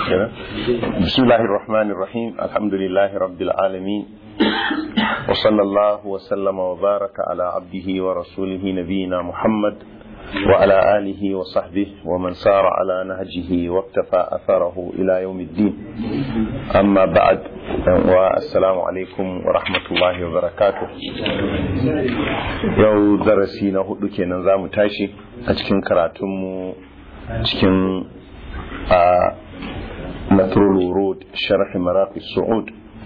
بسم الله الرحمن الرحيم الحمد لله رب العالمين وصلى الله وسلم وبارك على عبده ورسوله نبينا محمد وعلى آله وصحبه ومن سار على نهجه واقتفى أثره إلى يوم الدين أما بعد والسلام عليكم ورحمة الله وبركاته يو درسينا هدوكي نظام تاشي أتكن كراتم أتكن نثر الورود شرح مراقي الصعود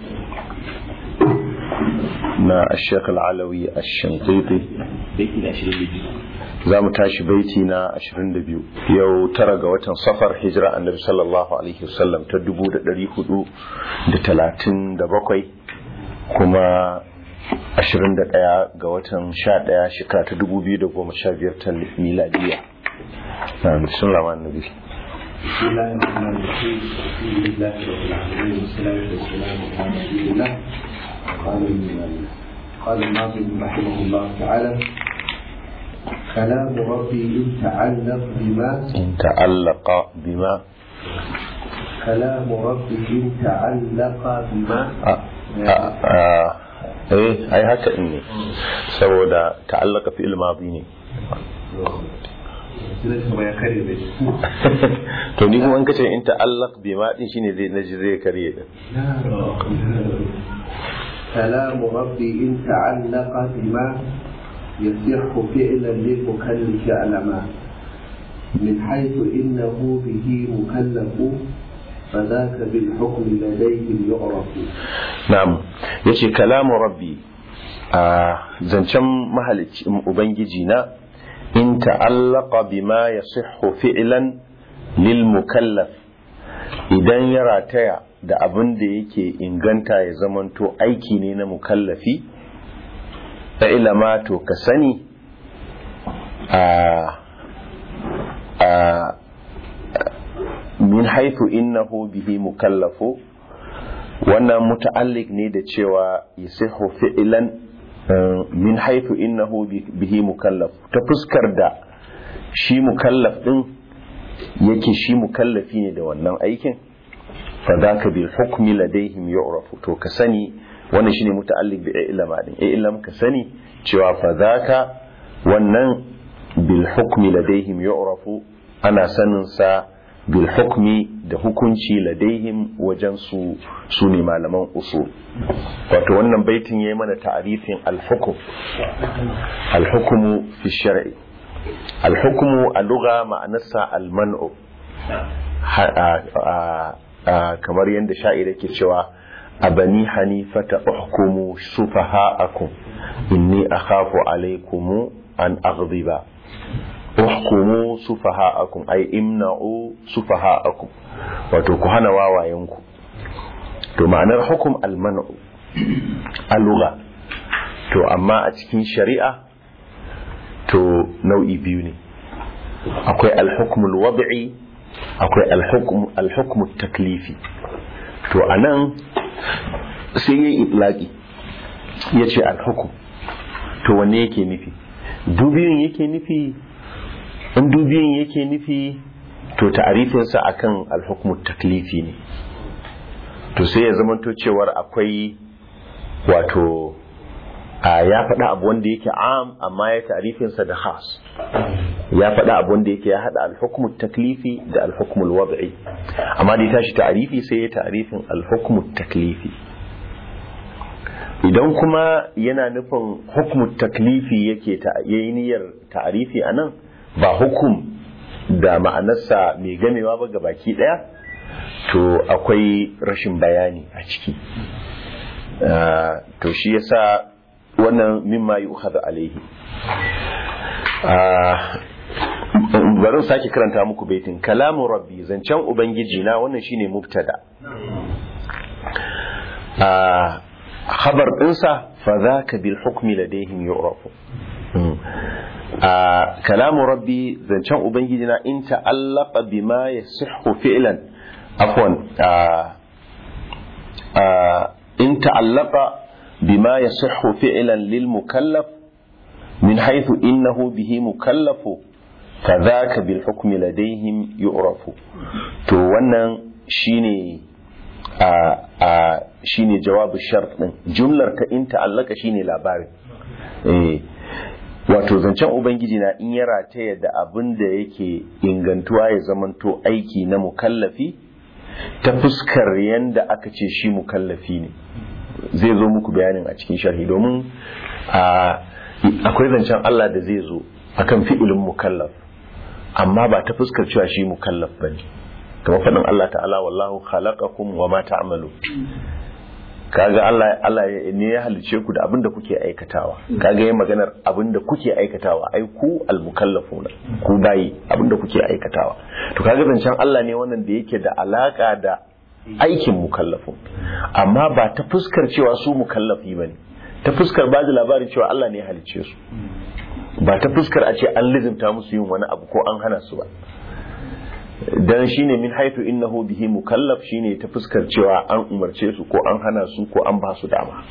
na الشيخ العلوي الشنقيطي za mu tashi baiti na 22 yau tara ga watan safar hijira annabi sallallahu alaihi wasallam ta 437 kuma 21 ga watan 11 shekara ta 2015 ta miladiya na bismillah annabi بسم الله الرحمن الرحيم الحمد لله رب العالمين والصلاة والسلام على رسول الله قال قال الناظم رحمه الله تعالى كلام ربي إن تعلق بما إن تعلق بما كلام ربي إن تعلق بما eh ai haka ne saboda ta'allaka fi ilmadi ne to ni kuma kace in ta'allaq bi ma din shine zai naji zai kare da كلام ربي إن تعلق بما يصح فعلا للمكلف علما من حيث إنه به مكلف فذاك بالحكم لديهم يعرف na'am yace kalamu rabbi a zancen mahalicci ubangiji na in ta'allaqa bima yasihhu fi'lan lil mukallaf idan ya rataya da abin da yake inganta ya zamanto aiki ne na mukallafi fa ilama to ka sani a a min haifu innahu bihi mukallafu wannan muta'alliq ne da cewa yasihu fi'lan min haifu innahu bihi mukallaf ta fuskar da shi mukallaf din yake shi mukallafi ne da wannan aikin fadaka bil hukmi ladaihim yu'rafu to ka sani wannan shine muta'alliq bi ilma din ilm ka sani cewa fadaka wannan bil hukmi ladaihim yu'rafu ana sanin sa bil hukmi da hukunci ladaihim wajen su su ne malaman usul wato wannan baitin yayi mana ta'arifin al hukm al hukmu fi shar'i al hukmu a lugha ma'anarsa al man'u kamar yadda sha'ir yake cewa a bani hanifata uhkumu sufaha'akum inni akhafu alaykum an aghdiba uhkumu sufaha'akum ay imna'u sufaha'akum wato ku hana wawayenku to ma'anar hukum almanu aluga to amma a cikin shari'a to nau'i biyu ne akwai alhukmul wad'i akwai alhukmu taklifi to a nan sai ya yi itlaki ya ce alhukum to wanne yake nufi dubiyun yake nufi in dubiyun yake nufi to ta'arifinsa akan alhukmu taklifi ne to sai ya zamanto cewar akwai wato ya faɗa abu wanda yake am amma ya ta'arifinsa da khas ya faɗa abu wanda yake ya haɗa alhukumu taklifi da alhukumu wad'i amma da ya tashi ta'arifi sai ya ta'arifin alhukumu taklifi idan kuma yana nufin hukumu taklifi yake yayi niyyar ta'arifi a nan ba hukum da ma'anarsa mai gamewa ba ga baki ɗaya to akwai rashin bayani a ciki to shi yasa wannan mimma yi ukhadha alaihi bari sake karanta muku baitin kalamu rabbi zancen ubangiji na wannan shine mubtada khabar dinsa fa zaka bil hukmi ladaihim yu'rafu kalamu rabbi zancen ubangiji na in ta'allaqa bima yasihhu fi'lan afwan in ta'allaqa بما يصح فعلا للمكلف من حيث إنه به مكلف فذاك بالحكم لديهم يعرف to wannan shine a a shine jawabu shart din jumlar ta in ta'allaka shine labarin eh wato zancen ubangiji na in ya rataya da abin da yake ingantuwa ya zamanto aiki na mukallafi ta fuskar yanda aka ce shi mukallafi ne zai zo muku bayanin a cikin sharhi domin akwai zancen Allah da zai zo akan fi'ilin mukallaf amma ba ta fuskar cewa shi mukallaf bane kamar faɗin Allah ta'ala wallahu khalaqakum wa ma ta'malu kaga Allah Allah ne ya halice ku da abin da kuke aikatawa kaga yayin maganar abin da kuke aikatawa ai ku almukallafuna ku bayi abin da kuke aikatawa to kaga zancen Allah ne wannan da yake da alaka da aikin mukallafun amma ba ta fuskar cewa su mukallafi bane ta fuskar ba da labarin cewa Allah ne ya halice su ba ta fuskar a ce an lizimta musu yin wani abu ko an hana su ba dan shine min haitu innahu bihi mukallaf shine ta fuskar cewa an umarce su ko an hana su ko an ba su dama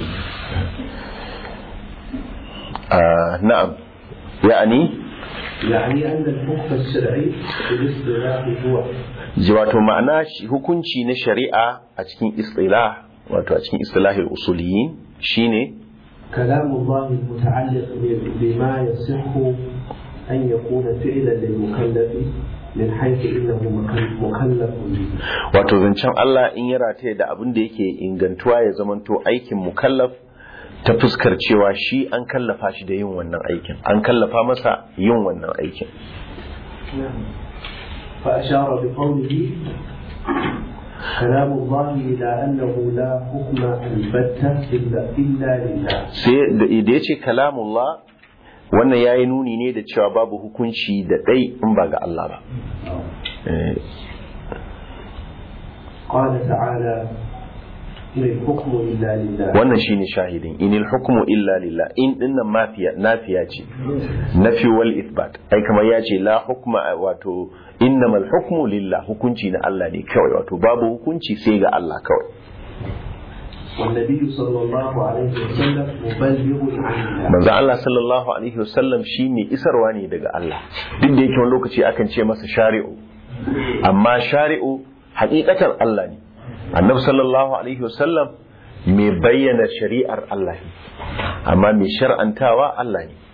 na'am ya'ani يعني أن الحكم الشرعي في الاصطلاح هو wato ma'ana hukunci na shari'a a cikin istilah wato a cikin istilahil usuliyin shine كلام الله المتعلق بما يصح أن يكون فعلا للمكلف min haifu innahu mukallafun wato zancen Allah in ya rataye da abin da yake ingantuwa ya zamanto aikin mukallaf ta fuskar cewa shi an kallafa shi da yin wannan aikin an kallafa masa yin wannan aikin fa ashara bi qawlihi كلام الله إلى أنه لا حكم البتة إلا إلا لله. sai da ya ce kalamullah wannan ya yi nuni ne da cewa babu hukunci da ɗai in ba ga Allah ba قال تعالى إن الحكم إلا لله wannan shine shahidin inil hukmu illa lillah in dinnan mafiya nafiya ce nafi wal ithbat ai kamar ya ce la hukma wato innamal hukmu lillah hukunci na Allah ne kawai wato babu hukunci sai ga Allah kawai والنبي صلى الله عليه وسلم مبلغ عن الله manzo Allah sallallahu alaihi wasallam shi mai isarwa ne daga Allah duk da yake wani lokaci akan ce masa shari'u amma shari'u hakikatan Allah ne annabi sallallahu alaihi wasallam mai bayyana shari'ar Allah ne amma mai shar'antawa Allah ne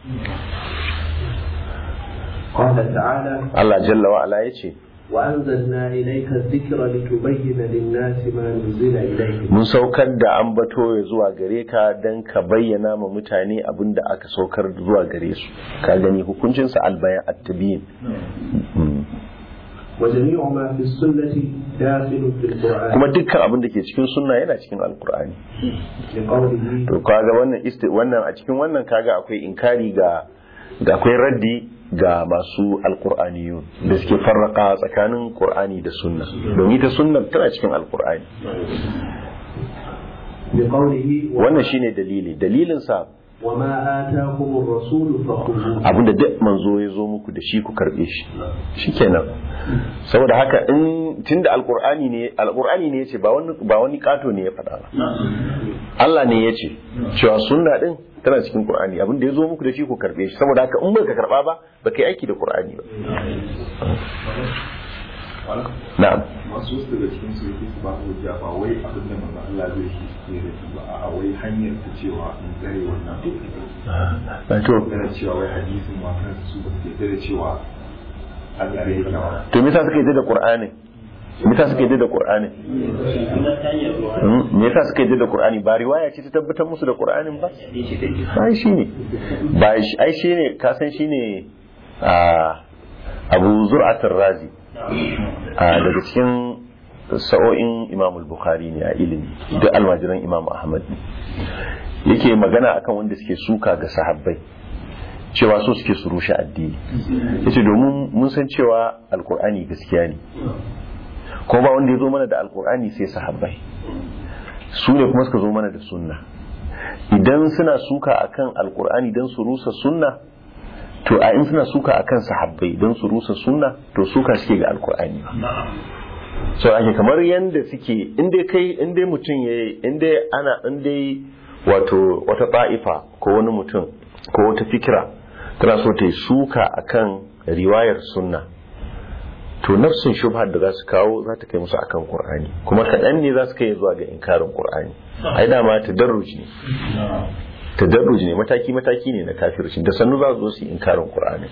قال تعالى Allah jalla wa ala yace وأنزلنا إليك الذكر لتبين للناس ما نزل إليهم mun saukar da ambato ya zuwa gare ka dan ka bayyana ma mutane abin da aka saukar zuwa gare su ka gani hukuncinsa albayan at-tabiyin وجميع ما في السنة داخل في القرآن kuma dukkan abin da ke cikin sunna yana cikin alkur'ani لقوله to kaga wannan isti wannan a cikin wannan kaga akwai inkari ga ga akwai raddi ga masu alkur'aniyun da suke farraka tsakanin qur'ani da sunna domin ita sunna tana cikin alkur'ani بقوله wannan shine dalili dalilin sa وما آتاكم الرسول فخذوه abinda duk manzo ya zo muku da shi ku karbe shi shikenan saboda haka in tunda alkur'ani ne alkur'ani ne yace ba wani ba wani kato ne ya faɗa ba Allah ne yace cewa sunna din tana cikin qur'ani abinda ya zo muku da shi ku karbe shi saboda haka in baka karba ba baka yi aiki da qur'ani ba na'am masu wasu daga cikin su yake su ba hujja ba wai abin da manzo Allah zai shi ke da shi ba a wai hanyar ta cewa in tsare wannan to magana cewa wai hadisin ma kan su ba su yarda da cewa an tsare yake ba to me yasa suka yi da qur'ani me yasa suka yi da qur'ani Hmm? me yasa suka yi da qur'ani ba riwaya ce ta tabbatar musu da qur'anin ba ai shine ba shi ai shine ka san shine a Abu Zur'at razi a daga cikin sa'o'in Imam al-Bukhari ne a ilimi duk almajiran Imam Ahmad ne yake magana akan wanda suke suka ga sahabbai cewa so suke su rushe addini yace domin mun san cewa alkur'ani gaskiya ne ko ba wanda ya zo mana da alkur'ani sai sahabbai su ne kuma suka zo mana da sunna idan suna suka akan alkur'ani don su rusa sunna to a in suna suka akan sahabbai don su rusa sunna to suka suke ga alkur'ani ba so ake kamar yanda suke inda kai inda mutum ya inda ana inda wato wata ta'ifa ko wani mutum ko wata fikira tana so ta yi suka akan riwayar sunna to nafsin shubhar da za su kawo za ta kai musu akan qur'ani kuma kaɗan ne za su kai zuwa ga inkarin qur'ani ai dama tadarruj ne tadarruj ne mataki mataki ne na kafirci da sannu za su zo su yi inkarin qur'ani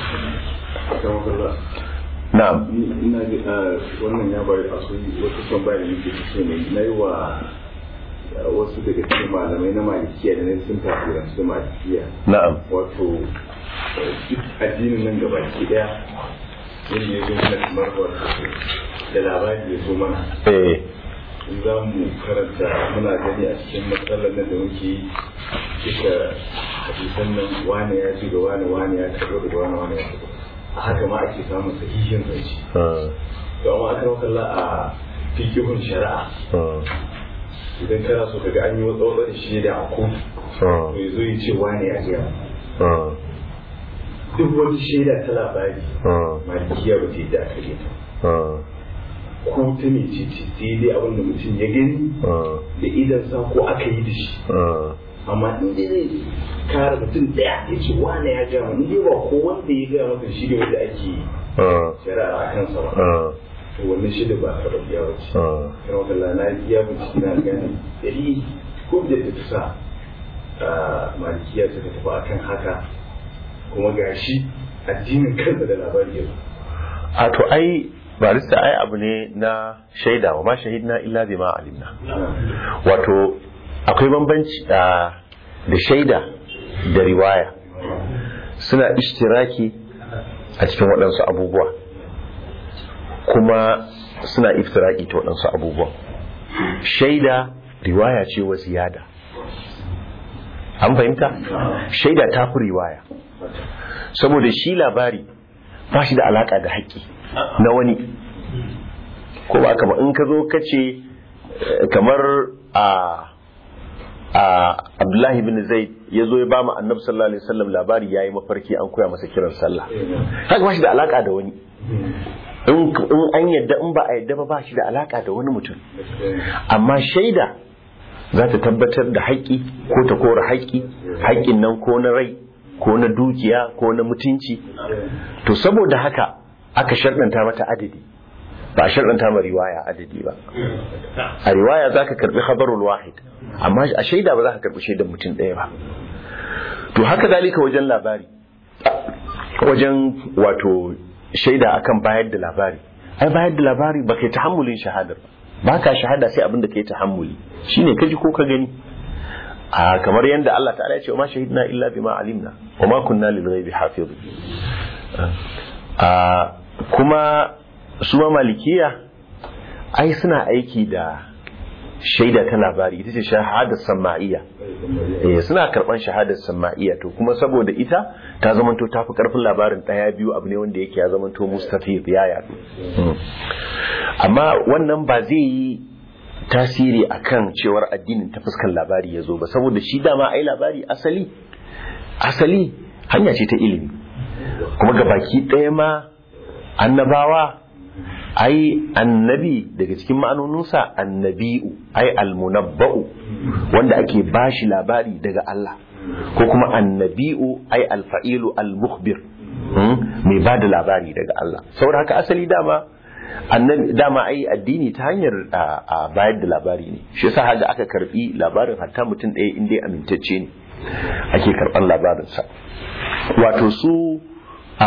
na'am ina ga wannan ya bari a sun wata tambaya da nake so ne na yi wa wasu daga cikin malamai na malikiya da na sun tafiransu malikiya na'am wato duk addinin nan gaba ki daya wanda ya zo mana kamar wato da labari ya zo mana eh in za mu karanta muna gani a cikin matsalar nan da muke yi duka hadisan nan wane ya ci ga wane wane ya taɓa da wane wane ya taɓa a haka ma ake samun sahihin zance ah, to amma aka makalla a fikihun shari'a ah, idan kana so kaga an yi wata wata shaida a kotu ah, to ya zo ya ce wane ya gaya ah, duk wani shaida ta labari ah, malikiya ba ta yi da aka yi ta ah, ko ta ne ce ce sai dai abin da mutum ya gani ah, da idan sa ko aka yi da shi ah. amma in dai zai kare mutum daya ya ce wane ya gaya mana dai ba ko wanda ya gaya maka shi ne wanda ake ah, shari'a a kansa ba ah, to wannan shaida ba karɓar biya ba ce ah. kan wata lana ya bincike na gani dari ko da ta sa a malikiya suka tafi akan haka kuma gashi addinin kansa da labari ya zo a to ai barista ai abu ne na shaida wa ma shahidna illa bima alimna wato akwai bambanci a da shaida da riwaya suna ishtiraki a cikin waɗansu abubuwa kuma suna iftiraki ta waɗansu abubuwa shaida riwaya ce wa ziyada an fahimta shaida ta fi riwaya saboda shi labari ba shi da alaka da haƙƙi na wani ko ba ka ba in ka zo ka ce eh, kamar a a abdullahi bin zaid ya zo ya ba mu annabi sallallahu alaihi wasallam labari yayi mafarki an koya masa kiran sallah haka ba shi da alaka da wani in in an yadda in ba a yadda ba ba shi da alaka da wani mutum amma shaida za ta tabbatar da haƙƙi ko ta kora haƙƙi haƙƙin nan ko na rai ko na dukiya ko na mutunci to saboda haka aka sharɗanta mata adadi ba a sharɗanta ma riwaya adadi ba a riwaya za ka karɓi khabarul wahid amma a shaida ba za ka karɓi shaidan mutum ɗaya ba to haka zalika wajen labari wajen wato shaida akan bayar da labari ai bayar da labari ba kai tahammulin shahadar ba ba ka shahada sai abin da kai tahammuli shine ka ji ko ka gani a kamar yadda Allah ta'ala ya ce ma shahidna illa bima alimna wa ma kunna lil ghaibi hafizun a kuma su ma malikiya ai suna aiki da shaida ta labari ita ce shahadar sama'iyya eh suna karban shahadar sama'iyya to kuma saboda ita ta zamanto tafi karfin labarin daya biyu abu ne wanda yake ya zamanto mustafid ya yadu amma wannan ba zai yi tasiri akan cewar addinin ta fuskar labari ya zo ba saboda shi dama ai labari asali asali hanya ce ta ilimi kuma ga baki ɗaya ma annabawa ai annabi daga cikin ma'anoninsa annabi'u ai almunabba'u wanda ake bashi labari daga Allah ko kuma annabi'u ai alfa'ilu almukhbir mai ba da labari daga Allah saboda haka asali dama annabi dama ai addini ta hanyar a bayar da labari ne shi yasa haka aka karbi labarin hatta mutum ɗaya in dai amintacce ne ake karban labarinsa wato su a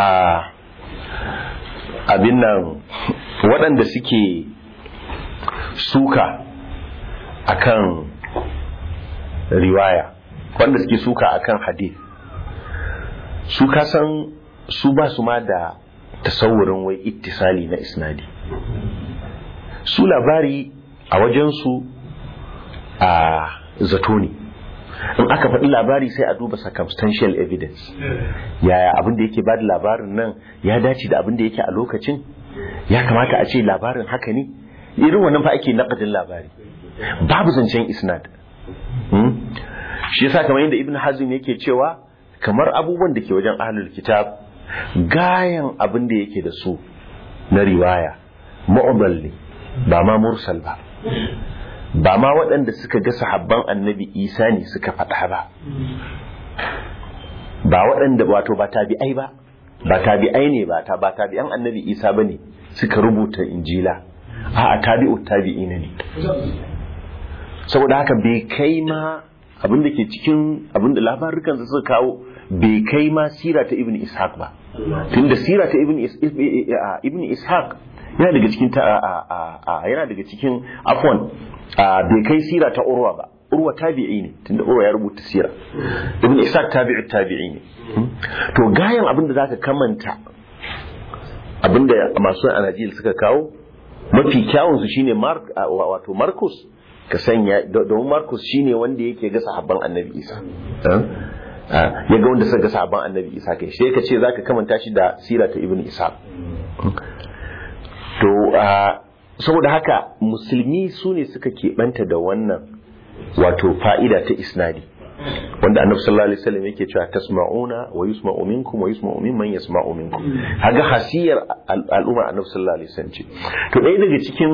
abin nan waɗanda suke suka akan riwaya waɗanda suke suka akan hadith su kasan su ba su ma da tasawurin wai ittisali na isnadi su labari a wajensu a zato ne in aka faɗi labari sai a duba circumstantial evidence yaya abin da yake bada labarin nan ya dace da abin da yake a lokacin ya kamata a ce labarin haka ne irin wannan fa ake naƙadin labari babu zancen isnad shi yasa kamar yadda ibn hazm yake cewa kamar abubuwan da ke wajen ahlul kitab gayan abin da yake da su na riwaya mu'dal ne ba ma mursal ba ba ma waɗanda suka ga sahabban annabi isa ne suka faɗa ba ba waɗanda wato ba tabi'ai ba ba tabi'ai ne ba ta ba tabi'an annabi isa ba ne suka rubuta injila a tabi'u tabi'ina ne saboda haka bai kai ma abin da ke cikin abin da labarukan suka kawo bai kai ma sira ta ibn ishaq ba tunda sira ta ibn ibn ishaq yana daga cikin ta yana daga cikin afwan bai kai sira ta urwa ba urwa tabi'i ne tunda urwa ya rubuta sira ibn ishaq tabi'u tabi'i ne to gayan abin da zaka kamanta abin da masu anajil suka kawo mafi kyawun su shine mark wato marcus ka sanya domin marcus shine wanda yake ga sahabban annabi isa ya ga wanda suka ga sahabban annabi isa kai sai ka ce zaka kamanta shi da sira ta ibn isa to saboda haka musulmi su ne suka keɓanta da wannan wato fa'ida ta isnadi wanda annabi sallallahu alaihi wasallam yake cewa tasma'una wa yusma'u minkum wa yusma'u mimman yasma'u minkum haga hasiyar al'umma annabi sallallahu alaihi wasallam ce to ɗaya daga cikin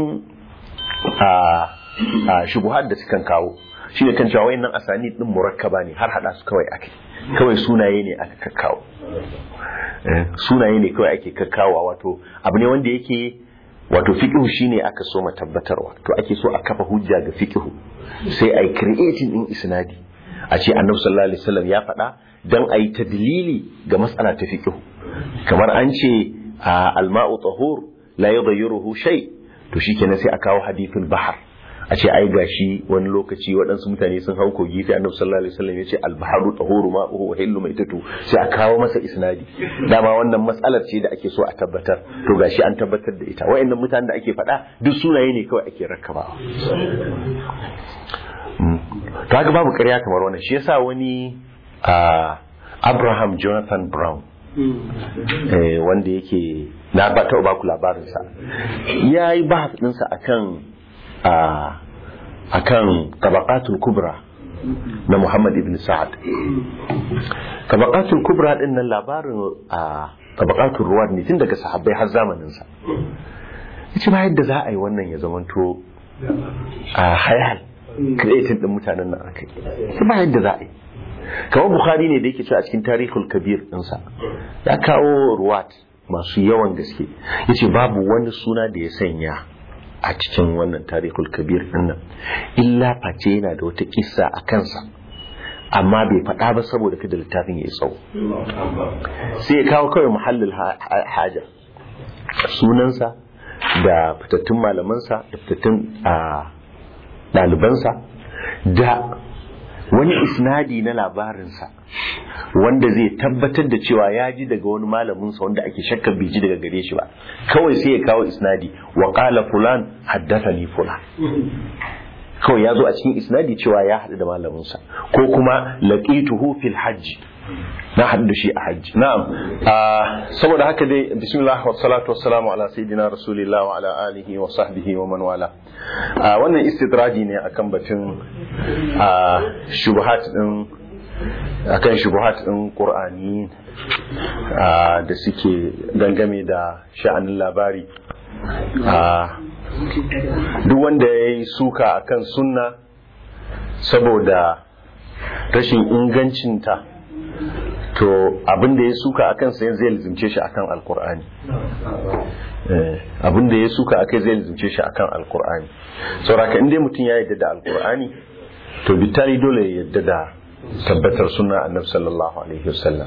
a shubuhat da sukan kawo shine kan cewa wayannan asani din murakkaba ne har hada su kawai ake kawai sunaye ne aka kakkawo sunaye ne kawai ake kakkawa wato abu ne wanda yake wato fiqhu shine aka so tabbatarwa to ake so a kafa hujja ga fiqhu sai ai creating din isnadi a ce annabi sallallahu alaihi wasallam ya faɗa dan ayi tadlili ga mas'ala ta fiqhu kamar an ce al-ma'u tahur la yughayyiruhu shay to shikenan sai a kawo hadithul bahar a ce ai gashi wani lokaci waɗansu mutane sun hau kogi sai annabi sallallahu alaihi wasallam ya ce al-baharu tahuru ma'uhu wa hillu maitatu sai a kawo masa isnadi dama wannan matsalar ce da ake so a tabbatar to gashi an tabbatar da ita wayannan mutanen da ake faɗa duk sunaye ne kawai ake rakkabawa to haka babu ƙarya kamar wannan shi yasa wani Abraham Jonathan Brown wanda yake na ba ta ba ku labarinsa ya yi bahas ɗinsa akan akan tabaqatul kubra na Muhammad ibn Sa'ad tabaqatul kubra din nan labarin a tabaqatul ruwad ne tun daga sahabbai har zamanin sa yace ba yadda za a yi wannan ya zamanto a hayal creating din mutanen nan akai ba yadda za a yi kamar bukhari ne da yake cewa a cikin tarihul kabir ɗinsa ya kawo ruwat masu yawan gaske yace babu wani suna da ya sanya a cikin wannan tarihul kabir dinnan illa face yana da wata kissa a kansa amma bai faɗa ba saboda kada littafin ya yi tsawo sai ya kawo kawai muhallin haja sunansa da fitattun malamansa da fitattun ɗalibansa da wani isnadi na labarinsa wanda zai tabbatar da cewa ya ji daga wani malaminsa wanda ake shakkar bai ji daga gare shi ba kawai sai ya kawo isnadi wa qala fulan haddathani fulan kawai ya zo a cikin isnadi cewa ya haɗu da malaminsa ko kuma laqituhu fil hajj na haɗu da shi a hajji na'am saboda haka dai bismillah wa salatu wa salamu ala sayyidina rasulillah wa ala alihi wa sahbihi wa man wala wannan istidradi ne akan batun shubuhat din akan shubuhat din qur'ani da suke gangame da sha'anin labari duk wanda ya yi suka akan sunna saboda rashin ingancinta to abin da ya suka akan sa zai lizimce shi akan alkur'ani abin da ya suka akai zai lizimce shi akan alkur'ani sauraka inda mutum ya yadda da alkur'ani to bitani dole ya yadda da tabbatar suna annabi sallallahu alaihi wasallam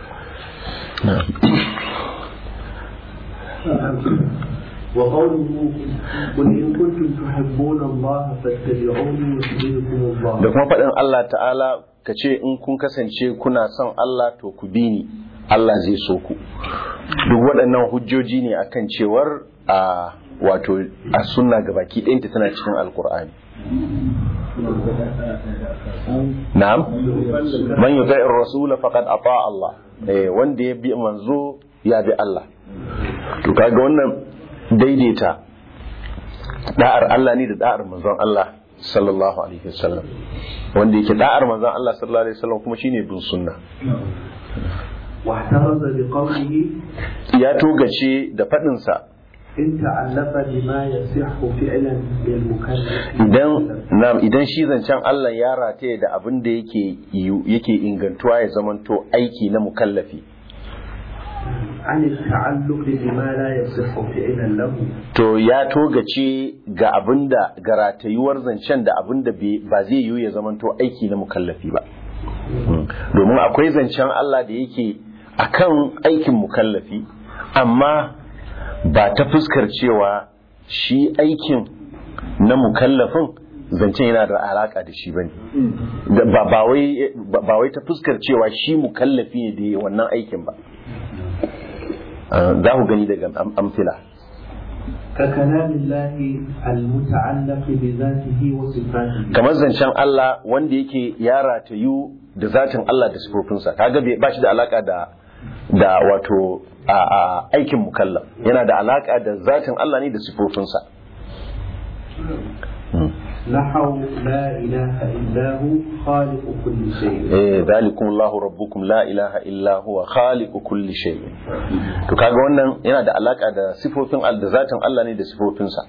وقوله قل إن كنتم تحبون الله فاتبعوني يحببكم الله da kuma faɗin Allah ta'ala ka ce in kun kasance kuna son Allah to ku bi ni Allah zai so ku duk waɗannan hujjoji ne akan cewar a wato a sunna gabaki ɗayanta tana cikin alkur'ani na'am man yuti'ir rasul faqad ata Allah eh wanda ya bi manzo ya bi Allah to kaga wannan daidaita da'ar Allah ne da da'ar manzon Allah sallallahu alaihi wasallam wanda yake da'ar manzon Allah sallallahu alaihi wasallam kuma shine bin sunna واحترز بقوله ya togace da fadin sa إن تعلق بما يصح فعلا للمكلف idan nam idan shi zancen Allah ya rataye da abin da yake yake ingantuwa ya zamanto aiki na mukallafi عن التعلق بما لا يصح فعلا له to ya togace ga abinda ga ratayuwar zancen da abinda bai- ba zai yiwu ya zamanto aiki na mukallafi ba Mm. domin akwai zancen Allah da yake akan aikin mukallafi amma ba ta fuskar cewa shi aikin na mukallafin zancen yana da alaka da shi bane Da- ba ba wai ba wai ta fuskar cewa shi mukallafi ne da ya yi wannan aikin ba Ah, za ku gani daga am- amfila ككلام الله المتعلق بذاته وصفاته kamar zancen Allah wanda yake ya ratayu da zatin Allah da sifofinsa kaga bai ba shi da alaka da da wato a, a aikin mukallaf yana da alaka da zatin Allah ne da sifofinsa نحو لا إله إلا هو خالق كل شيء eh zalikum Allahu rabbukum la ilaha illa huwa khaliqu kulli shay to kaga wannan yana da alaka da sifofin al da zatin Allah ne da sifofinsa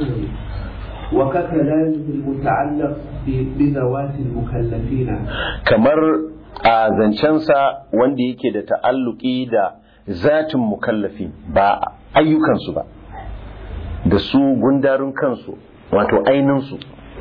وككلامه المتعلق ب- بذوات المكلفين kamar a zancensa wanda yake da ta'alluki da zatin mukallafi ba ayyukansu ba da su gundarin kansu wato aininsu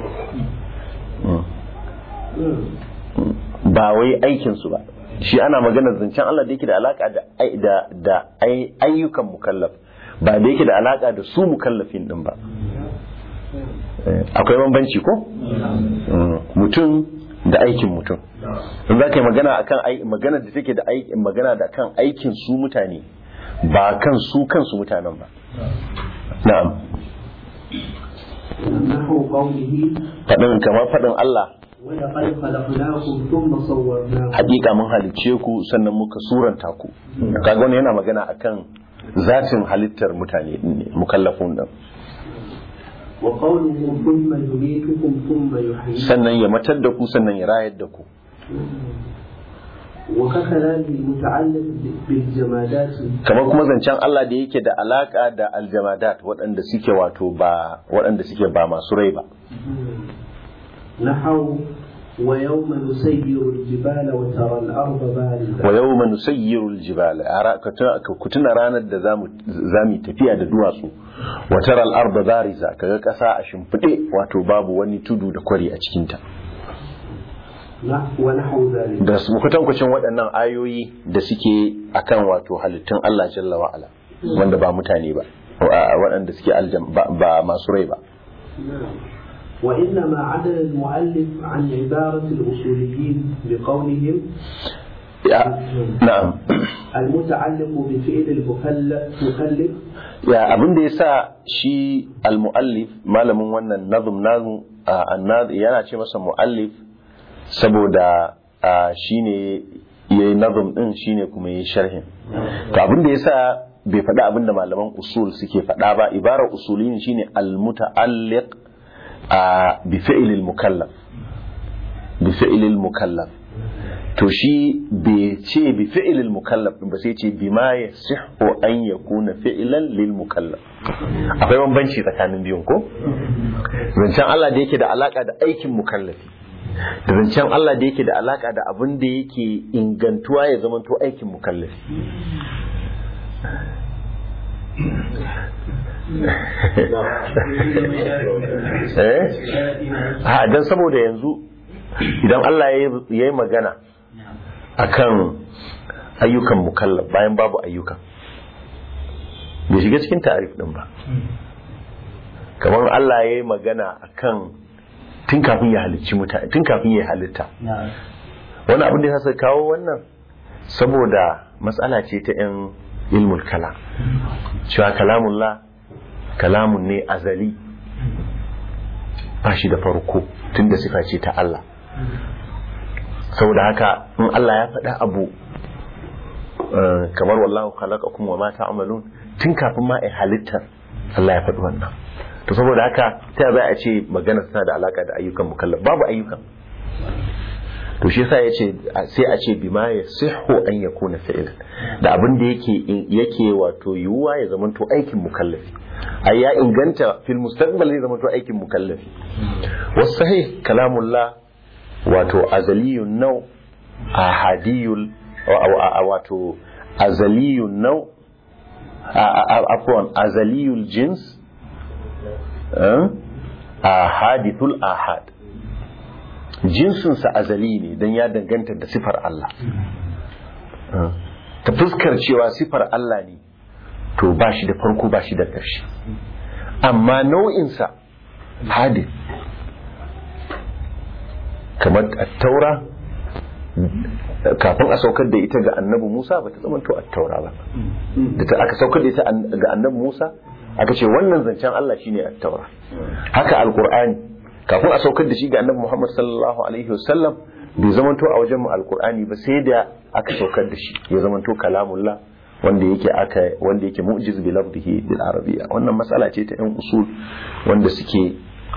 ba wai aikinsu ba shi ana maganar zancen Allah da yake da alaka da ai- da da ai- ayyukan mukallaf ba da yake da alaka da su mukallafin din ba Eh, akwai bambanci ko Mm, mutum da aikin mutum in za ka yi magana akan ai- magana da take da aiki magana da kan aikin su mutane ba kan su kansu mutanen ba na'am نحو قوله faɗin kamar faɗin Allah ولقد خلقناكم ثم صورناكم hakika mun halicce ku sannan muka suranta ku kaga wannan yana magana akan zatin halittar mutane din ne mukallafun din وقوله ثم يميتكم ثم يحييكم sannan ya matar da ku sannan ya rayar da ku وككلامه المتعلق بالجمادات kamar kuma zancen Allah da yake da alaka da aljamadat waɗanda suke wato ba waɗanda suke ba masu rai ba نحو ويوم نسير الجبال وترى الأرض wa بارزة yawma nusayyiru aljibala Ara- ka tuna- ka- ku tuna ranar da zamu zamu tafiya da duwatsu wa tara al-arda bariza kaga kasa a shimfide wato babu wani tudu da kwari a cikin ta نح- ونحو ذلك da su kutankucin waɗannan ayoyi da suke akan wato halittun Allah jalla wa ala wanda ba mutane ba wa- waɗanda suke aljam ba, ba masu rai ba وإنما عدل المؤلف عن عبارة الأصوليين بقولهم Ya- na'am المتعلق بفعل المكلف مكلف ya abin da yasa shi al-muallif malamin wannan nazm nazm annad yana ce masa muallif saboda ah, shine yayi nazm din shine kuma yayi sharhin to abin da yasa bai faɗa abin da malaman usul suke faɗa ba ibarar usulin shine al-muta'alliq ah, bi fi'l al-mukallaf bi fi'l al-mukallaf to shi bai ce bi fi'ilil mukallaf din ba sai ce bi ma yasihhu an yakuna fi'lan lil mukallaf akwai bambanci tsakanin biyun ko zancen Allah da yake da alaka da aikin mukallafi da zancen Allah da yake da alaka da abin da yake ingantuwa ya zamanto aikin mukallafi eh a dan saboda yanzu idan Allah ya yi magana akan ayyukan mukallaf bayan babu ayyukan bai shiga cikin ta'arif din ba kamar Allah ya yi magana akan tun kafin ya halicci mutane tun kafin ya halitta wani abin da ya sa kawo wannan saboda matsala ce ta yan ilmul kalam cewa kalamullah kalamun ne azali ba shi da farko tun da sifa ce ta Allah saboda haka in Allah ya faɗa abu eh, kamar wallahu khalaqakum wa ma ta'malun tun kafin ma ai halittar Allah ya faɗi wannan to saboda haka ta za a ce magana tana da alaka da ayyukan mukallaf babu ayyukan to shi yasa yace sai a ce bima yasihhu an yakuna fi'l da abin da yake yake wato yiwuwa ya zamanto aikin mukallafi ai ya inganta fil mustaqbal zai zamanto aikin mukallafi was sahih kalamullah wato azaliyun nau ahadiyul wa- wa- wato azaliyun nau afwan azaliyul jins a hadithul ahad jinsinsa azali ne don ya danganta da sifar Allah ta fuskar cewa sifar Allah ne to ba shi da farko ba shi da ƙarshe amma nau'insa hadith kamar taura kafin a saukar da ita ga annabi Musa ba ta zamanto a taura ba da ta aka saukar da ita ga annabi Musa aka ce wannan zancen Allah shine a taura haka alqur'ani kafin a saukar da shi ga annabi Muhammad sallallahu alaihi wasallam bai zamanto a wajen mu alqur'ani ba sai da aka saukar da shi ya zamanto kalamullah wanda yake aka wanda yake mu'jiz bi lafzihi bil arabiyya wannan matsala ce ta yan usul wanda suke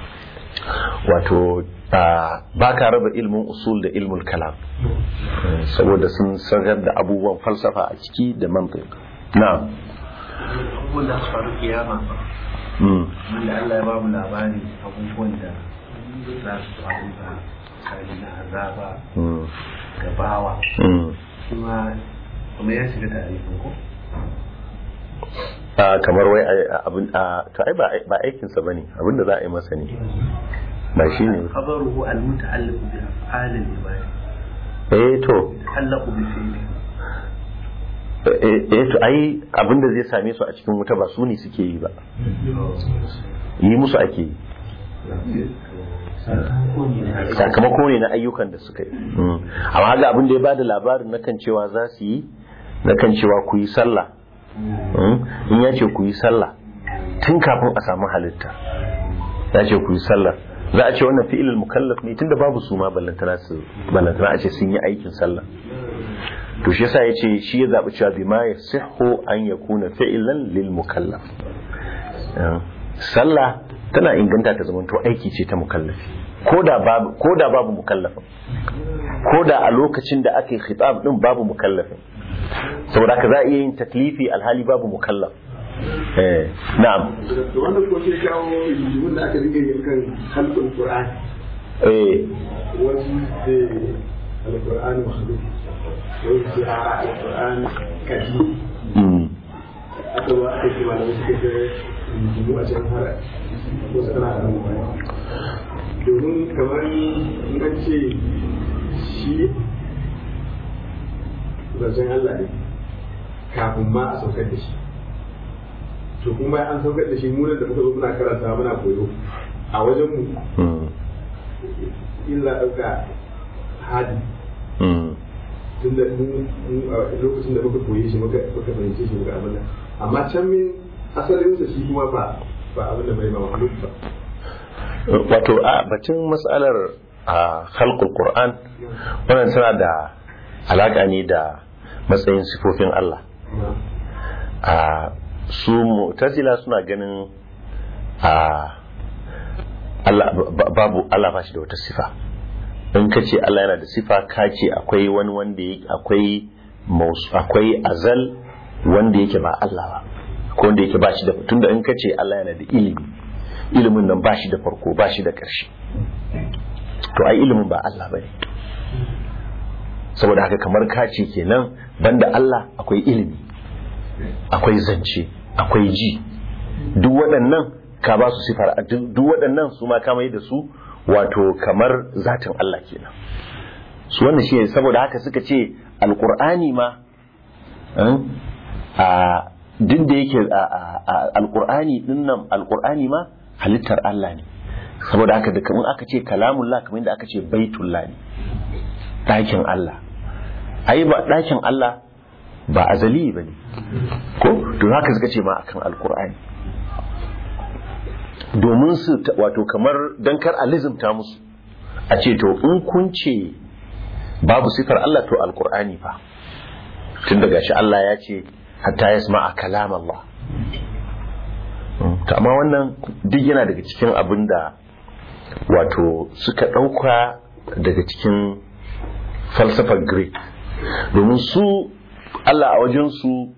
wato ba ka raba ilmin usul da ilmul kalam saboda sun sagar da abubuwan falsafa a ciki da mantiq na abubuwan da su faru kiyama wanda Allah ya ba mu labari abubuwan da za su faru ga kari na azaba ga bawa kuma kuma ya shiga tarifin ko kamar wai abin to ai ba aikinsa bane abin da za a yi masa ne ba shi ne khabaruhu al-muta'alliq bi af'al al-ibad eh to ta'allaqu bi fi'li eh to ai abinda zai same su a cikin wuta ba su ne suke yi ba yi musu ake yi sakamako ne na ayyukan da suka yi amma ga abin da ya bada labarin na kan cewa za su yi na kan cewa ku yi sallah in ya ce ku yi sallah tun kafin a samu halitta ya ce ku yi sallah za a ce wannan fi'ilul mukallaf ne tunda babu su ma ballantana su ballantana a ce sun yi aikin sallah to shi yasa yace shi ya zabi cewa bima yasihhu an yakuna fi'lan lil mukallaf sallah tana inganta ta zamanto aiki ce ta mukallafi koda babu koda babu mukallafin koda a lokacin da ake khitab din babu mukallafin saboda haka za a iya yin taklifi alhali babu mukallaf eh na'am wannan ko sai kawo rigimin da aka rike yin kan halkul qur'an eh wasu ce alqur'an makhluk wasu ce a alqur'an kaji mm aka ba aka ce malamai suka ce rigimu a can har wasu ana da domin kamar in an ce shi zancen Allah ne kafin ma a saukar da shi to kuma an saukar da shi munan da muka zo muna karanta muna koyo a wajen mu mm illa ɗauka hadi mm tun da lokacin da muka koyi shi muka muka fahimce shi muka abin nan amma can min asalinsa shi kuma ba ba abin da bai ba mahluk ba wato a batun matsalar a khalqul qur'an wannan tana da alaka ne da matsayin sifofin Allah a su mu'tazila suna ganin a Allah ba- babu Allah ba shi da wata sifa in ka ce Allah yana da sifa ka ce akwai wani wanda yake akwai maus- akwai azal wanda yake ba Allah ba ko wanda yake ba shi da tunda in ka ce Allah yana da ilimi ilimin nan ba shi da farko ba shi da ƙarshe to ai ilimin ba Allah bane saboda haka kamar ka ce kenan banda Allah akwai ilimi akwai zance akwai ji duk waɗannan ka ba su sifar duk waɗannan su ma ka mai da su wato kamar zatin Allah kenan su wannan shi saboda haka suka ce alkur'ani ma eh, a duk da yake alkur'ani dinnan alkur'ani ma halittar Allah ne saboda haka da kamar aka ce kalamullah kamar yadda aka ce baitullah ne ɗakin Allah ai ba ɗakin Allah ba azali ba ne ko to haka suka ce ma akan alkur'ani domin su ta- wato kamar don kar a lizimta musu a ce to in kun ce babu sifar Allah to alkur'ani fa tun daga shi Allah ya ce hatta ya a kalam Allah to amma wannan duk yana daga cikin abin da wato suka ɗauka daga cikin falsafar greek domin su Allah a wajensu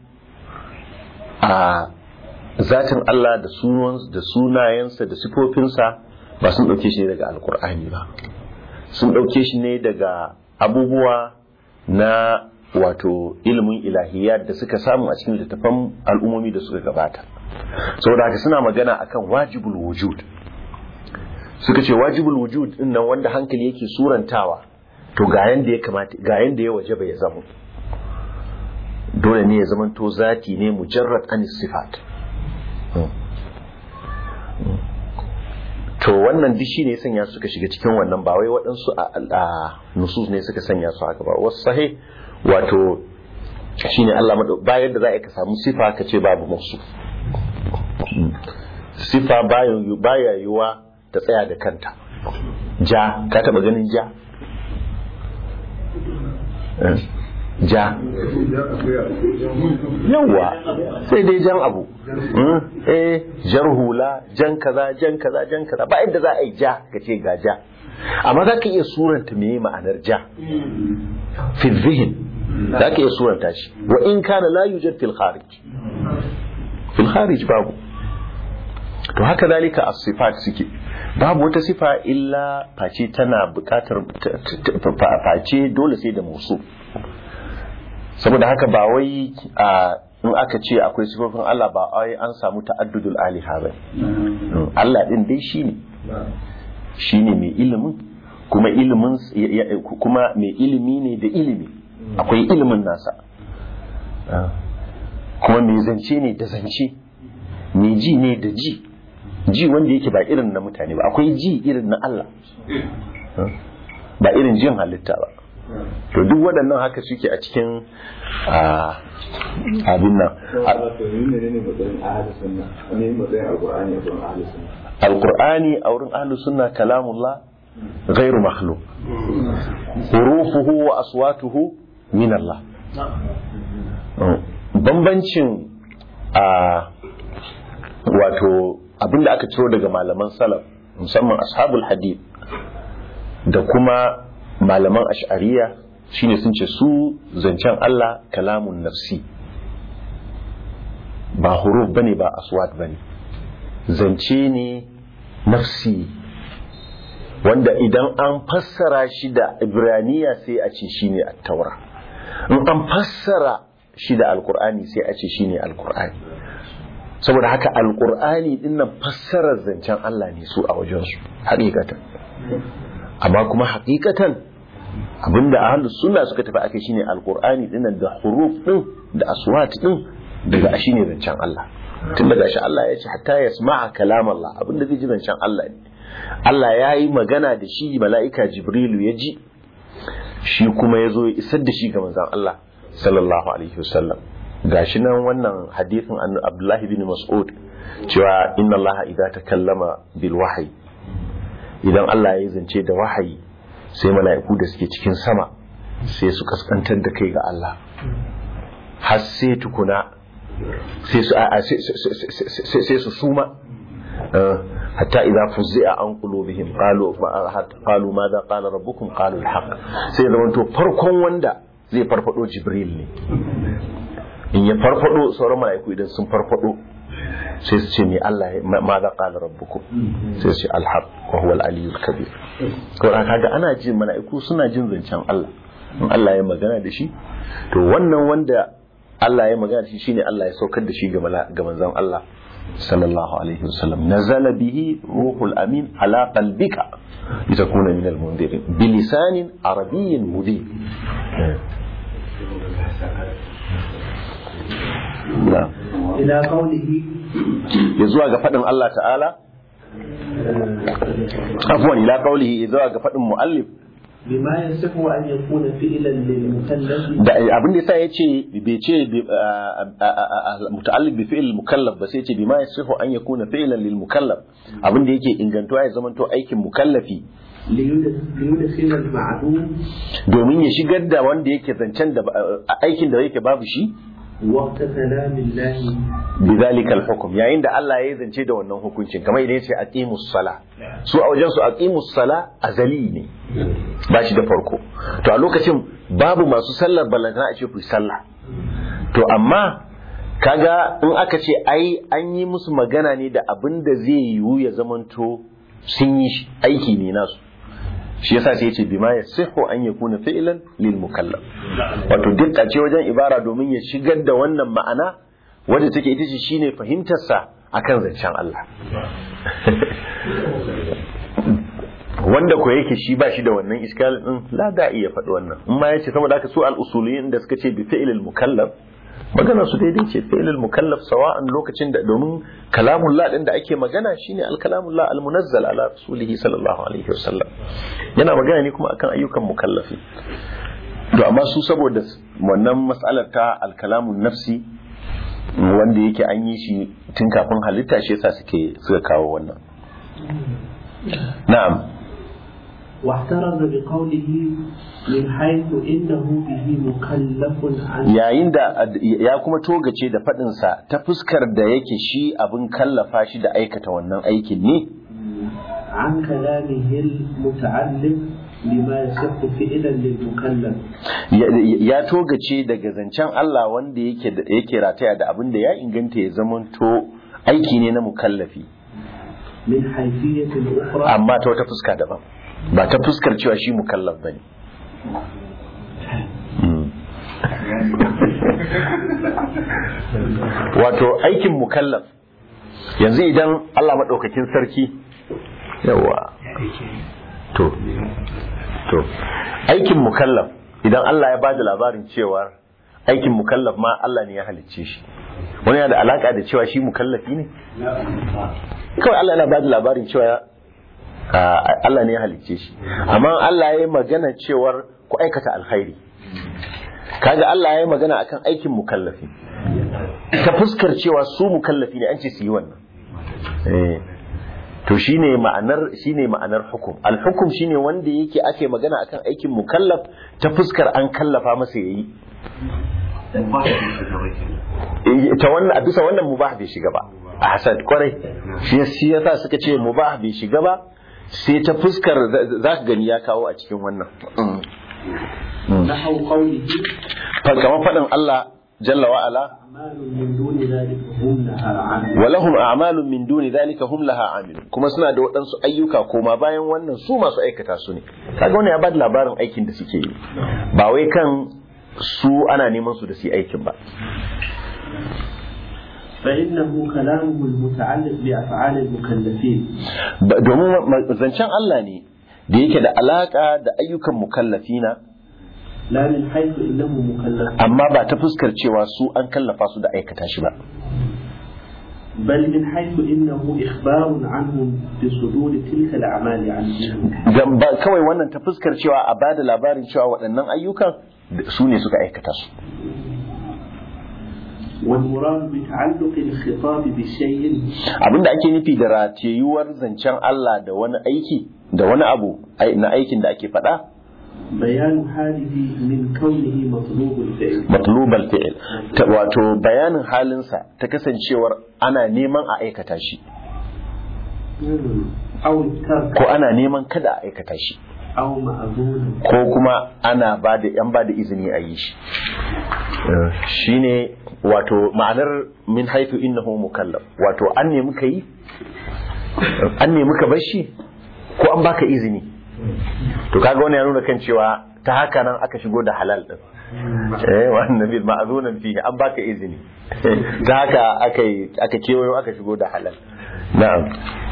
a zatin Allah da sunan da sunayensa da sifofinsa ba sun ɗauke shi ne daga alkur'ani ba sun ɗauke shi ne daga abubuwa na wato ilimin ilahiyat da suka samu a cikin littattafan al'ummomi da suka gabata saboda haka suna magana akan wajibul wujud suka ce wajibul wujud din nan wanda hankali yake surantawa to ga yanda ya kamata ga yanda ya wajaba ya zama dole ne ya zama to zati ne mujarrad anis sifat to wannan duk shine ya sanya suka shiga cikin wannan ba wai waɗansu a nusus ne suka sanya su haka ba wasu sahih wato shine Allah madau bayan da za a ka samu sifa ka ce babu musu sifa baya yiwa ta tsaya da kanta ja ka taba ganin ja ja yawa sai dai jan abu eh jar hula jan kaza jan kaza jan kaza ba inda za a yi ja ka ce ga ja amma za ka iya suranta me ma'anar ja fi zihin za ka iya suranta shi wa in kana la yujad fil kharij fil kharij babu to haka zalika as-sifat suke babu wata sifa illa face tana bukatar face dole sai da musu saboda haka ba wai in aka ce akwai sifofin Allah ba ai an samu ta'addudul aliha ba Allah din dai shine shine mai ilimin kuma ilimin kuma mai ilimi ne da ilimi akwai ilimin nasa kuma mai zance ne da zance mai ji ne da ji ji wanda yake ba irin na mutane ba akwai ji irin na Allah ba irin jin halitta ba to duk waɗannan haka suke a cikin abin nan alƙur'ani a wurin ahlus sunna kalamullah ghairu makhluq hurufuhu wa aswatuhu min Allah bambancin a wato abinda aka ciro daga malaman salaf musamman ashabul hadith da kuma malaman ash'ariya shine sun ce su zancen Allah kalamun nafsi ba huruf bane ba aswat bane zance ne nafsi wanda idan an fassara shi da ibraniya sai a ce shine at-taura in an fassara shi da alkur'ani sai a ce shine alkur'ani saboda haka alkur'ani dinnan fassarar zancen Allah ne su a wajensu hakikatan amma kuma hakikatan abinda ahlus sunna suka tafi akai shine alkur'ani dinnan da huruf din da aswat din daga shine zancen Allah tun daga shi Allah ya ce hatta yasma'a kalam Allah abinda zai ji zancen Allah ne Allah ya yi magana da shi mala'ika Jibrilu ya ji shi kuma ya zo ya isar da shi ga manzon Allah sallallahu alaihi wasallam gashi nan wannan hadithin an Abdullahi bin Mas'ud cewa inna Allah idza takallama bil wahyi idan Allah ya zance da wahayi sai mala'iku da suke cikin sama sai su kaskantar da kai ga Allah har sai tukuna sai su sai su suma hatta idza fuzzi'a an qulubihim qalu qalu madha qala rabbukum qalu al-haq sai zamanto farkon wanda zai farfado Jibril ne in ya farfado sauran mala'iku idan sun farfado sai su ce me Allah ma za qala rabbukum sai su ce alhaq wa huwa al-aliyyul kabir to kaga ana jin mala'iku suna jin zancen Allah in Allah ya magana da shi to wannan wanda Allah ya magana da shi shine Allah ya saukar da shi ga manzon Allah sallallahu alaihi wasallam nazala bihi ruhul amin ala qalbika litakuna min al-mundirin bilisanin arabiyyin mubin إلى قوله ya zuwa ga faɗin Allah ta'ala afuwan ila qaulihi ya zuwa ga faɗin muallif بما يصح أن يكون فعلا للمكلف da abin da yasa yace bai ce muta'alliq bi fi'l mukallaf ba sai yace bima yasihu an yakuna fi'lan lil mukallaf abin da yake ingantuwa ya zamanto aikin mukallafi ليدخل المعدوم domin ya shigar da wanda yake zancen da aikin da yake babu shi وقت كلام الله bizalikal hukum yayin da Allah ya zance da wannan hukuncin kamar idan yace aqimus sala su a wajen su aqimus sala azali ne ba shi da farko to a lokacin babu masu sallar ballantana a ce ku yi sallah to amma kaga in aka ce ai an yi musu magana ne da abin da zai yiwu ya zamanto sun yi shi, aiki ne nasu shi yasa sai yace bima yasihu an yakuna fi'lan lil mukallaf wato dukka ce wajen ibara domin ya shigar da wannan ma'ana wadda take ita ce shine fahimtar sa akan zancen Allah wanda ko yake shi ba shi da wannan iskal din la da iya faɗi wannan in ma yace saboda haka su al usuliyin da suka ce bi fi'lil mukallaf magana su daidai ce fi'lil mukallaf sawa'an lokacin da domin kalamullah din da ake magana shine al kalamullah al munazzal ala rasulihi sallallahu alaihi wasallam yana magana ne kuma akan ayyukan mukallafi to amma su saboda wannan mas'alar ta al kalamun nafsi wanda yake an yi shi tun kafin halitta shi yasa suke suka kawo wannan na'am واحترز بقوله من حيث إنه به مكلف عن yayin da ya kuma togace da faɗinsa ta fuskar da yake shi abin kallafa shi da aikata wannan aikin ne عن كلامه المتعلم بما يصح فعلا للمكلف ya ya togace daga zancen Allah wanda yake da- yake rataya da abin da ya inganta ya zamanto aiki ne na mukallafi من حيثية أخرى amma ta wata fuska daban ba ta fuskar cewa shi mukallaf bane Mm. wato aikin mukallaf yanzu idan Allah maɗaukakin sarki yawa to to aikin mukallaf idan Allah ya bada labarin cewa aikin mukallaf ma Allah ne ya halicce shi wani yana da alaka da cewa shi mukallafi ne kawai Allah yana bada labarin cewa ah, Allah ne ya halicce shi amma Allah ya yi magana cewar ku aikata alkhairi kaga Allah ya yi magana akan aikin mukallafi ta fuskar cewa su mukallafi ne an ce su yi wannan eh to shine ma'anar shine ma'anar hukum al-hukum shine wanda yake ake magana akan aikin mukallaf ta fuskar an kallafa masa yayi Eh, ta wannan a bisa wannan mubah bai shiga ba a hasad kwarai shi shi yasa suka ce mubah bai shiga ba sai ta fuskar za ka gani ya kawo a cikin wannan نحو قوله fa kamar faɗin Allah jalla wa ala أعمال من دون ذلك هم لها عامل walahum a'malun min duni dhalika hum laha amilun kuma suna da waɗansu ayyuka koma bayan wannan su masu aikata su ne kaga wannan ya bada labarin aikin da suke yi ba wai kan su ana neman su da su yi aikin ba فإنه كلامه المتعلق بأفعال المكلفين Ba- domin ma- zancen Allah ne da yake da alaka da ayyukan mukallafina لا من حيث إنه مكلف amma ba ta fuskar cewa su an kallafa su da aikata shi ba بل من حيث إنه إخبار عنهم بصدور تلك الأعمال عنهم Dan ba kawai wannan ta fuskar cewa a bada labarin cewa waɗannan ayyukan su ne suka aikata su والمراد بتعلق الخطاب بشيء abinda ake nufi da ratayuwar zancen Allah da wani aiki da wani abu ai- na aikin da ake faɗa بيان حاله من كونه مطلوب الفعل matlubal fi'il Ta- wato bayanin halinsa ta kasancewar ana neman a aikata shi أو الترك ko ana neman kada a aikata shi أو مأذون ko kuma ana ba da yan ba da izini a yi shi Eh, shine wato ma'anar min haifu innahu mukallaf wato an nemi ka yi an nemi ka bar shi ko an baka izini to kaga wannan ya nuna kan cewa ta haka nan aka shigo da halal din eh wannan bil ma'zunan fihi an baka izini ta haka aka yi- aka kewayo aka shigo da halal na'am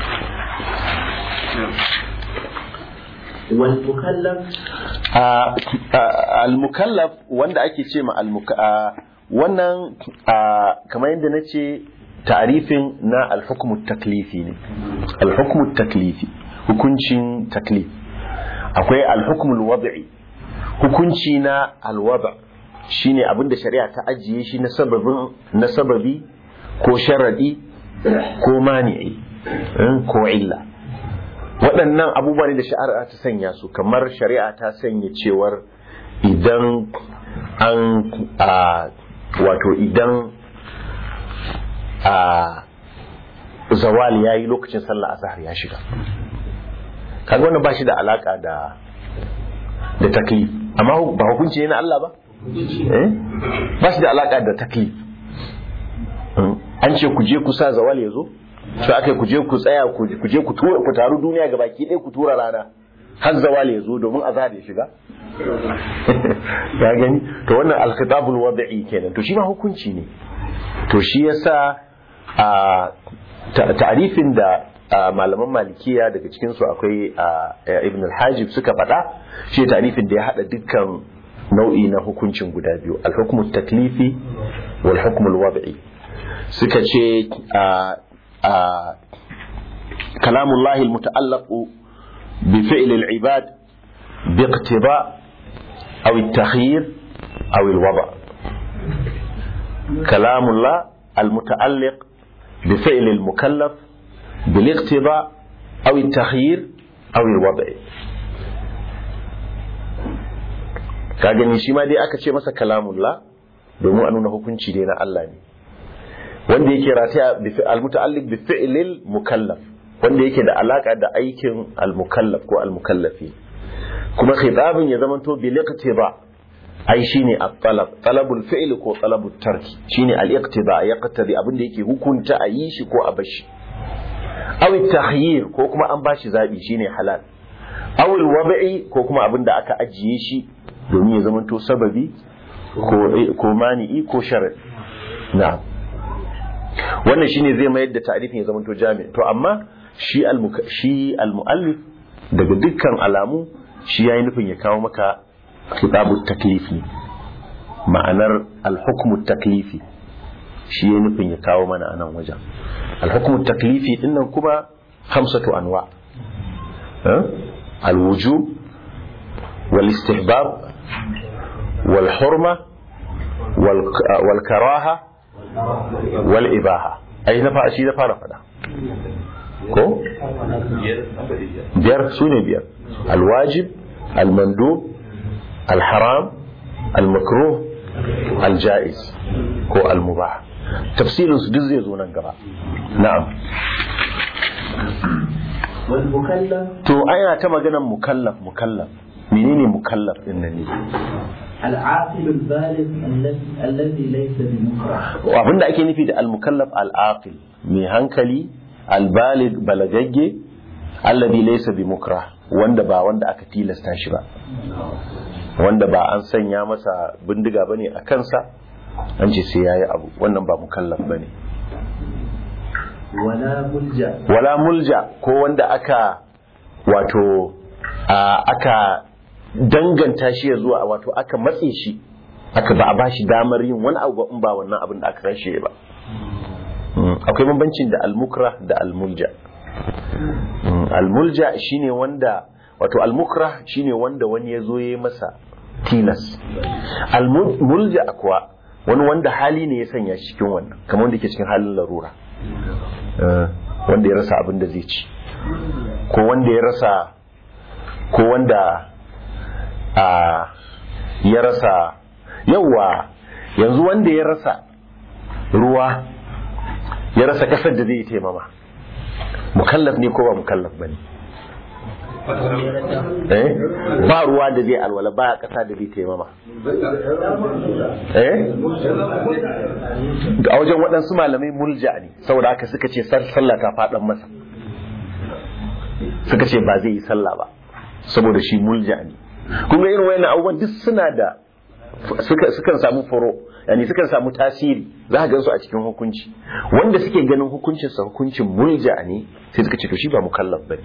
والمكلف Ah, ah, al-mukallaf wanda ake ce ma al-muka ah, wannan ah, kamar yadda na ce tarifin na al-hukmu taklifi ne al-hukmu taklifi hukuncin taklif akwai al-hukmu al-wad'i hukunci na al-wad' shine abinda shari'a ta ajiye shi na sababin na sababi ko sharadi ko mani'i eh, ko illa waɗannan abubuwa ne da shari'a ta sanya su kamar shari'a ta sanya cewar idan an a wato idan a zawali ya yi lokacin sallah azhar ya shiga kaga wannan ba shi da alaka da da taklif amma hu- ba hukunci ne na Allah ba eh ba shi da alaka da taklif Mm. an ce ku je ku sa zawal ya zo sai aka ku je ku tsaya ku ku je ku tura ku taru duniya ga baki ɗaya ku tura rana har zawali ya zo domin azhar ya shiga ya gani to wannan al-khitabul wad'i kenan to shi ma hukunci ne to shi yasa a ta'rifin da malaman malikiya daga cikin su akwai ibn al-hajib suka faɗa shi ta'rifin da ya hada dukkan nau'i na hukuncin guda biyu al-hukmu taklifi wal hukmu al-wad'i suka ce kalamullahi al-muta'allaq bi fi'l al-ibad bi iqtida' أو التخيير أو الوضع كلام الله المتعلق بفعل المكلف بالاقتضاء أو التخيير أو الوضع kagani shi ma dai aka ce masa kalamullah domin a nuna hukunci dai na Allah ne wanda yake rataya al-muta'alliq bi fi'lil mukallaf wanda yake da alaka da aikin al-mukallaf ko al-mukallafi kuma khitabin ya zamanto bil iqtiba ai shine at-talab talabul fi'l ko talabut tarki shine al-iqtiba yaqtadi abin da yake hukunta a yi shi ko a bashi aw at-takhyir ko kuma an bashi zabi shine halal aw al-wad'i ko kuma abin da aka ajiye shi domin ya zamanto sababi ko ko mani'i ko shar'i na'am wannan shine zai mayar da ta'rifin ya zamanto jami to amma shi shi al-muallif daga dukkan alamu shi ya yi nufin ya kawo maka kitabu taklifi ma'anar alhukumu taklifi shi ya yi nufin ya kawo mana a nan wajen alhukumu taklifi dinnan kuma hamsatu anwa alwujub wal istihbab wal hurma wal karaha wal ibaha ai na fa shi da fara fada ko biyar su ne biyar alwajib almandub alharam almakruh aljaiz ko almubah tafsirin su duk zai zo nan gaba na'am to ana ta maganar mukallaf mukallaf menene mukallaf din nan ne العاقل البالغ الذي ليس بمكره abinda ake nufi da al-mukallaf al-aqil mai hankali albalig balagagge alladhi laysa bi mukrah wanda ba wanda aka tilasta shi ba wanda ba an sanya masa bindiga bane a kansa an ce sai yayi abu wannan ba mukallaf bane wala mulja wala mulja ko wanda aka wato aka danganta shi ya zuwa wato aka matse shi aka ba a bashi damar yin wani abu in ba wannan abin da aka rashe ba akwai bambancin da almukra da almulja almulja shine wanda wato almukra shine wanda wani ya zo ya masa tilas almulja kuwa wani wanda hali ne ya sanya shi cikin wannan kamar wanda ke cikin halin larura wanda ya rasa abin da zai ci ko wanda ya rasa ko wanda a ya rasa yawa yanzu wanda ya rasa ruwa ya rasa kasar da zai yi taimama mukallaf ne ko ba mukallaf ba ne eh ba ruwa da zai alwala ba kasa da zai taimama eh a wajen waɗansu malamai mulja ne saboda haka suka ce sallah ta faɗan masa suka ce ba zai yi sallah ba saboda shi mulja ne kuma irin wayannan abubuwan duk suna da sukan samu furo yani sukan samu tasiri za ka gansu a cikin hukunci wanda suke ganin hukuncinsa hukuncin mulja ne sai suka ce to shi ba mukallaf bane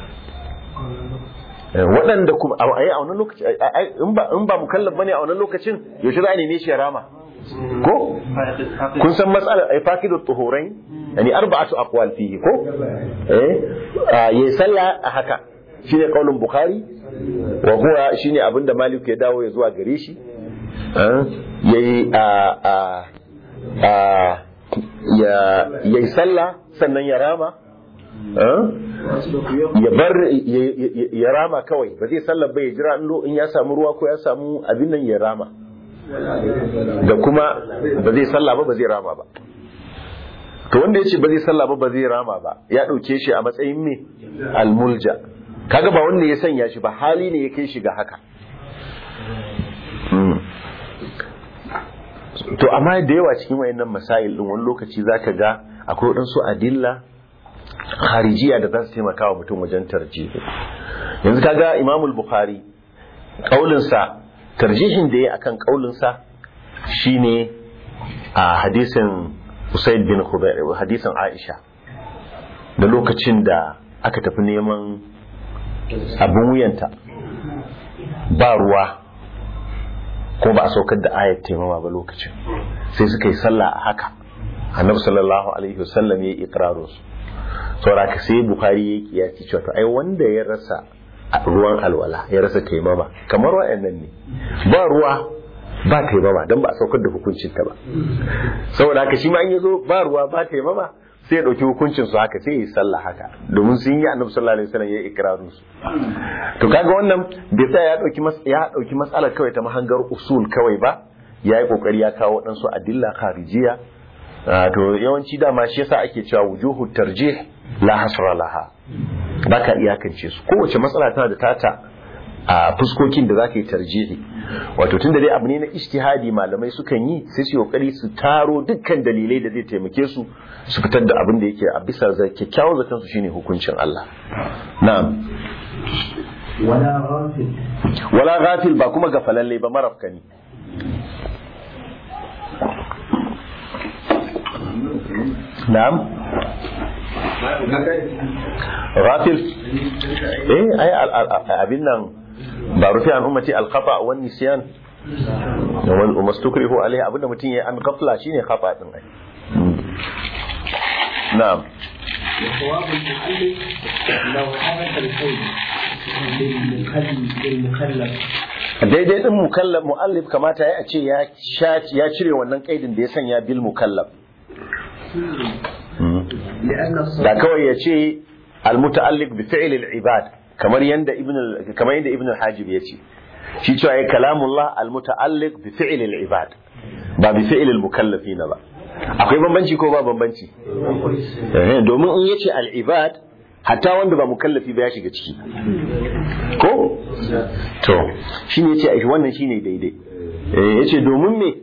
waɗanda kuma a a wannan lokaci in ba in ba mukallaf bane a wannan lokacin yaushe za a neme shi ya rama ko kun san matsalar ai fakidu tuhurai yani arba'atu aqwal fihi ko eh yayi sallah a haka shine kaulin bukhari wa huwa shine abinda malik ya dawo ya zuwa gare shi yayi a a a ya yayi sallah sannan ya rama ya bar ya rama kawai ba zai sallah ba ya jira in ya samu ruwa ko ya samu abin nan ya rama da kuma ba zai sallah ba ba zai rama ba to wanda ya ce ba zai sallah ba ba zai rama ba ya ɗauke shi a matsayin me almulja kaga ba wanda ya sanya shi ba hali ne ya kai shi ga haka to amma da yawa cikin wayannan masail din wani lokaci zaka ga akwai waɗansu adilla kharijiya da za su taimaka wa mutum wajen tarjihi yanzu kaga imamul bukhari kaulinsa tarjihin da ya akan kaulinsa shine a hadisin usaid bin khubair hadisin aisha da lokacin da aka tafi neman abin wuyanta ba ruwa ko ba a saukar da ayat taimama ba lokacin sai suka yi sallah a haka annabi sallallahu alaihi wasallam ya yi ikrarin su saboda ka sai bukhari ya yi kiyasi cewa to ai wanda ya rasa ruwan alwala ya rasa taimama kamar wa'annan ne ba ruwa ba taimama don ba a saukar da hukuncin ta ba saboda haka shi ma an yazo ba ruwa ba taimama sai ya dauki hukuncin su haka sai ya yi sallah haka domin sun yi annabi sallallahu alaihi wasallam ya yi ikrarin su to kaga wannan bai sa ya dauki ya dauki matsalar kawai ta mahangar usul kawai ba ya yi kokari ya kawo waɗansu adilla kharijiya to yawanci dama shi yasa ake cewa wujuhu tarjih la hasra laha baka iyakance su kowace matsala tana da tata a fuskokin da zaka yi tarjihi wato tunda dai abu ne na ijtihadi malamai sukan yi sai su kokari su taro dukkan dalilai da zai taimake su su fitar da abin da yake a bisa za kyakkyawan zaton su shine hukuncin Allah na'am wala ghafil wala ghafil ba kuma gafalalle ba marafkani na'am ghafil eh ai abin nan ba rufi an ummati al-khata wa nisyan wal mastukrihu alaihi abinda mutum yayi an ghafla shine khata din ai na'am وصواب المؤلف لو حدث الكون للمكلف daidai din mukallaf muallif kamata ya ce ya ya cire wannan kaidin da ya sanya bil mukallaf لأن da الصلاة kawai ya ce al-muta'alliq bi fi'l al-ibad kamar yanda ibn al- kamar yanda ibn al-hajib ya ce shi cewa ya kalamullah al-muta'alliq bi fi'l al-ibad ba bi fi'l al-mukallafin ba akwai bambanci ko ba bambanci eh domin in yace al-ibad hatta wanda ba mukallafi ba ya shiga ciki ko to shine yace ai wannan shine daidai eh yace domin me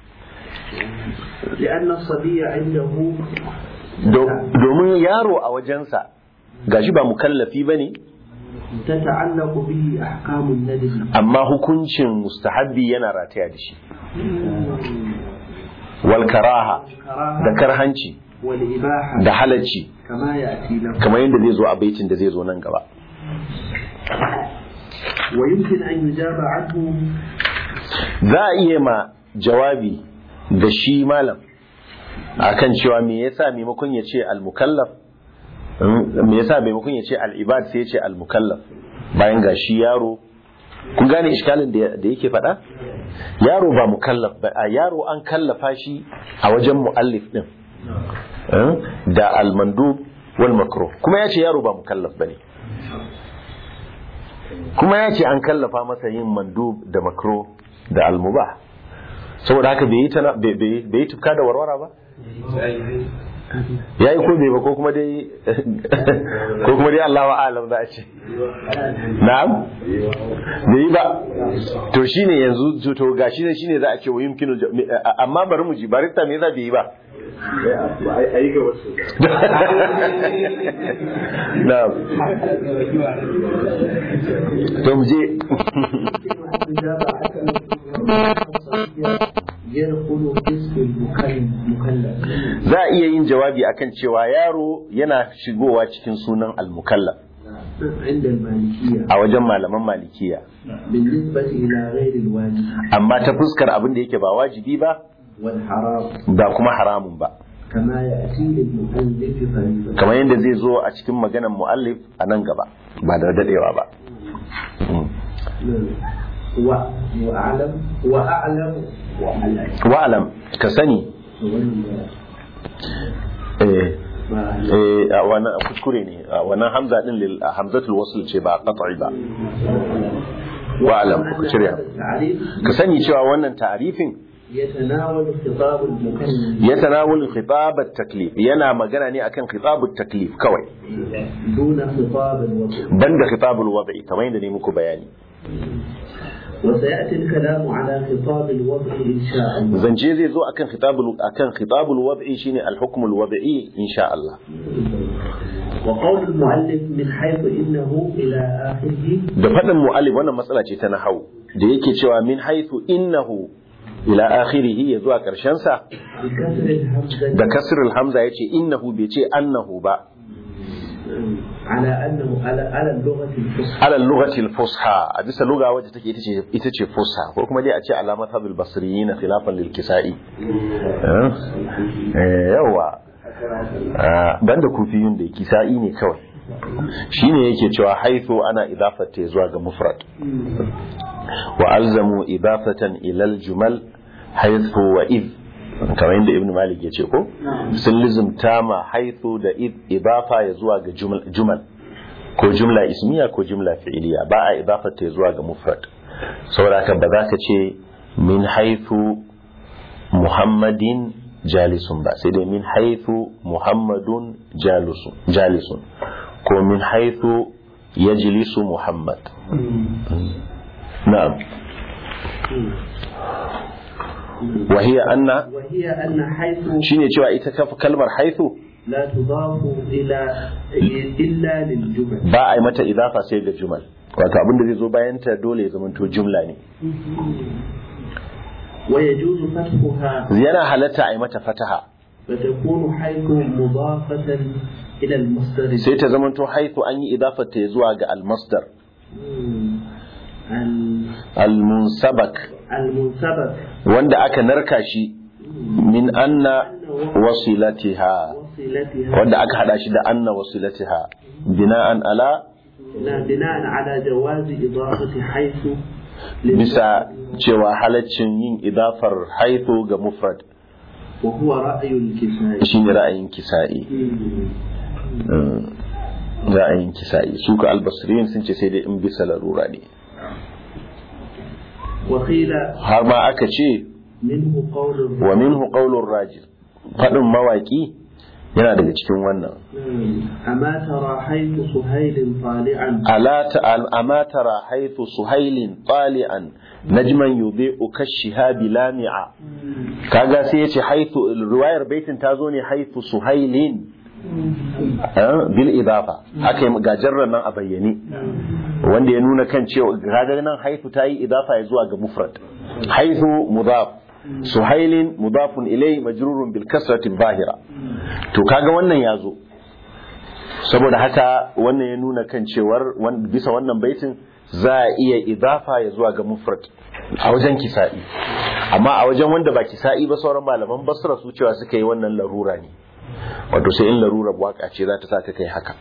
لأن الصبي عنده Do- domin yaro a wajensa gashi ba mukallafi bane تتعلق به أحكام الندب amma hukuncin mustahabbi yana rataya da shi wal karaha da الكراهة karhanci والإباحة da halacci كما يأتي له kamar yadda zai zo a baitin da zai zo nan gaba ويمكن أن يجاب عنه za a iya ma jawabi da shi malam akan cewa me yasa maimakon ya ce al-mukallaf mm, me yasa maimakon ya ce al-ibad sai ya ce al-mukallaf bayan ga shi yaro kun gane iskalin da da yake faɗa yaro ba mukallaf ba a yaro an kallafa shi a wajen muallif din Mm, da al-mandub wal makruh kuma ya ce yaro ba mukallaf bane kuma ya ce an kallafa masa yin mandub da makro da almubah saboda haka bai yi tana- bai- bai bai yi tufka da warwara ba ya yi ko bai ba ko kuma dai ko kuma dai Allah wa alam za a ce na'am bai yi ba to shine yanzu to gashi ne shine za a ce wa yumkinu amma bari mu ji barista me yasa bai yi ba a yi gaba su na'am to mu je يدخل اسم المكلف za a iya yin jawabi akan cewa yaro yana shigowa cikin sunan al-mukallaf عند المالكية a wajen malaman malikiya بالنسبة إلى غير الواجب amma ta fuskar abin da yake ba wajibi ba والحرام ba kuma haramun ba كما يأتي للمؤلف فريضة kamar yadda zai zo a cikin maganar muallif a nan gaba ba da dadewa ba Mm. و... وأعلم وأعلم وأعلم wa'alam ka sani eh eh a wannan kuskure ne a wannan hamza din lil a hamzatul wasl ce ba qat'i ba wa'alam ku cire التعريف ka sani cewa wannan ta'arifin يتناول خطاب المكلف ya tanawul khitab at-taklif yana magana ne akan khitab at-taklif kawai دون خطاب الوضع banda khitab al-wad'i kamar yadda ne muku bayani وسيأتي الكلام على خطاب الوضع إن شاء الله zance zai zo akan khitab akan khitab al-wad'i shine al-hukm al-wad'i insha Allah وقول المؤلف من حيث إنه إلى آخره da faɗin mu'allif wannan matsala ce ta nahau da yake cewa min haythu innahu ila akhirih ya zuwa karshen sa بكسر الهمزة da kasrul hamza yace innahu bai ce annahu ba على أنه على على اللغة الفصحى ala lughati al-fusha a bisa lugha wacce take ita ce ita ce fusha ko kuma dai a ce ala madhhabil basriyin khilafan lil kisai eh eh, yawa Ah, banda kufiyun da kisai ne kawai shine yake cewa haithu ana idafata zuwa ga mufrad wa alzamu idafatan ila al-jumal haithu wa id kamar yadda ibn malik ya ce ko sun lizumta ma haithu da id idafa ya zuwa ga jumal jumal ko jumla ismiya ko jumla fi'iliya ba a idafata zuwa ga mufrad saboda haka ba za ka ce min haithu muhammadin jalisun ba sai dai min haithu muhammadun jalisun jalisun ko min haithu yajlisu muhammad na'am wa hiya anna وهي أن حيث shine cewa ita kaf- kalmar haithu لا تضاف إلى إلا للجمل ba a yi mata idafa sai ga jumal wato abin da zai zo bayan ta dole ya zamanto jumla ne ويجوز فتحها yana halatta a yi mata fataha فتكون حيث مضافة إلى المصدر sai ta zamanto haithu an yi idafar ta zuwa ga almasdar ال- almunsabak المنسبك wanda aka narka shi min anna wasilatiha وصلتها wanda aka hada shi da anna wasilatiha bina'an ala لا بناء على جواز إضافة حيث للمفرد bisa cewa halaccin yin idafar haithu ga mufrad وهو رأي الكسائي shine ra'ayin kisa'i Mm, ra'ayin kisa'i su ka albasriyin sun ce sai dai in bisa larura ne وقيل har ma aka ce منه قول wa minhu qawlur rajil fadin mawaki yana daga cikin wannan أما ترى حيث سهيل طالعا ala ta'al ama tara haythu suhailin tali'an najman yudhi'u kashihabi lami'a kaga sai yace haythu riwayar baitin ta zo ne haythu suhailin eh, bil idafa aka yi gajarran nan a bayyane wanda ya nuna kan cewa kaga nan haythu ta yi idafa ya zuwa ga mufrad haythu mudaf suhailin mudafun ilai majrurun bil kasrati zahira to kaga wannan ya zo saboda haka wannan ya nuna kan cewar wan- bisa wannan baitin za a iya idafa ya zuwa ga mufrad a wajen kisa'i amma a wajen wanda ba kisa'i ba sauran malaman basra su cewa suka yi wannan larura ne wato sai in larurar waka ce za ta sa ka kai haka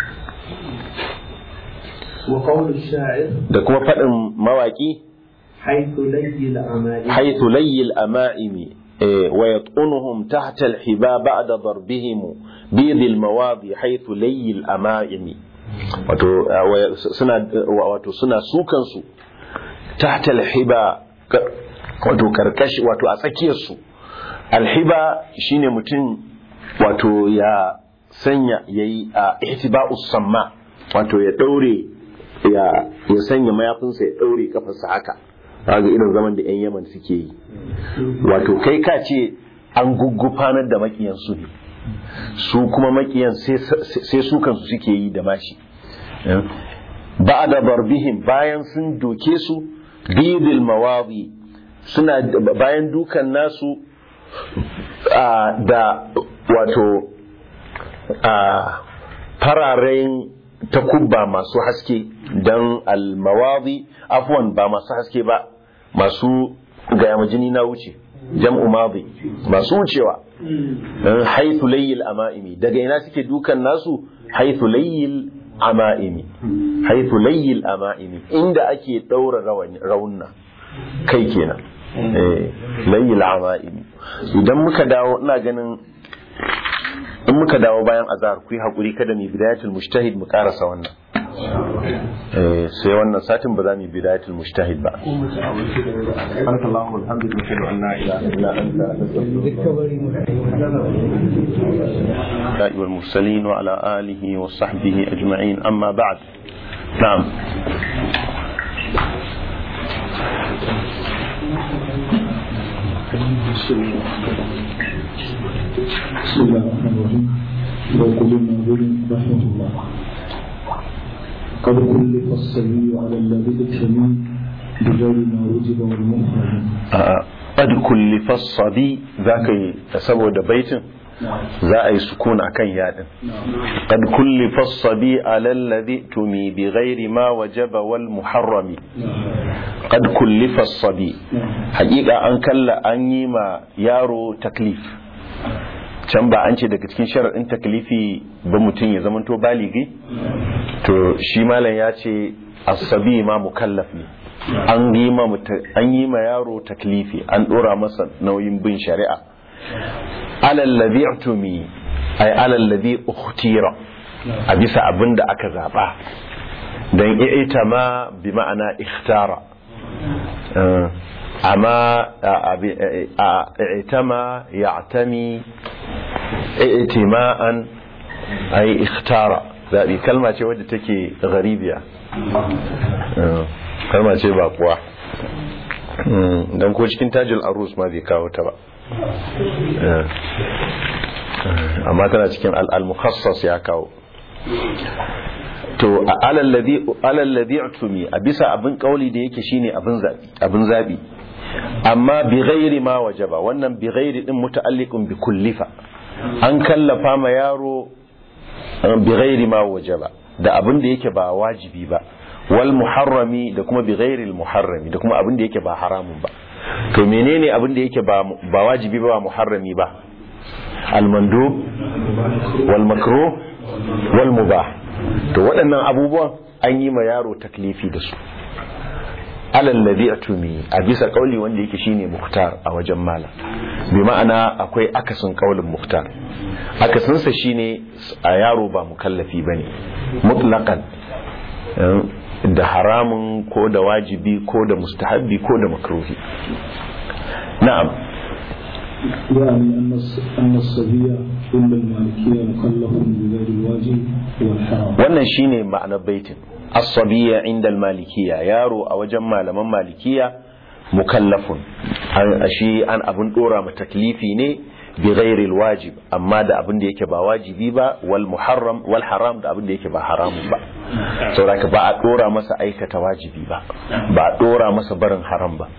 وقول الشاعر da kuma faɗin mawaƙi حيث لي الأماني حيث لي الأمائم إيه، ويطعنهم تحت الحبا بعد ضربهم بيض المواضي حيث لي الأمائم wato uh, wa- suna uh, wato suna sukan su tahta alhiba ka- wato karkashi wato a tsakiyar su alhiba shine mutum wato ya sanya yayi a ihtiba'us samma wato ya daure ya ya sanya mayafinsa ya daure kafarsa haka kaga irin zaman da yan Yaman suke yi wato kai ka ce an guggufanar da makiyan su ne su kuma makiyan sai su kansu suke yi da mashi ba da barbihim bayan sun doke su bidil mawadi suna bayan dukan nasu a, da wato a fararen takubba masu haske don almawadi afwan ba masu haske ba masu gaya jini na wuce jam'u madi masu wucewa haithu layyil ama'imi daga ina suke dukan nasu haithu layyil ama'imi haithu layyil ama'imi inda ake daura raunna kai kenan eh layyil ama'imi idan muka dawo ina ganin in muka dawo bayan azhar ku yi hakuri kada mu bidayatul mujtahid mu karasa wannan eh sai wannan satin ba za mu bidayatul mujtahid ba سبحانك اللهم وبحمدك نشهد ان لا اله الا انت نستغفرك والمرسلين وعلى اله وصحبه اجمعين اما بعد نعم بسم الله الرحمن الرحيم وقل الناظر رحمه الله قد كلف الصبي على الذي اتمي بغير ما وجب والمحرم a'a qad kullifa sabi zaka yi saboda baitin za a yi sukun akan yadin qad kullifa sabi ala alladhi tumi bi ghairi ma wajaba wal muharrami qad kullifa sabi haƙiƙa an kalla an yi ma yaro taklif can ba an ce daga cikin sharaɗin taklifi ba mutum ya zamanto baligi to shi malam ya ce asabi ma mukallaf ne an yi ma muta- an yi ma yaro taklifi an dora masa nauyin bin shari'a alal ladhi utumi ay alal ladhi ukhtira a bisa abin da aka zaba dan i'tama bi ma'ana ikhtara Eh, amma a- abi- a- i'tama ya'tami i'tima'an ay ikhtara zabi kalma ce wadda take gharibiya Eh, kalma ce ba kuwa don ko cikin tajil arus ma bai kawo ta ba Eh, eh, amma tana cikin al-mukhassas ya kawo to a alal ladhi utumi a bisa abin kauli da yake shine abin zabi abin zabi amma bi ghairi ma wajaba wannan bi ghairi din muta'alliqun bi kullifa an kallafa ma yaro eh, bi ghairi ma wajaba da abin da yake ba wajibi ba wal muharrami da kuma bi ghairi al muharrami da kuma abin da yake ba haramun ba to menene abin da yake ba ba wajibi ba ba muharrami ba al mandub wal makruh wal mubah to waɗannan abubuwan an yi ma yaro taklifi da su alal ladhi atumi a bisa kauli wanda yake shine muhtar a wajen malam bi ma'ana akwai akasin kaulin muhtar akasin sa shine a yaro ba mukallafi bane mutlaqan eh, da haramun ko da wajibi ko da mustahabbi ko da makruhi na'am يعني أن الص- أن الصبي عند المالكية مكلف بغير الواجب والحرام wannan shine ma'anar baitin as-sabiyya inda al-malikiyya yaro a wajen malaman malikiya mukallafun an shi an abun dora ma taklifi ne bi ghairi al-wajib amma da abin da yake ba wajibi ba wal muharram wal haram da abin da yake ba haramun ba saboda ba a dora masa aikata wajibi ba ba a dora masa barin haram ba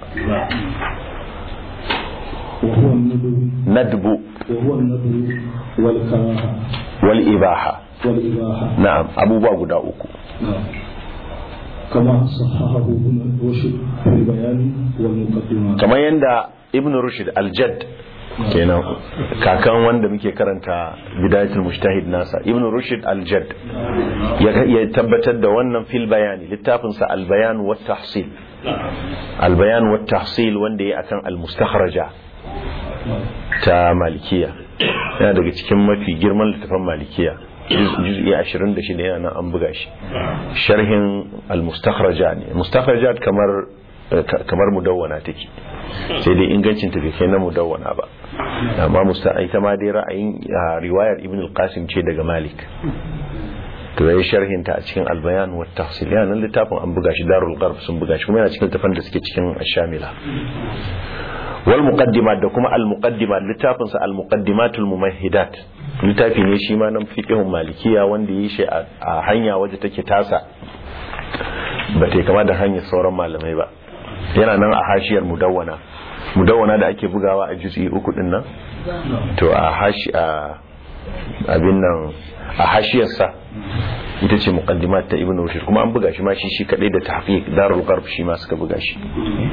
وهو الندب nadbu وهو الندب والكراهة wal ibaha والإباحة na'am abubuwa guda uku نعم. كما صححه ابن رشد في البيان والمقدمات kamar yadda ibn rushd al-jadd kenan kakan wanda muke karanta bidayatul mujtahid nasa ibn rushd al-jadd ya ya tabbatar da wannan fil bayani littafin sa al-bayan wa tahsil al-bayan wa tahsil wanda ya akan al-mustakhraja ta malikiya yana daga cikin mafi girman littafin malikiya juz'i 26 yana nan an buga shi sharhin al-mustakhraja ne mustakhrajat kamar kamar mudawwana take sai dai ingancin ta bai kai na mudawwana ba amma musta ita ma dai ra'ayin ah, riwayar ibn al-qasim ce daga malik to yayi sharhin ta a cikin al-bayan wa tahsil yana nan littafin an buga shi darul gharb sun buga shi kuma yana cikin tafan da suke cikin ash-shamila wal muqaddimat da kuma al muqaddimat littafin sa al muqaddimatul mumahhidat littafi ne shi ma nan fiqhun malikiya wanda yi shi a a hanya waje take tasa ba ta kama da hanyar sauran malamai ba yana nan a hashiyar mudawwana mudawwana da ake bugawa a juz'i uku din nan to a hashi a abin nan a hashiyarsa ita ce muqaddimat ta ibnu rushd kuma an buga shi ma shi shi kadai da tahqiq darul gharb shi ma suka buga shi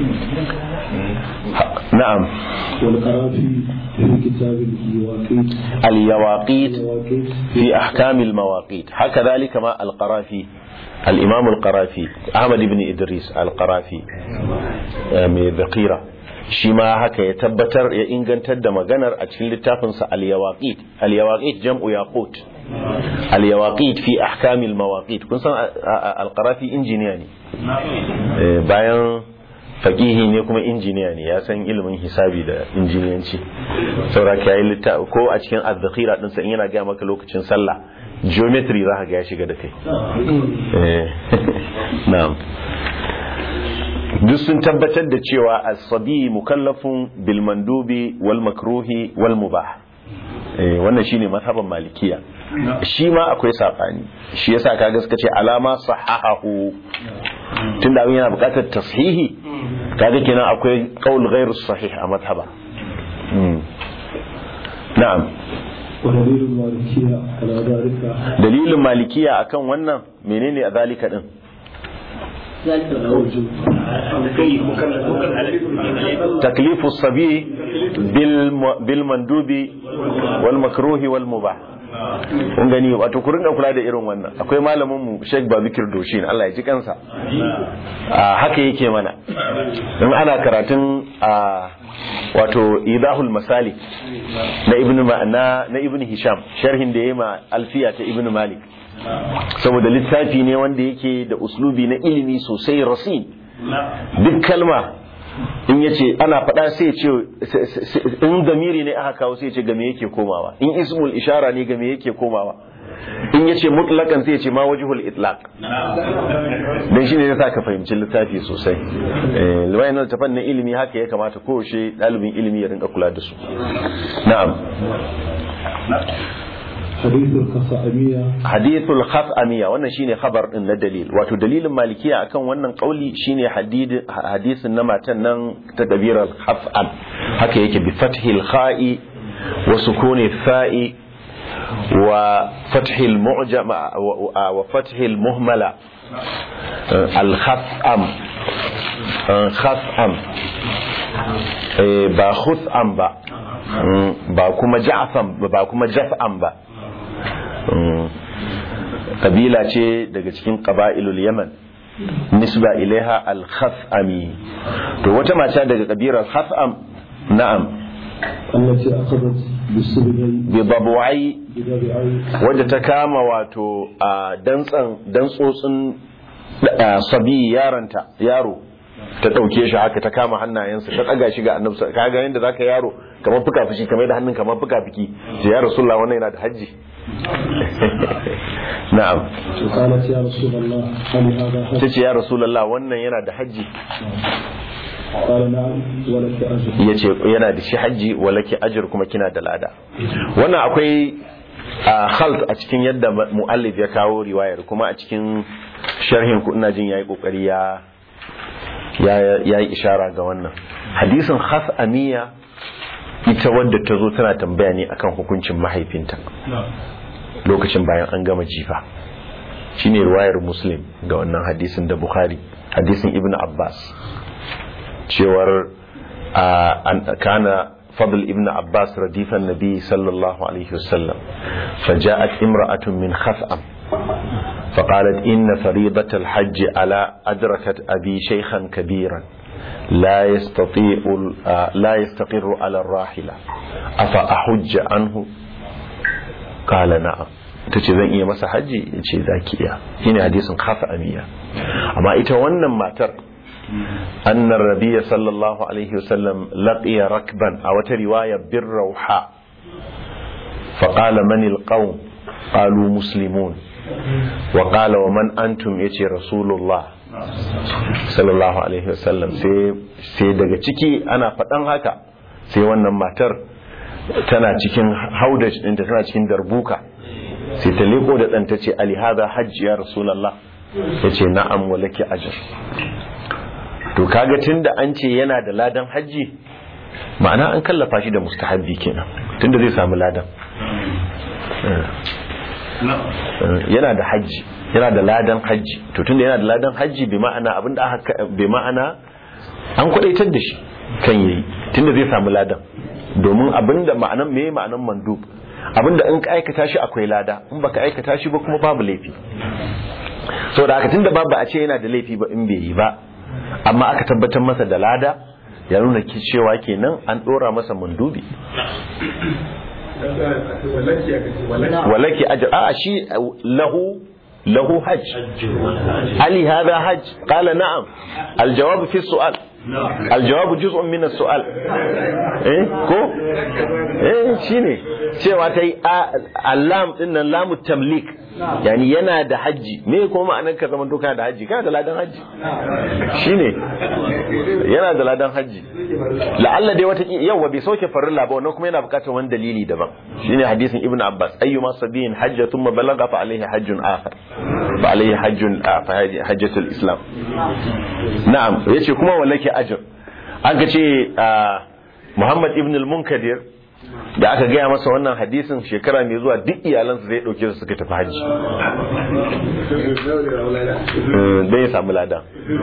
Ha- na'am والقرافي في كتاب الواقيت al-yawaqit الواقيت في أحكام المواقيت هكذلك ما القرافي الإمام القرافي أحمد بن إدريس القرافي آه، من ذقيرة شما هكا يتبتر يإنغن تد مغنر أتشل التافنس اليواقيت اليواقيت جمع ياقوت اليواقيت في أحكام المواقيت كن سن القرافي إنجينياني آه، bayan fakihi ne kuma injiniya ne ya san ilimin hisabi da injiniyanci saura ka yi litta ko a cikin azzakira dinsa in yana gaya maka lokacin sallah geometry za ka ga ya shiga da kai Eh, na'am duk sun tabbatar da cewa as-sabi mukallafun bil mandubi wal makruhi wal mubah eh wannan shine mazhaban malikiya shi ma akwai sabani shi yasa kaga suka ce alama sahahahu tunda abin yana bukatar tashihi kaga kenan akwai qaul ghairu sahih a mazhaba Mm. na'am ودليل المالكية على ذلك dalilin malikiya akan wannan menene a zalika din تكليف الصبي بالم- بالمندوب والمكروه والمباح kun gani wato ku ringa kula da irin wannan akwai malamin mu Sheikh Babikir Doshin Allah ya ji kansa a haka yake mana in ana karatun a wato idahul masalik na ibnu Ma- na na ibnu Hisham sharhin da yayi ma alfiya ta ibnu Malik saboda littafi ne wanda yake da uslubi na ilimi sosai rasin duk kalma in yace ana faɗa sai ce in damiri ne aka kawo sai ce game yake komawa in ismul ishara ne game yake komawa in yace mutlakan sai ce ma wajhul itlaq dan shine yasa ka fahimci littafi sosai eh wayannan tafan na ilimi haka ya kamata kowace dalibin ilimi ya rinka kula da su na'am حديث الخصائمية hadithul khaf'amiya wannan shine khabar din na dalil wato dalilin malikiya akan wannan kauli shine hadid- hadisin na matan nan ta dabirar khaf'am haka yake bi fathil kha'i wa sukuni fa'i wa fathil mu'jama wa wa fathil muhmala al khaf'am khaf'am Eh, ba khus'am ba Mm, ba kuma ja'fam ba kuma jaf'am ba kabila ce daga cikin ƙaba'ilul yaman nisba ilaiha al-khaf'ami to wata mata daga kabilar khaf'am na'am التي أخذت بالسبعي bi babu'ai بدرعي wadda ta kama wato a dantsan dantsotsin a, sabi yaranta yaro ta ɗauke shi haka ta kama hannayensa ta ɗaga shi ga annabi ka ga yadda zaka yaro kamar fuka fuki kamar da hannun kamar fuka fuki ce ya rasulullah wannan yana da hajji na'am قالت يا رسول الله هل هذا حج؟ ta ce ya rasulullah wannan yana da hajji قال نعم ولك أجر ya ce yana da shi hajji walaki ajir kuma kina da lada wannan akwai a khalt a cikin yadda mu'allif ya kawo riwayar kuma a cikin sharhin ku ina jin yayi kokari ya ya yi ishara ga wannan hadisin khas'amiya ita wadda ta zo tana tambaya ne akan hukuncin mahaifinta lokacin bayan an gama jifa shine riwayar muslim ga wannan hadisin da bukhari hadisin ibn abbas cewar kana fadl ibn abbas radifan nabi sallallahu alaihi wasallam فجاءت امرأة من خثأم فقالت إن فريضة الحج على أدركت أبي شيخا كبيرا لا يستطيع لا يستقر على الراحلة أفأحج عنه قال نعم tace zan iya masa hajji ya ce za ki iya shine hadisin kafa amiya amma ita wannan matar أن النبي صلى الله عليه وسلم لقي ركبا أو رواية بالروحاء فقال من القوم قالوا مسلمون وقال ومن أنتم يتي رسول الله صلى الله عليه وسلم sai daga ciki ana faɗan haka sai wannan matar tana cikin haudaj ɗinta tana cikin darbuka sai ta leko da ɗanta ce alihada hajji ya rasulallah ya ce na'am walaki ajir to kaga tunda an ce yana da ladan hajji ma'ana an kallafa shi da mustahabbi kenan tunda zai samu ladan yana da hajji yana da ladan hajji to tunda yana da ladan hajji bi ma'ana abinda aka bi ma'ana an kwadaitar da shi kan yayi tunda zai samu ladan domin abinda ma'anan me ma'anan mandub abinda in ka aikata shi akwai lada in baka aikata shi ba kuma babu laifi saboda haka tunda babu a ce yana da laifi ba in bai yi ba amma aka tabbatar masa da lada ya nuna cewa kenan an dora masa mandubi walaki ajr a shi lahu lahu hajj ali hada hajj qala na'am aljawab fi su'al الجواب جزء من السؤال eh ko eh shine cewa ta yi alam din nan lamu tamlik yani yana da hajji me kuma ma'anar ka zama to kana da hajji kana da ladan hajji shine yana da ladan hajji la'alla dai wata yawa bai sauke farilla ba wannan kuma yana bukatar wani dalili daban shine hadisin ibnu abbas ayyuma sabiyin hajja thumma balagha fa alayhi hajjun akhar fa alayhi hajjun fa hajjatul islam na'am yace kuma wallake ajr an ka ce muhammad ibn al-munkadir da aka gaya masa wannan hadisin shekara mai zuwa duk iyalansu zai dauke su suka tafi hajji don ya samu lada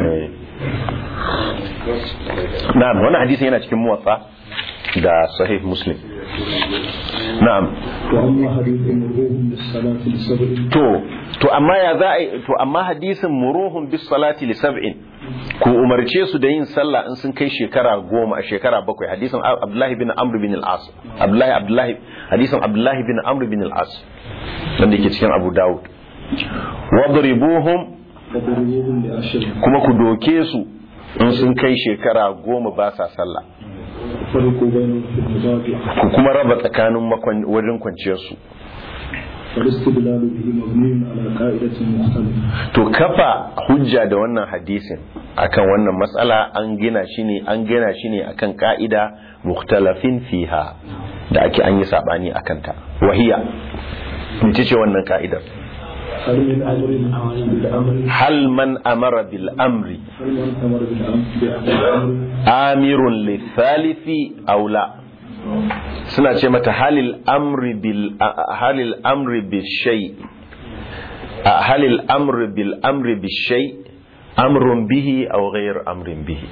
na'am wannan hadisin yana cikin muwatsa da sahih muslim na'am وأما حديث مروهم بالصلاة لسبع to to amma ya za a yi to amma hadisin muruhun bis salati li sab'in ku umarce su da yin sallah in sun kai shekara goma a shekara bakwai hadisin abdullahi bin amr bin al-as abdullahi abdullahi hadisin abdullahi bin amr bin al-as wanda yake cikin abu dawud wadribuhum فضربوهم لعشر kuma ku doke su in sun kai shekara goma ba sa sallah فرقوا بينهم في المضاجع ku kuma raba tsakanin makwan- wajen kwanciyar su والاستدلال به مبني على قاعدة مختلفة to kafa hujja da wannan hadisin akan wannan matsala an gina shi ne an gina shi ne akan ka'ida mukhtalafin fiha da ake an yi sabani akan ta wahiya mace ce wannan ka'idar هل من أمر بالأمر hal man amara bil amri هل من أمر بالأمر بالأمر amirun lithalithi aw la suna ce mata halil amri bil halil amri bil shay halil amri bil amri bil shay amrun bihi aw ghayr amrin bihi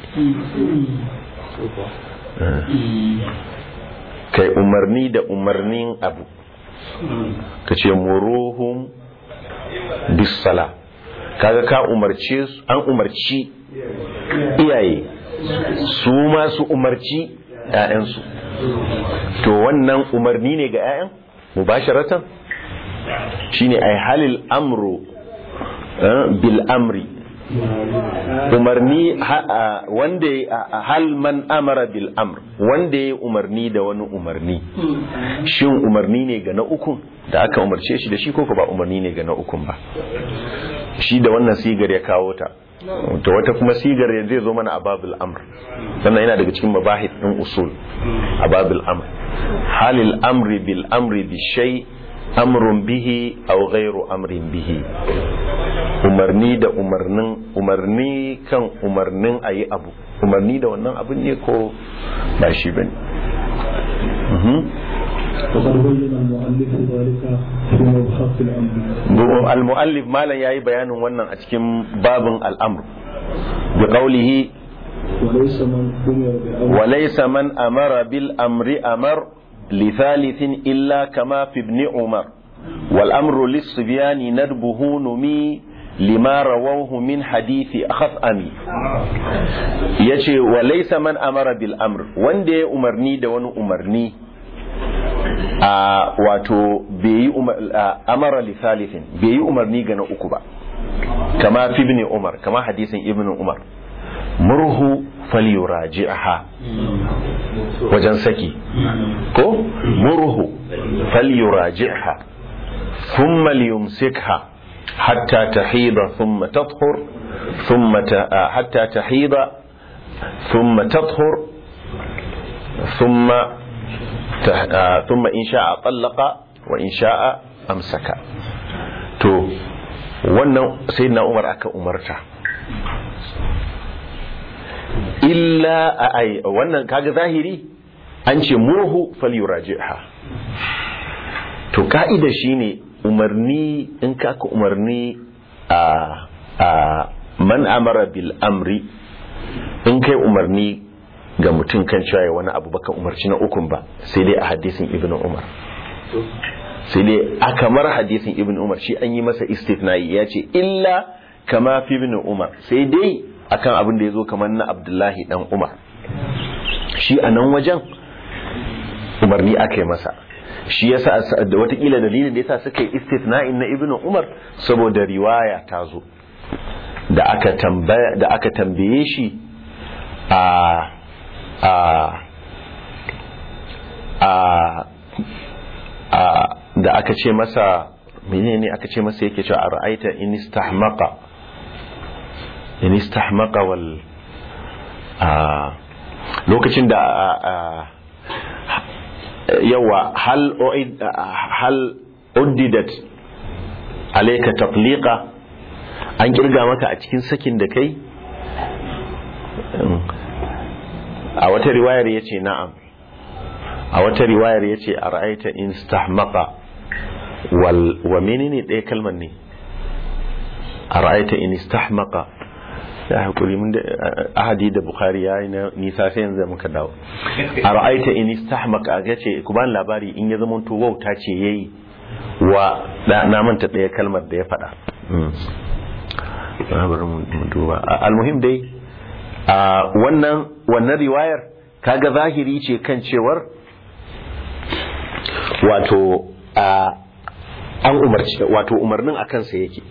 kai umarni da umarnin abu ka ce muruhum bis sala kaga ka umarce su an umarci iyaye su ma su umarci ‘ya'yansu to wannan umarni ne ga ‘ya'yan mubasharatan shi ne ai halil amru eh, bil amri umarni ha- a- wanda ya- a- hal man amara bil amr wanda ya umarni da wani umarni shin umarni ne ga na ukun da aka umarce shi da shi ko ko ba umarni ne ga na ukun ba shi da wannan sigar ya kawo ta to wata kuma sigar ya zai zo mana a babul amr sannan yana daga cikin mabahith din usul a babul amr halil amri bil amri bi shay amrun bihi aw ghairu amrin bihi umarni da umarnin umarni kan umarnin ayi abu umarni da wannan abin ne ko ba shi bane Mhm. وقد بين المؤلف ذلك في مبحث الأمر al-mu'allif malam yayi bayanin wannan a cikin babin al'amr bi qawlihi وليس من أمر بأمر wa laysa man amara bil amri amar li thalithin illa kama fi ibn umar wal amru lis sibyani nadbuhu numi lima rawahu min hadithi akhasami yace wa laysa man amara bil amr wanda ya umarni da wani umarni a wato bai yi umar- a, amara li thalithin bai yi umarni ga na uku ba kama fi ibn umar kama hadisin ibn umar murhu falyuraji'aha wajen saki ko murhu falyuraji'ha thumma liyumsikha hatta tahida thumma tathur thumma ta- a, hatta tahida thumma tathur thumma ta- a, thumma in sha'a tallaqa wa in sha'a amsaka to wannan sayyidina umar aka umarta illa a ai wannan kaga zahiri an ce murhu falyuraji'ha to ka'ida shine umarni in ka ka umarni a a man amara bil amri in kai umarni ga mutum kan cewa ya wani abu baka umarci na ukun ba sai dai a hadisin ibnu umar sai dai a kamar hadisin ibnu umar shi an yi masa istithna'i ya ce illa kama fi ibnu umar sai dai akan abin da ya zo kamar na abdullahi dan umar shi a nan wajen umarni aka yi masa shi yasa da watakila dalilin da yasa suka yi istithna'in na ibnu umar saboda riwaya ta zo da aka tambaya da aka tambaye shi a a a da aka ce masa menene aka ce masa yake cewa a ra'aita in istahmaqa in istahmaqa wal lokacin da yawa hal hal uddidat alayka tatliqa an kirga maka a cikin sakin da kai a wata riwayar yace na'am a wata riwayar yace a ra'aita in istahmaqa wal wa menene ɗaya kalmar ne a ra'aita in istahmaqa ya hakuri mun da ahadi da bukhari ya yi nisa sai yanzu muka dawo a ra'aita in istahmaqa ga ce ku ban labari in ya zama to wauta ce yayi wa na manta ɗaya kalmar da ya faɗa bari mu duba almuhim dai a wannan wannan riwayar kaga zahiri ce kan cewar wato a an umarci wato umarnin a kansa yake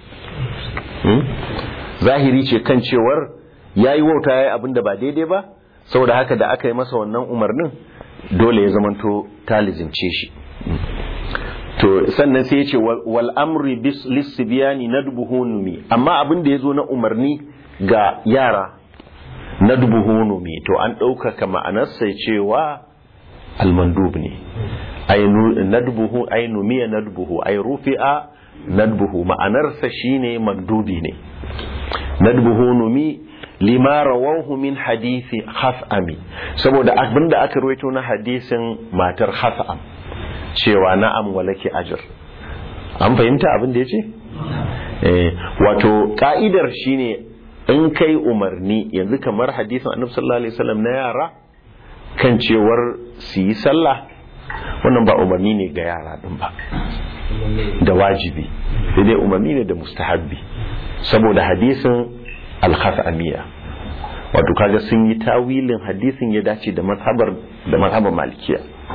zahiri ce kan cewar ya yi wauta ya yi abin da ba daidai ba saboda haka da aka yi masa wannan umarnin dole ya zamanto talizimce shi to sannan sai ya ce wal amri bis lissibiyani nadbuhu numi amma abin da ya zo na umarni ga yara nadbuhu numi to an ɗaukaka ma'anarsa cewa almandub ne ay nadbuhu ay numiya nadbuhu ay rufi'a nadbuhu ma'anarsa shine mandubi ne nadbuhu numi lima rawahu min hadisi khas'ami saboda abinda aka rawaito na hadisin matar khas'am cewa na'am walaki ajr an fahimta abin da yace eh wato ka'idar shine in kai umarni yanzu kamar hadisin annabi sallallahu alaihi wasallam na yara kan cewar su yi sallah wannan ba umarni ne ga yara din ba da wajibi sai dai umarni ne da mustahabbi saboda hadisin alkhasamiya wato kaga sun yi tawilin hadisin ya dace da mazhabar da mazhabar malikiya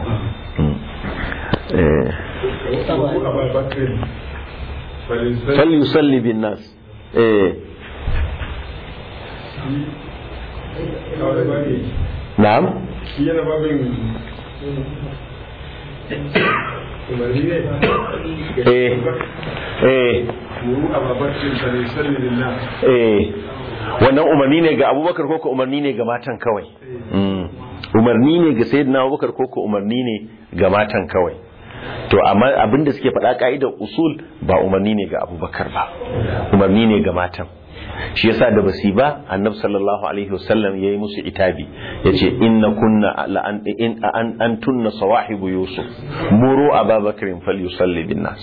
fal yusalli bin nas eh na'am yana babin umarni ne eh eh muru a babakin falisalli lillah eh wannan umarni ne ga abubakar ko ko umarni ne ga matan kawai Mm. umarni ne ga sayyidina abubakar ko ko umarni ne ga matan kawai to amma abinda suke faɗa ka'idar usul ba umarni ne ga abubakar ba umarni ne ga matan shi yasa da basi ba annabi sallallahu alaihi wasallam yayi musu itabi yace inna kunna la an in an antunna sawahibu yusuf muru ababakrin falyusalli bin nas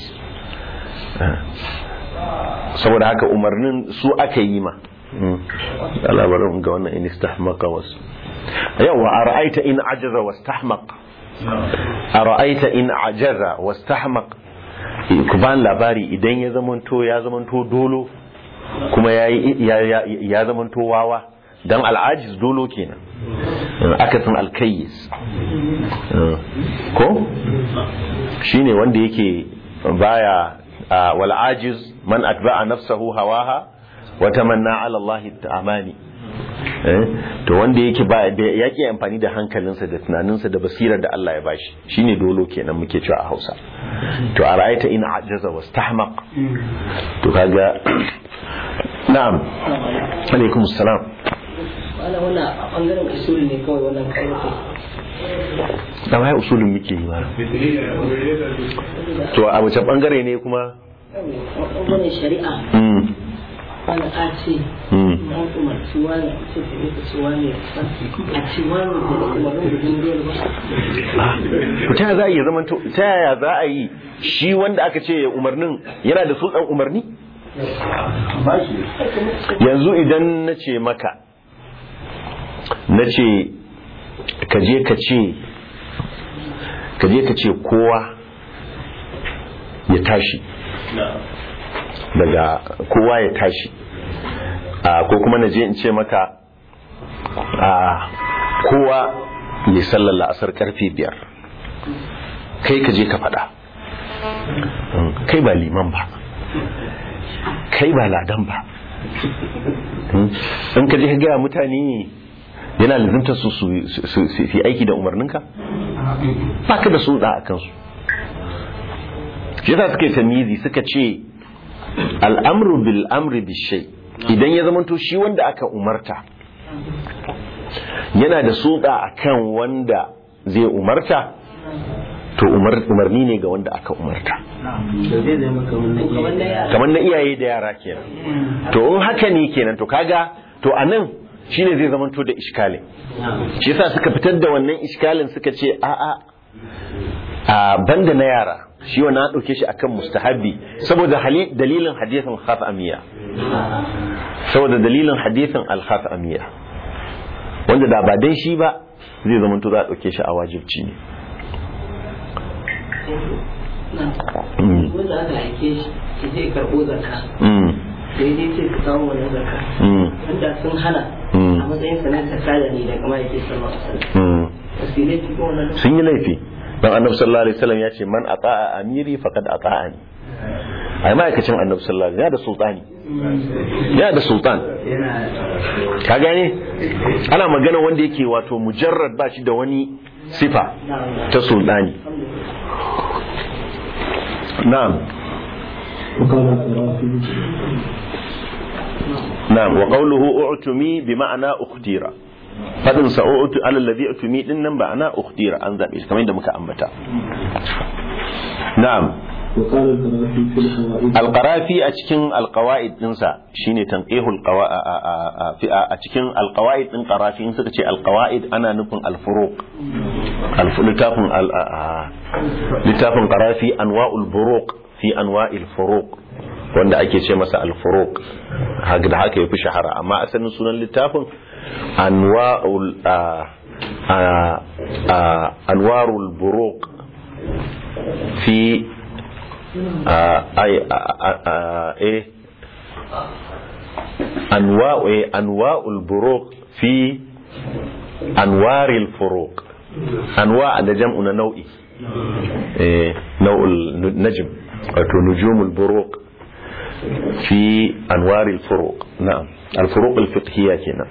saboda haka umarnin su aka yi ma Allah bari mu ga wannan in istahmaqa was yawa ara'aita in ajaza wastahmaq ara'aita in ajaza wastahmaq ku ban labari idan ya zamanto ya zamanto dolo kuma ya ya ya zamanto wawa dan al'ajiz dolo kenan akasin alkayyis ko shine wanda yake baya wal ajiz man atba'a nafsahu hawaha wa tamanna ala Allah ta'amani to wanda yake ba da yake amfani da hankalinsa da tunaninsa da basirar da Allah ya bashi shine dolo kenan muke cewa a Hausa to a ra'aita in ajaza wastahmaq to kaga na'am alaikum assalam wala wannan a bangaren usuli ne kawai wannan kawai da wai usulin muke yi ba to a wace bangare ne kuma bangaren shari'a mm wani a ce mm na umarci wani a ce da yake ce wani a ce wani da umarnin da dindiyar ba to ta za a yi zaman to ta yaya za a yi shi wanda aka ce umarnin yana da sultan umarni yanzu idan na ce maka na ce ka je ka ce ka je ka ce kowa ya tashi daga kowa ya tashi a ko kuma na je in ce maka a kowa ya sallar la'asar karfe biyar kai ka je ka faɗa Mm, kai ba liman ba kai ba ladan ba Mm, in ka je ka gaya mutane yana lizimta su su su- su fi aiki da umarninka ba ka da su a kansu shi yasa suka yi tamizi suka ce al'amru bil amri bi shay idan ya zamanto shi wanda aka umarta yana da suka akan wanda zai umarta to umar- umarni ne ga wanda aka umarta da zai zama kamar na kamar da iya yara kamar na iyaye da yara kenan to in haka ne kenan to kaga to anan shine zai zamanto da iskalin shi yasa suka fitar da wannan iskalin suka ce a'a a banda na yara shi wa na ɗauke shi akan mustahabi saboda hali- dalilin hadisin khatamiya saboda dalilin hadisin al-khatamiya wanda da ba dan shi ba zai zama to za a ɗauke shi a wajibci ne Mm, wanda aka aike shi ki je karɓo zakka mm, sai dai ce ka kawo wannan zakka mm, wanda sun hana Mm. a matsayin sanar da kada ne daga ma'aikin sallallahu alaihi wasallam mm. wasilai ci ko wannan sun yi laifi don annabi sallallahu alaihi wasallam ya ce man ata'a amiri faqad ata'ani ai ma'aikacin annabi sallallahu alaihi wasallam ya da sultani ya da sultan ka gane ana magana wanda yake wato mujarrad ba shi da wani sifa ta sultani na'am وقال القرافي na'am wa qawluhu u'tumi bi ma'ana ukhtira fadin sa u'tu ala alladhi utumi din nan ba ana ukhtira an zabe shi kamar yadda muka ambata na'am وقال القرافي في القواعد alqarafi a cikin alqawaid dinsa shine tanqihul qawa a- a- a- fi- a a cikin alqawaid din qarafi in suka ce alqawaid ana nufin alfuruq Alfu- littafin al- a- a- littafin qarafi anwa'ul buruq fi anwa'il furuq wanda ake ce masa alfuruq haka da haka yafi shahara amma asalin sunan littafin anwa'ul a- a- a- anwarul buruq fi أي إيه أنواع إيه أنواع البروق في أنوار الفروق أنواع ده جمع نوعي إيه نوع النجم أو نجوم البروق في أنوار الفروق نعم الفروق الفقهية كنا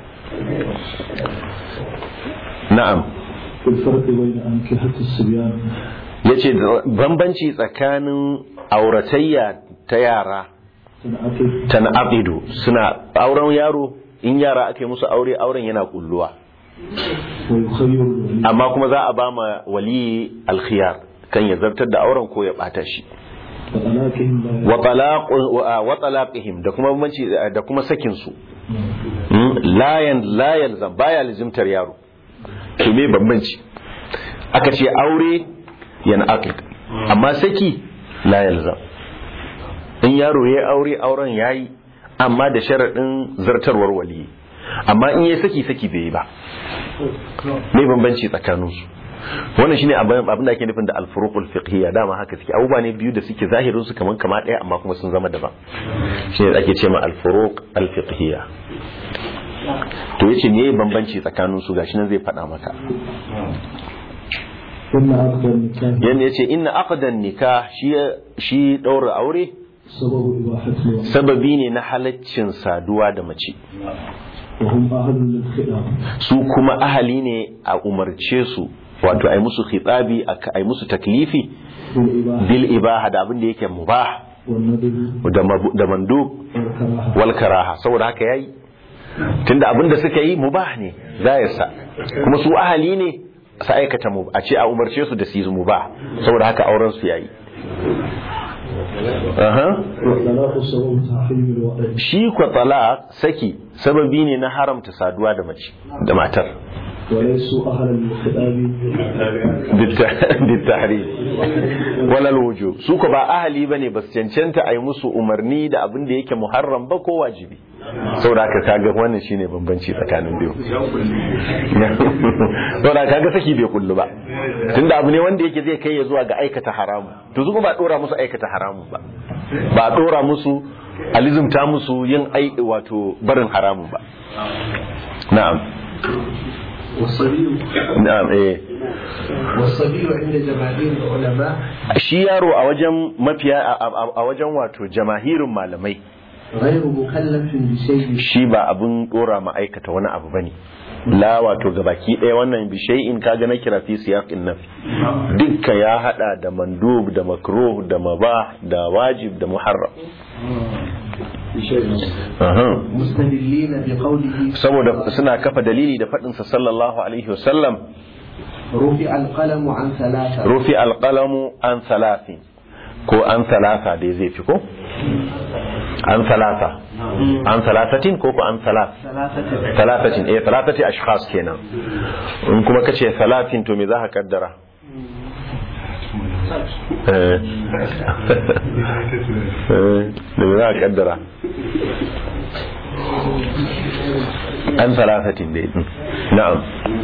نعم في الفرق بين أنكحة الصبيان yace bambanci tsakanin auratayya ta yara تنعقد tan'aqidu suna auren yaro in yara aka yi musu aure auren yana kulluwa ويخير الولي amma kuma za a ba ma wali alkhiyar kan ya zartar da auren ko ya bata shi وطلاقهم لا wa talaq wa talaqihim da kuma bambanci da kuma sakin su Mm, la yan la yalzam baya lazimtar yaro to me bambanci aka ce aure yana aqid amma saki la yalzam in yaro ya aure auren yayi amma da sharadin zartarwar wali amma in ya saki saki bai yi ba me bambanci tsakanin su wannan shine abin abin da ake nufin da al-furuqul fiqhiyya dama haka suke abubuwa ne biyu da suke zahirin su kaman kama daya amma kuma sun zama daban shine ake ce ma al-furuq al-fiqhiyya to yace me bambanci tsakanin su gashi nan zai faɗa maka إن عقد النكاح yana yace inna aqdan nikah shi shi daura aure سبب إباحة الولي sababi ne na halaccin saduwa da mace وهم أهل للخلاف su kuma ahali ne a umarce su wato ai musu khitabi a- ai musu taklifi بالإباحة bil ibaha da abin da yake mubah والندب da mabu- da mandub والكراهة wal karaha saboda haka yayi tunda abin da suka yi mubah ne zayarsa kuma su ahali ne su aikata mu a ce a umarce su da su yi mubah saboda haka auren su yayi Aha. والطلاق سبب تحريم الوعد shi kwa talaq saki sababi ne na haramta saduwa da mace da matar وليسوا أهلا للخلاف بالتحريم ولا الوجوب su ko ba ahali bane ba su cancanta a yi musu umarni da abin da yake muharram ba ko wajibi saboda haka kaga wannan shine bambanci tsakanin biyu saboda kaga saki bai kullu ba tunda abu ne wanda yake zai kai ya zuwa ga aikata haramu to su kuma ba dora musu aikata haramu ba ba dora musu alizumta musu yin ai wato barin haramun ba na'am والصبي na'am eh والصبي عند جماهير العلماء shi yaro a wajen mafiya a- a a wajen wato jamahirin malamai غير مكلف بشيء shi ba abin dora ma'aikata wani abu bane la wato gabaki ɗaya wannan bishai'in kaga na kira fi siyaqin nafi dukka ya hada da mandub da makruh da mabah da wajib da muharram Aha. مستدلين بقوله saboda suna kafa dalili da faɗin sa sallallahu alaihi wasallam رفع القلم عن ثلاثة rufi alqalamu an salasin ko an salasa dai zai fi ko an salasa an salasatin ko ko an salas ثلاثة talatatin eh talatati ashkhas kenan in kuma kace salatin to me za ka kaddara eh eh da me za ka kaddara an talatatin dai mm. na'am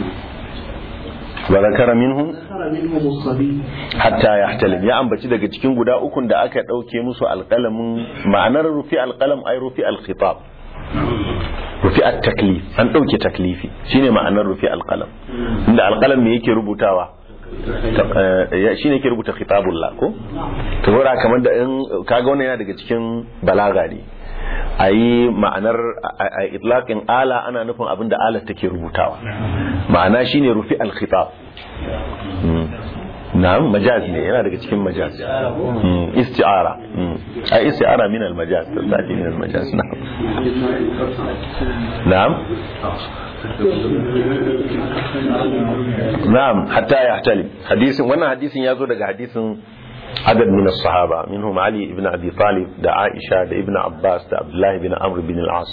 wa zakara minhum ذكر منهم الصبي hatta yahtalim ya ambaci daga cikin guda ukun da aka dauke musu alqalamin ma'anar rufi alqalam ay rufi alkhitab rufi at-taklif an dauke taklifi shine ma'anar rufi alqalam inda alqalam me yake rubutawa Ta- eh, shine yake rubuta khitabullah ko to saboda kamar da in kaga wannan yana daga cikin balaga ne ayi ma'anar a- a itlaqin ala ana nufin abinda ala take rubutawa ma'ana shine rufi al-khitab Mm. na'am majaz ne yana daga cikin majaz Mm, isti'ara Mm. ai isti'ara min al-majaz tasati min al-majaz na'am na'am na'am hatta yahtalim hadisin wannan hadisin ya zo daga hadisin adad min as-sahaba minhum ali ibn abi talib da aisha da ibn abbas da abdullah ibn amr bin al-as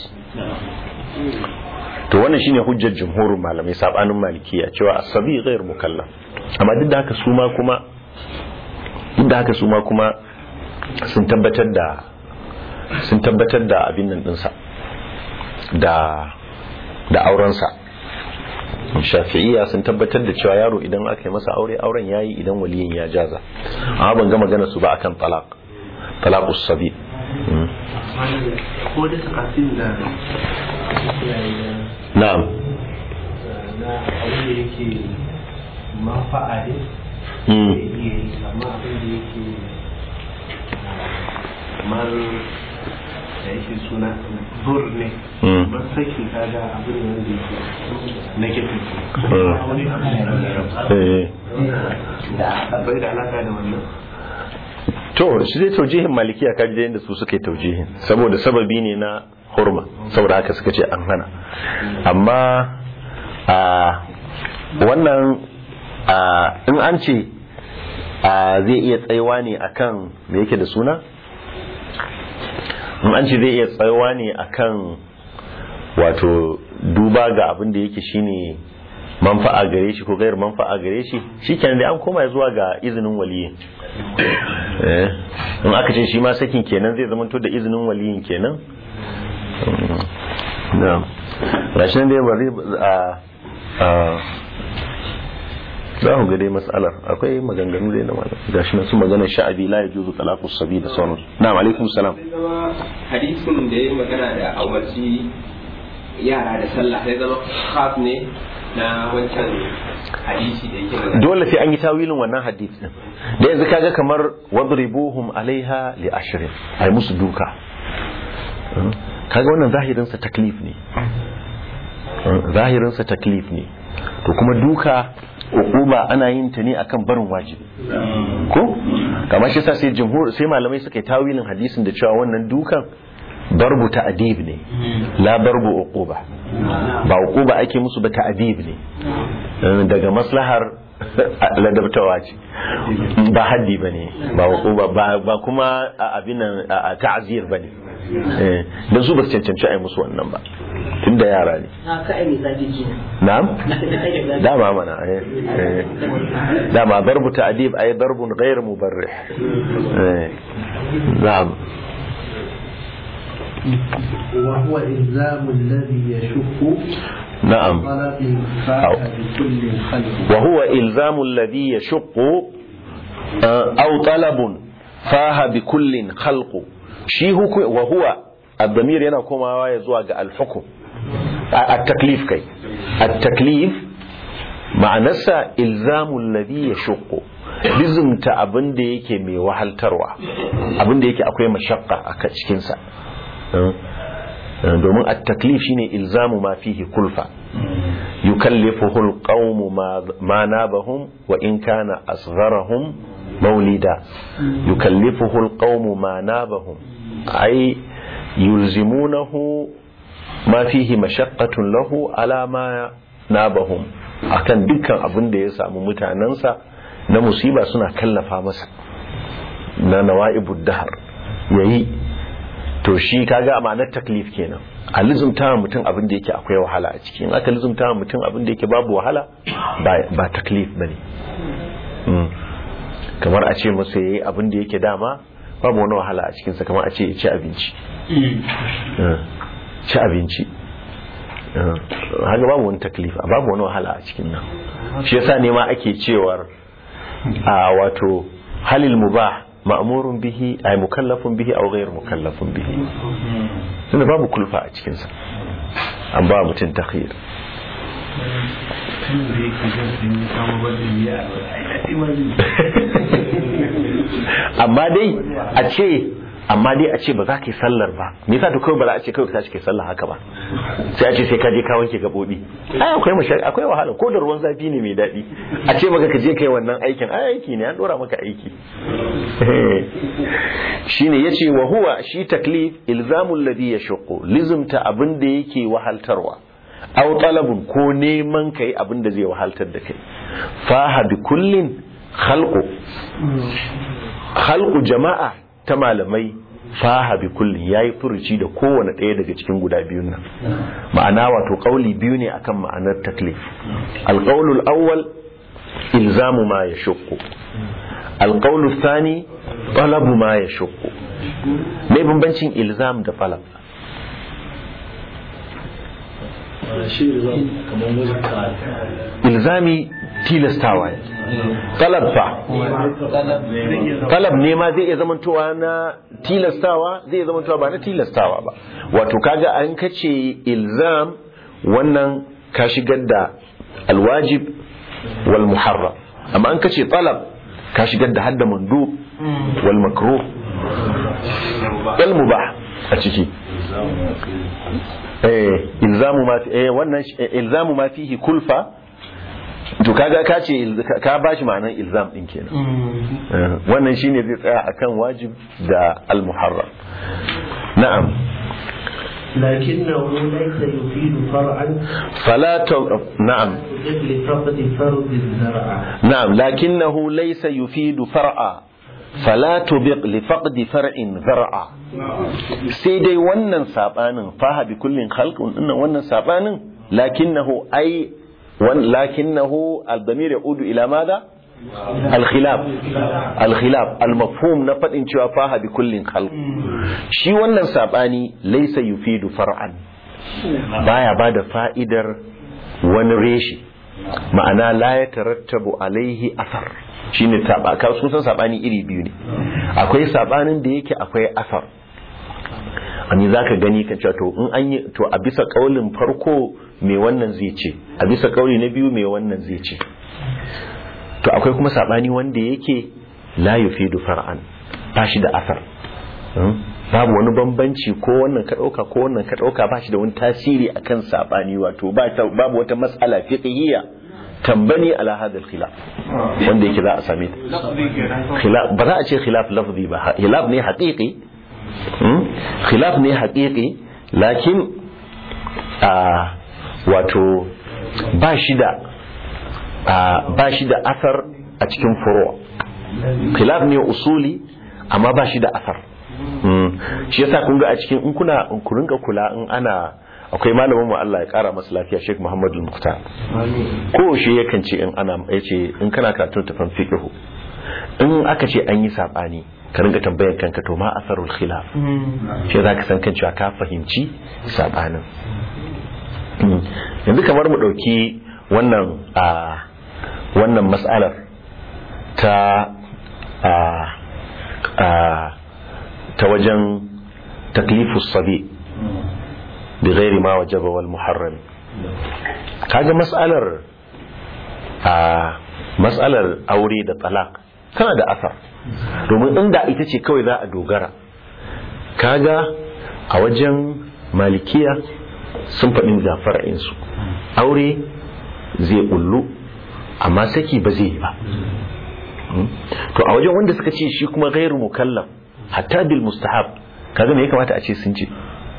to wannan shine hujjar jumhurin malamai sabanin malikiya cewa asabi ghair mukallaf amma duk da haka su ma kuma duk da haka su ma kuma sun tabbatar da sun tabbatar da abin nan dinsa da da aurensa shafi'iyya sun tabbatar da cewa yaro idan aka yi masa aure auren yayi idan waliyin ya jaza amma ban ga magana su ba akan talaq talaqus sabi Mm. ko da takasin da na'am na abin da yake mafa'a ne Mm. zai iya yi amma abin da yake kamar da yake suna bur ne Mm. ban saki kaga abin da wanda yake negative Mm. wani abu Eh. da bai da alaka da wannan to shi dai taujihin malikiya ka ji da yadda su suka yi taujihin saboda sababi ne na hurma saboda haka suka ce an hana amma a wannan a in an ce a zai iya tsayawa ne akan me yake da suna in an ce zai iya tsayawa ne akan wato duba ga abin da yake shine manfa'a gare shi ko gairar manfa'a gare shi shikenan dai an koma zuwa ga izinin waliyin eh in aka ce shi ma sakin kenan zai zama to da izinin waliyin kenan Mm. na'am gashi nan dai bari a a za ku ga dai mas'alar akwai maganganu dai na malam gashi nan su magana sha'abi la yajuzu talaqus sabi da sauransu na'am alaikum salam sai zama hadisin da ya yi magana da awarci yara da sallah sai zama khas ne na wancan hadisi da yake magana dole sai an yi tawilin wannan hadith din da yanzu kaga kamar wadribuhum alaiha li ashrin ai musu duka Mm. kaga wannan zahirin sa taklif ne Mm, zahirin sa taklif ne to kuma duka uquba ana yin ta ne akan barin wajibi ko kamar shi yasa sai jumhur sai malamai suka yi tawilin hadisin da cewa wannan dukan darbu ta'dib ne la darbu uquba ba uquba ake musu ba ta'dib ne Eh, daga maslahar ladabtawa ce ba haddi ba ne ba uquba ba ba kuma a abin nan a a ta'zir ba ne Eh, dan su ba su cancanci a yi musu wannan ba tun da yara ne na ka ai mai zafi kenan na'am na ka ai mai zafi dama mana eh, eh. dama darbu ta'dib ay darbun ghayr mubarrih eh na'am وهو إلزام الذي يشك na'am طلب فاح بكل خلق وهو إلزام الذي يشق آه، أو طلب فاه بكل خلق شي هو وهو الضمير yana komawa ya zuwa ga al-hukm at-taklif kai at-taklif ma'anarsa ilzamu alladhi yashqu bizumta abin da yake mai wahaltarwa abin da yake akwai mashakka a cikin sa domin at-taklif shine ilzamu ma fihi kulfa yukallifuhu al-qawmu ma nabahum wa in kana asgharahum mawlida yukallifuhu al-qawmu ma nabahum ay yulzimunahu ma fihi mashaqqatun lahu ala ma nabahum akan dukkan abin da ya samu mutanensa na musiba suna kallafa masa na nawa'ibud dahar yayi to shi kaga a ma'anar taklif kenan a lizumta mutum abin da yake akwai wahala a ciki in aka lizumta mutum abin da yake babu wahala ba taklif bane kamar a ce masa yayi abin da yake dama babu wani wahala a cikinsa kamar a ce ya ci abinci ci abinci haka babu wani taklif babu wani wahala a cikin nan shi yasa ne ma ake cewar a wato halil mubah ma'murun bihi ay mukallafun bihi aw ghayr mukallafun bihi tunda babu kulfa a cikin sa an ba mutum takhir amma dai a ce amma dai a ce ba za ka yi sallar ba me yasa to kawai ba za a ce kawai ka tashi kai sallar haka ba sai a ce sai ka je ka wanke gabobi ai akwai mashar akwai wahala ko da ruwan zafi ne mai daɗi a ce maka ka je kai wannan aikin ai aiki ne an dora maka aiki shine yace wa huwa shi taklif ilzamul ladhi yashqu lizumta abin da yake wahaltarwa aw talabun ko neman kai abin da zai wahaltar da kai faha bi kullin khalqu khalqu jama'a ta malamai faha bi kullin yayi furuci da kowane ɗaya daga cikin guda biyun nan ma'ana wato kauli biyu ne akan ma'anar taklif alqaulul awwal ilzamu ma yashqu alqaulul thani talabu ma yashqu me bambancin ilzam da talab ilzami tilastawa talab fa talab ne ma zai iya zamantowa na tilastawa zai iya zamantowa ba na tilastawa ba wato kaga an kace ilzam wannan ka shigar da alwajib wal muharram amma an kace talab ka shigar da hadda mandu wal makruh wal mubah a ciki eh ilzamu ma eh wannan ilzamu ma fihi kulfa to kaga ka ce ka bashi ma'anar ilzam din kenan wannan shine zai tsaya akan wajib da al-muharram na'am لكنه ليس يفيد فرعا فلا ت... نعم لفقد فرد الزرع نعم لكنه ليس يفيد فرعا فلا تبق لفقد فرع ذرعا sai dai wannan sabanin faha bi kullin khalqun inna wannan sabanin lakinnahu ai lakinnahu al-damir yaudu ila madha al-khilaf al-khilaf al-mafhum na fadin cewa faha bi kullin khalq shi wannan sabani laysa yufidu far'an baya bada fa'idar wani reshi ma'ana la ya tarattabu alaihi asar shine taba ka sun san sabani iri biyu ne akwai sabanin da yake akwai asar ani zaka gani kan cewa to in an yi to a bisa kaulin farko me wannan zai ce a bisa kauli na biyu me wannan zai ce to akwai kuma sabani wanda yake la yufidu far'an ba shi da asar babu wani bambanci ko wannan ka dauka ko wannan ka dauka ba shi da wani tasiri akan sabani wato babu wata mas'ala fiqhiyya tambani ala hadha al-khilaf wanda yake za a same ta khilaf ba za a ce khilaf lafzi ba khilaf ne haqiqi khilaf ne haqiqi lakin a wato ba shi da ba shi da asar a cikin furu khilaf ne usuli amma ba shi da asar shi yasa kun ga a cikin in kuna ku rinka kula in ana akwai malamin mu Allah ya kara masa lafiya Sheikh Muhammad Al-Muqtar ko shi yakan ce in ana yace in kana karatun tafan fiqh in aka ce an yi sabani ka rinka tambayar kanka to ma asarul khilaf shi zaka san kan cewa ka fahimci sabanin yanzu kamar mu dauki wannan a wannan mas'alar ta a a ta wajen taklifus sabi bi ghairi ma wajaba wal muharram kaga mas'alar a mas'alar aure da talaq tana da asar domin inda ita ce kawai za a dogara kaga a wajen malikiya sun faɗin ga fara'insu aure zai bullu amma saki ba zai yi ba to a wajen wanda suka ce shi kuma gairu mukallaf hatta bil mustahab kaga me ya kamata a ce sun ce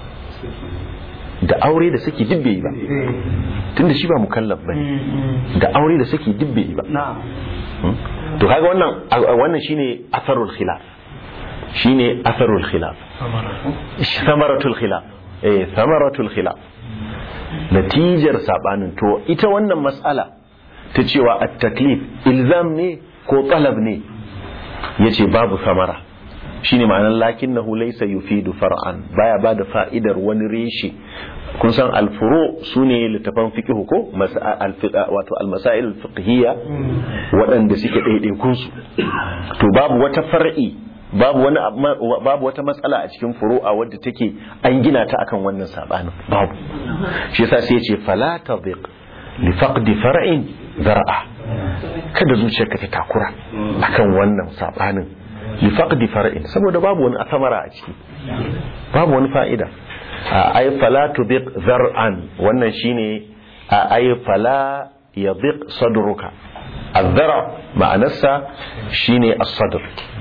da aure da saki duk bai yi ba tunda shi ba mukallaf bane da aure da saki duk bai yi ba to kaga wannan wannan shine asarul khilaf shine asarul khilaf samaratul khilaf eh samaratul khilaf natijar sabanin to ita wannan mas'ala ta cewa at-taklif ilzam ne ko talab ne yace babu samara shine ma'anar lakinnahu laysa yufidu far'an baya bada fa'idar wani reshe kun san alfuro su ne littafan fiqh ko wato almasail fiqhiyya waɗanda suke ɗaiɗaikun su to babu wata far'i babu wani babu wata matsala a cikin furu'a wadda take an gina ta akan wannan sabanin babu shi yasa sai ya ce fala tadhiq li faqdi far'in zar'a kada zuciyarka ta takura akan wannan sabanin li faqdi far'in saboda babu wani asamara a ciki babu wani fa'ida ay fala tudiq zar'an wannan shine ay fala yadiq sadruka الذرع معنسا شيني الصدر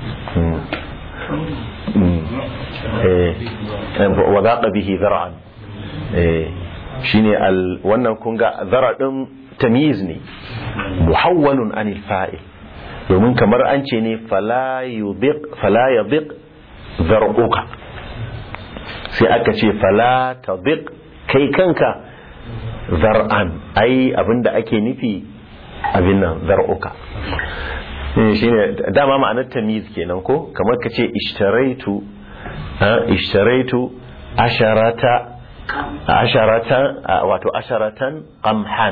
وذاق به ذرعا shine wannan kun ga zara din tamyiz ne muhawwalun anil fa'il domin kamar an ce ne fala yudiq fala yadiq zar'uka sai aka ce fala tadiq kai kanka zar'an ai abinda ake nufi abin nan zar'uka shine dama ma'anar tamyiz kenan ko kamar ka ce ishtaraitu ishtaraitu asharata asharatan wato asharatan qamhan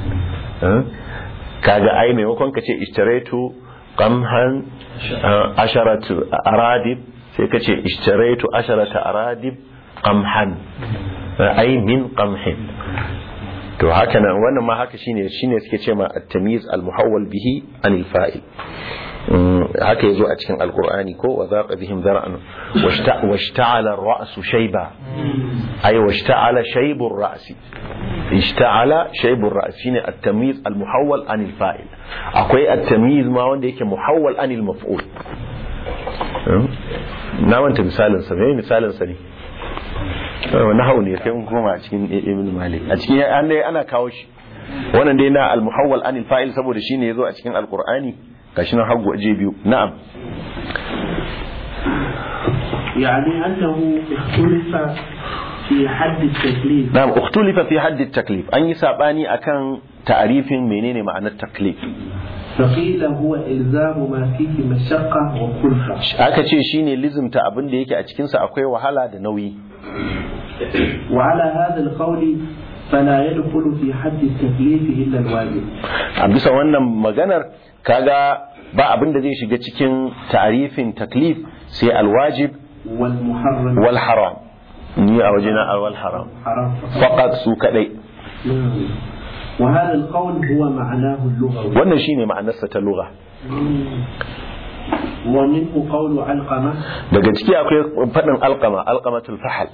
kaga ai maimakon ka ce ishtaraitu qamhan asharatu aradib sai ka ce ishtaraitu asharata aradib qamhan ai min qamhin to haka nan wannan ma haka shine shine suke ce ma at-tamyiz al-muhawwal bihi anil fa'il haka yazo a cikin alqur'ani ko wa zaqa bihim zar'an washta'ala ar-ra'su shayba ay washta'ala shaybu ar-ra'si ishta'ala shaybu ar-ra's shine at-tamyiz al-muhawwal anil fa'il akwai at-tamyiz ma wanda yake muhawwal anil maf'ul na wanta misalin sa me misalin sa ne nahawu ne sai mun koma a cikin ibn malik a cikin an dai ana kawo shi wannan dai na al-muhawwal anil fa'il saboda shine yazo a cikin alqur'ani gashi nan hagu aje biyu na'am يعني أنه اختلف في حد التكليف نعم اختلف في حد التكليف أن يسابني أكن تعريف منين معنى التكليف فقيل هو إلزام ما فيه مشقة وكلفة aka ce shine lizimta abin da yake a cikinsa akwai wahala da nauyi وعلى هذا القول فلا يدخل في حد التكليف إلا الواجب a bisa wannan maganar kaga ba abin da zai shiga cikin ta'arifin taklif sai alwajib والمحرم wal haram ni a wajena wal haram حرام faqat su kadai نعم. وهذا القول هو معناه اللغوي wannan shine ma'anarsa ta lugha ومنه قول علقمة daga ciki akwai fadin alqama alqamatul fahal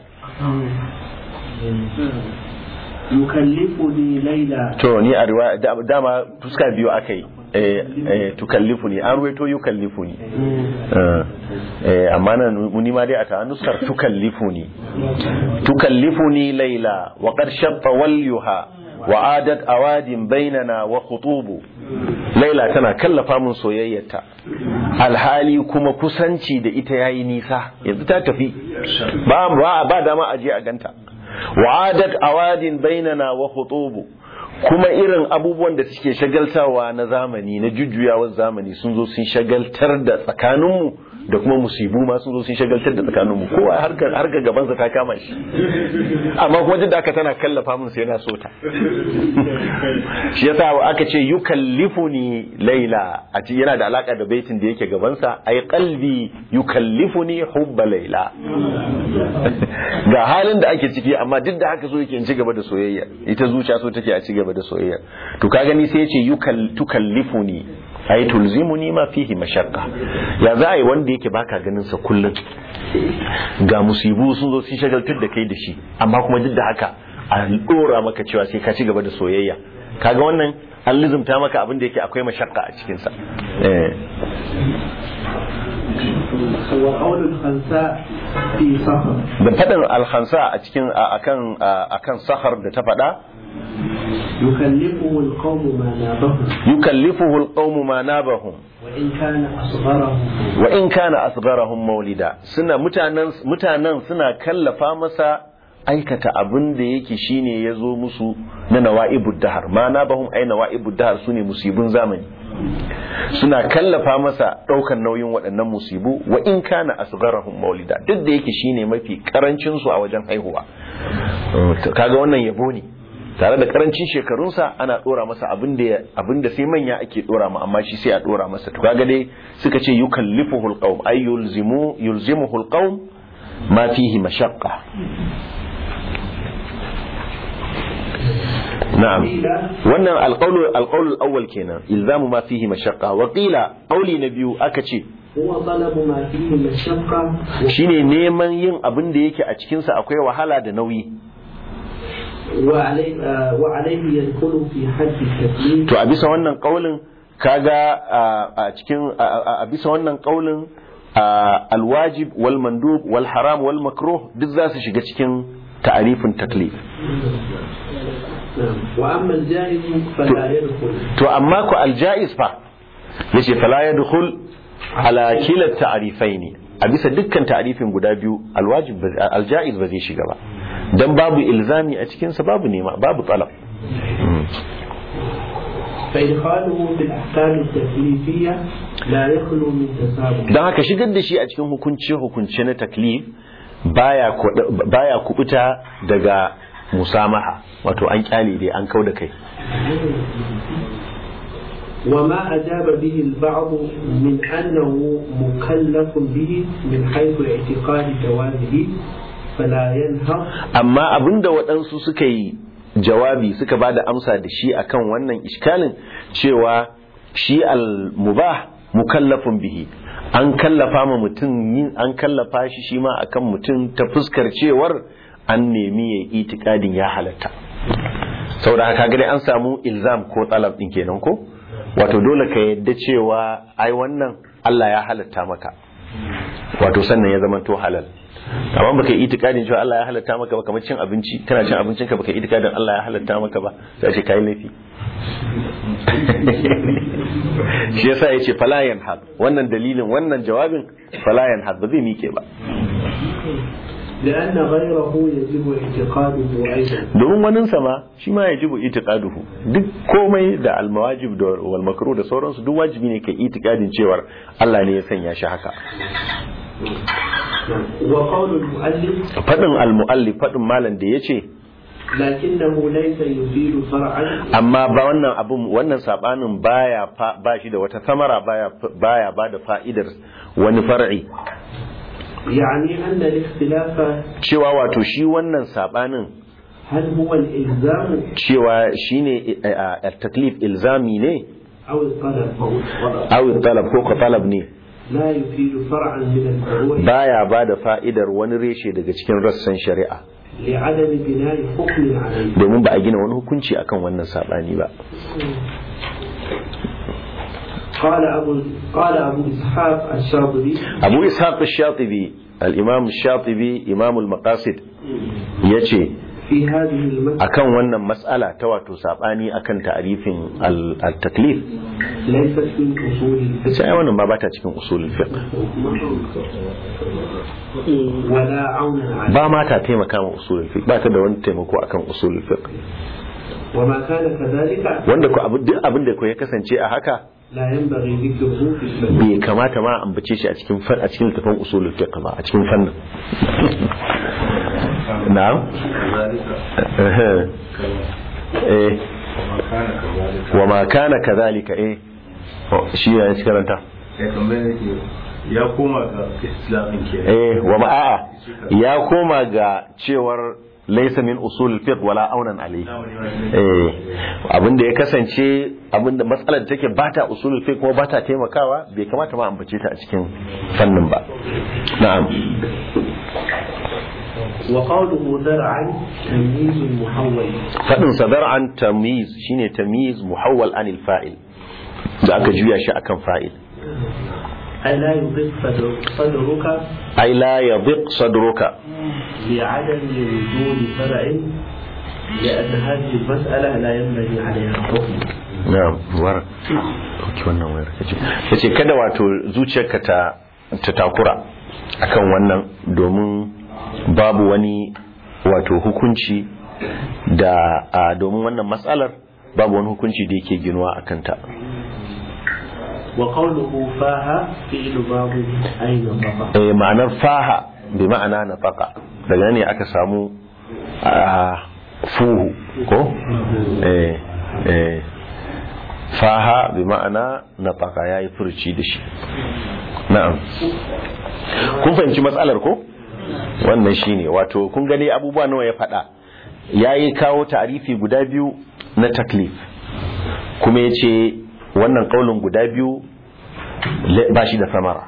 يكلفني ليلى to ni a riwaya da- dama fuska biyu akai eh eh tukallifuni an ruwaito yukallifuni Eh, eh, amma nan ni ma dai a ta nuskar tukallifuni tukallifuni laila wa qad shatta walyuha wa adat awadin bainana wa khutubu laila tana kallafa min soyayyarta alhali kuma kusanci da ita yayi nisa yanzu ta tafi ba ba ba dama aje a ganta wa adat awadin bainana wa khutubu kuma irin abubuwan da suke shagaltawa na zamani na jujjuyawar zamani sun zo sun shagaltar da tsakaninmu da kuma musibu ma sun zo sun shagaltar da tsakaninmu kowa harkar harkar gabansa ta kama shi amma kuma duk da aka tana kallafa min sai na so ta shi yasa aka ce yukallifuni laila a ci yana da alaka da baitin da yake gabansa ay qalbi yukallifuni hubba laila ga halin da ake ciki amma duk da haka so yake in ci gaba da soyayya ita zuciya so take a ci gaba da soyayya to ka gani sai ya ce yukal tukallifuni ay tulzimuni ma fihi mashaqqa ya za a yi wanda yake baka ganin sa kullum ga musibu sun zo sun shagaltar da kai da shi amma kuma duk da haka a dora maka cewa sai ka ci gaba da soyayya kaga wannan an lizumta maka abin da yake akwai mashakka a cikin sa eh وقول الخنساء في صخر da fadin alkhansa a cikin a- akan a- akan sahar da ta fada يكلفه القوم ما نابهم yukallifuhu alqawmu ma nabahum وإن كان أصغرهم wa in kana asgharahum maulida suna mutanen mutanen suna kallafa masa aikata abin da yake shine yazo musu na nawa'ibud dahar ma nabahum ay nawa'ibud dahar sune musibun zamani suna kallafa masa daukan nauyin waɗannan musibu wa in kana asgharahum maulida duk da yake shine mafi karancin su a wajen haihuwa To, kaga wannan yabo ne tare da karancin shekarunsa ana dora masa abin da abin da sai manya ake dora ma amma shi sai a dora masa to kaga dai suka ce yukallifuhu alqawm ay yulzimu yulzimuhu alqawm ma fihi mashaqqa na'am wannan alqawlu alqawlu alawwal kenan ilzamu ma fihi mashaqqa wa qila qawli na biyu aka ce هو طلب ما فيه مشقة shine neman yin abin da yake a cikin sa akwai wahala da nauyi وعليه, آه، وعليه يدخل في حد التكليف to a bisa wannan kaulin kaga a cikin a bisa wannan kaulin alwajib wal mandub wal haram wal makruh duk za su shiga cikin ta'arifin taklif نعم. وأما الجائز فلا يدخل to amma ku aljaiz fa yace fala yadkhul ala kila ta'rifaini a bisa dukkan ta'arifin guda biyu alwajib ba- aljaiz ba zai shiga ba dan babu ilzami a cikin sa babu nema babu talab فإدخاله في الأحكام التكليفية لا يخلو من تسابق don haka shigar da shi a cikin hukunci hukunci na taklif baya kuɗa- baya kubuta daga musamaha wato an kyale dai an kau da kai وما أجاب به البعض من أنه مكلف به من حيث اعتقاد جوازه فلا ينهض amma abinda waɗansu suka yi jawabi suka ba da amsa da shi akan wannan iskalin cewa shi al-mubah mukallafun bihi an kallafa ma mutum yin an kallafa shi shi ma akan mutum ta fuskar cewar an nemi ya itikadin ya halatta saboda haka ga dai an samu ilzam ko talab din kenan ko wato dole ka yadda cewa ai wannan Allah ya halatta maka wato sannan ya zama to halal amma baka yi itikadin cewa Allah ya halatta maka ba kamar cin abinci kana cin abincin ka baka yi itikadin Allah ya halatta maka ba sai ce kai laifi shi yasa yace fala yanhad wannan dalilin wannan jawabin fala yanhad ba zai mike ba لأن غيره يجب اعتقاده أيضا domin wanin sama shi ma yajibu itiqaduhu duk komai da almawajib da wal makruh da sauransu duk wajibi ne kai itikadin cewar Allah ne ya sanya shi haka وقول المؤلف fadin almuallif fadin malam da yace لكنه ليس يفيد فرعا amma ba wannan abun wannan sabanin baya fa- ba shi da wata samara baya baya ba da fa'idar wani far'i يعني أن الاختلاف cewa wato shi wannan sabanin هل هو الإلزام cewa shine at-taklif ilzami ne أو الطلب aw talab ko ko talab ne لا يفيد فرعا من الفروع baya ba da fa'idar wani reshe daga cikin rassan shari'a لعدم بناء حكم عليه domin ba a gina wani hukunci akan wannan sabani ba قال أبو قال أبو إسحاق الشاطبي abu ishaq ash-shatibi al-imam ash-shatibi imam al-maqasid yace في هذه المسألة akan wannan mas'ala ta wato sabani akan ta'rifin al- al-taklif ليست من أصول الفقه sai ai wannan ba bata cikin usulul fiqh ولا عون عليه ba ma ta taimaka ma usulul fiqh ba ta da wani taimako akan usulul fiqh وما كان كذلك wanda ko abu duk abin da ko ya kasance a haka لا ينبغي ذكره في الفقه bai kamata ma a ambace shi a cikin fan a cikin littafin usulul fiqh ba a cikin fannin na'am eh wa ma kana kadhalika eh Oh, shi ya ci karanta ya tambaye nake ya koma ga islamin ke eh wa ma a'a ya koma ga cewar laysa min usul fiqh wala aunan alayhi eh abinda ya kasance abinda matsalar da take bata usulul fiqh kuma bata taimakawa bai kamata ma ambace ta a cikin fannin ba na'am وقوله ذرعا تمييز محول fadin sa zar'an tamyiz shine tamyiz muhawwal anil fa'il da aka juya shi akan fa'il أي لا يضيق صدر- صدرك ai la yadhiq sadruka بعدم وجود فرع لأن هذه المسألة لا ينبغي عليها حكم na'am war ki wannan wayar kace yace kada wato zuciyarka ta ta takura akan wannan domin babu wani wato hukunci da a domin wannan matsalar babu wani hukunci da yake ginuwa akan ta وقوله فاها فعل باب أين ضفا eh ma'anar faha bi ma'ana nafaqa daga nan ne aka samu a fuhu ko eh eh faha bi ma'ana nafaqa yayi furci da shi na'am kun fahimci matsalar ko wannan shine wato kun gani abubuwa nawa ya faɗa yayi kawo ta'arifi guda biyu na taklif kuma yace wannan kaulin guda biyu le- ba shi da samara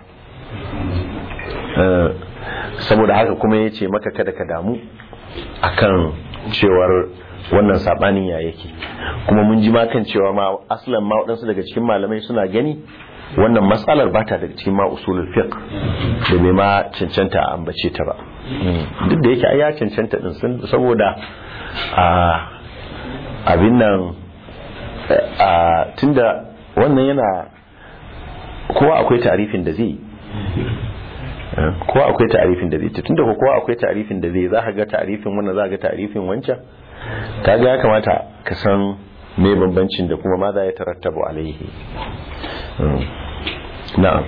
Eh, saboda haka kuma ya ce maka kada ka damu akan cewar wannan sabanin ya yake kuma mun ji ma kan cewa ma aslan ma waɗansu daga cikin malamai suna gani wannan matsalar ba ta daga cikin ma usulul fiqh da bai ma cancanta a ambace ta ba Mm. duk da yake ai ya cancanta din sun saboda a abin nan a tunda wannan yana kowa akwai tarifin da zai yi kowa akwai ta'arifin da zai ta tunda ko kowa akwai ta'arifin da zai za ka ga ta'arifin wannan za ka ga ta'arifin wancan kaga ya kamata ka san me bambancin da kuma ma za ya tarattabu alaihi Mm. na'am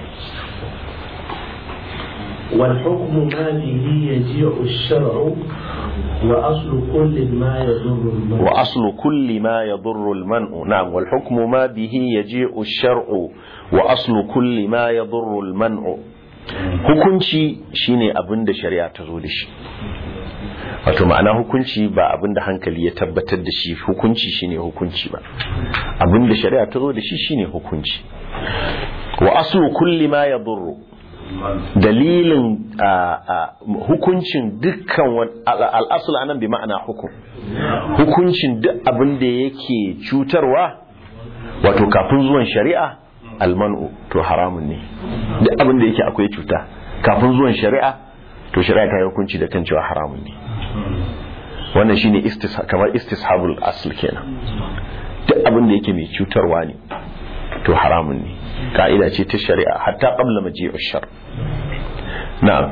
والحكم ما به يجيء الشرع وأصل كل ما يضر المرء wa aslu kulli ma yadurru al-man'u na'am wal hukmu ma bihi yaji'u ash-shar'u wa aslu kulli ma yadurru al-man'u hukunci shine abin da shari'a ta zo da shi wato ma'ana hukunci ba abin da hankali ya tabbatar da shi hukunci shine hukunci ba abin da shari'a ta zo da shi shine hukunci wa aslu kulli ma yadurru dalilin a, a, hukuncin dukkan wani- al- al'asul anan bi ma'ana hukum hukuncin duk abin da yake cutarwa wato kafin zuwan shari'a almanu to haramun ne duk abin da yake akwai cuta kafin zuwan shari'a to shari'a ta yi hukunci da kan cewa haramun ne wannan shine istis kamar istishabul asl kenan duk abin da yake mai cutarwa ne to haramun ne ka'ida ce ta shari'a hatta qabla maji'u shar na'am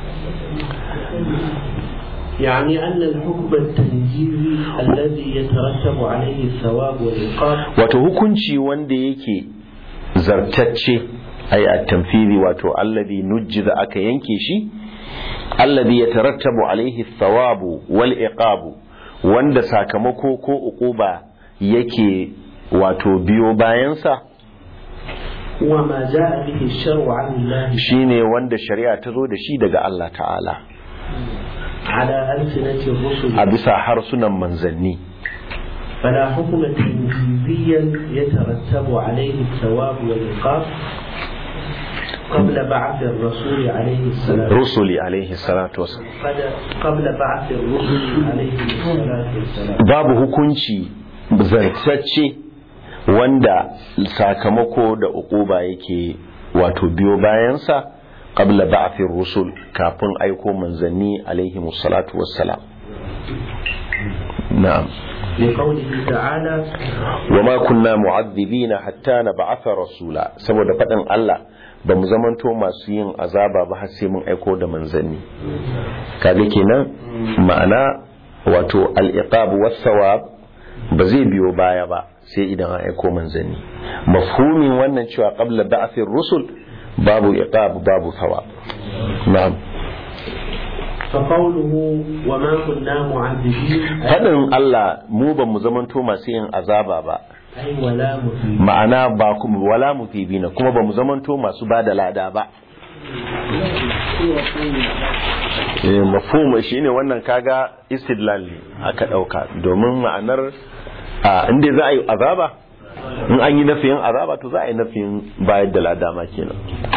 يعني أن الحكم التنجيزي الذي يترتب عليه الثواب والعقاب wato hukunci wanda yake zartacce ai a tamfiri wato alladhi nujjiza aka yanke shi alladhi yatarattabu alaihi thawabu wal iqabu wanda sakamako ko uquba yake wato biyo bayansa هو ما جاء به الشرع عن الله shine wanda shari'a ta zo da shi daga Allah ta'ala على ألسنة الرسل a bisa harsunan manzanni فلا حكم تنجيزيا يترتب عليه الثواب والعقاب قبل بعث الرسول عليه السلام rusuli alaihi salatu wasallam قبل بعث الرسل عليه الصلاة والسلام babu hukunci zartacce wanda sakamako da uquba yake wato biyo bayansa qabla ba'thir rusul kafin aiko manzanni alaihi salatu wassalam na'am لقوله تعالى wama kunna mu'adhibina hatta nab'atha rasula saboda faɗin Allah ba mu zamanto masu yin azaba ba har sai mun aiko da manzanni kaga kenan ma'ana wato al-iqab was-sawab ba zai biyo baya ba sai idan an aiko manzanni mafhumin wannan cewa qabla ba'thir rusul babu iqab babu thawab na'am فقوله وما كنا معذبين faɗin Allah mu ba mu zamanto masu yin azaba ba أي ولا مثيب ma'ana ba kuma wala mutibina kuma ba mu zamanto masu ba da lada ba eh mafhum shine wannan kaga istidlal ne aka dauka domin ma'anar a inda za a yi azaba in an yi nafiyin azaba to za a yi nafiyin bayar da ladama kenan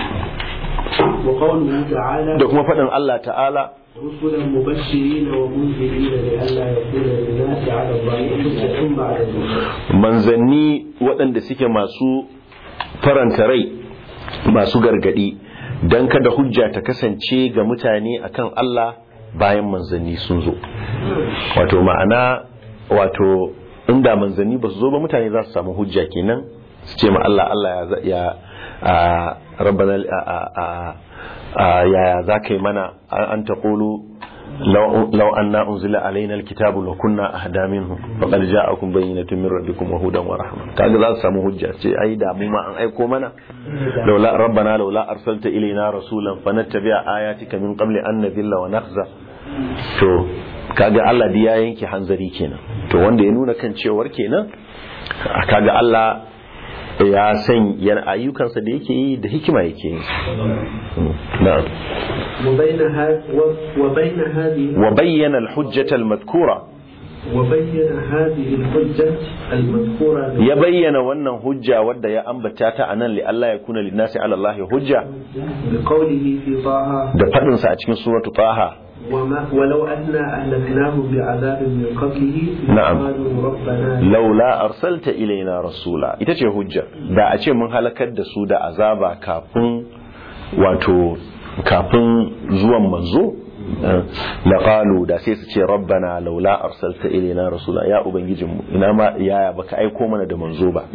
وقوله تعالى da kuma faɗin Allah ta'ala رسلا مبشرين ومنذرين لئلا يكون للناس على الله حجة بعد الرسل manzanni waɗanda suke masu faranta rai masu gargadi don kada hujja ta kasance ga mutane akan Allah bayan manzanni sun zo wato ma'ana wato inda manzanni ba su zo ba mutane za su samu hujja kenan su ce ma Allah Allah ya za- ya a rabbana a a- a- a- yaya za ka yi mana an ta ƙulu لو أن أنزل علينا الكتاب لكنا أهدى منه فقد جاءكم بينة من ربكم وهدى ورحمة kaga za su samu hujja ce ai da mu ma an aiko mana laula rabbana laula arsalta ilaina rasulan fanattabi'a ayatika min qabli an nadhilla wa nakhza to kaga Allah da ya yanke hanzari kenan to wanda ya nuna kan cewar kenan kaga Allah ya san yana ayyukansa da yake yi da hikima yake yi na'am وبين هذا وبين هذه وبين الحجة المذكورة وبين هذه الحجة المذكورة ya bayyana wannan hujja wadda ya ambata ta anan li Allah ya kuna linnasi ala Allah hujja بقوله في طه da fadin sa a cikin suratu Taha وما ولو أنا أهلكناهم بعذاب من قبله نعم. قالوا ربنا laula arsalta ilaina rasula ita ce hujja da a ce mun halakar da su da azaba kafin wato kafin zuwan manzo la qalu da sai su ce rabbana laula arsalta ilaina rasula ya ubangijinmu ina ma yaya baka aiko mana da manzo ba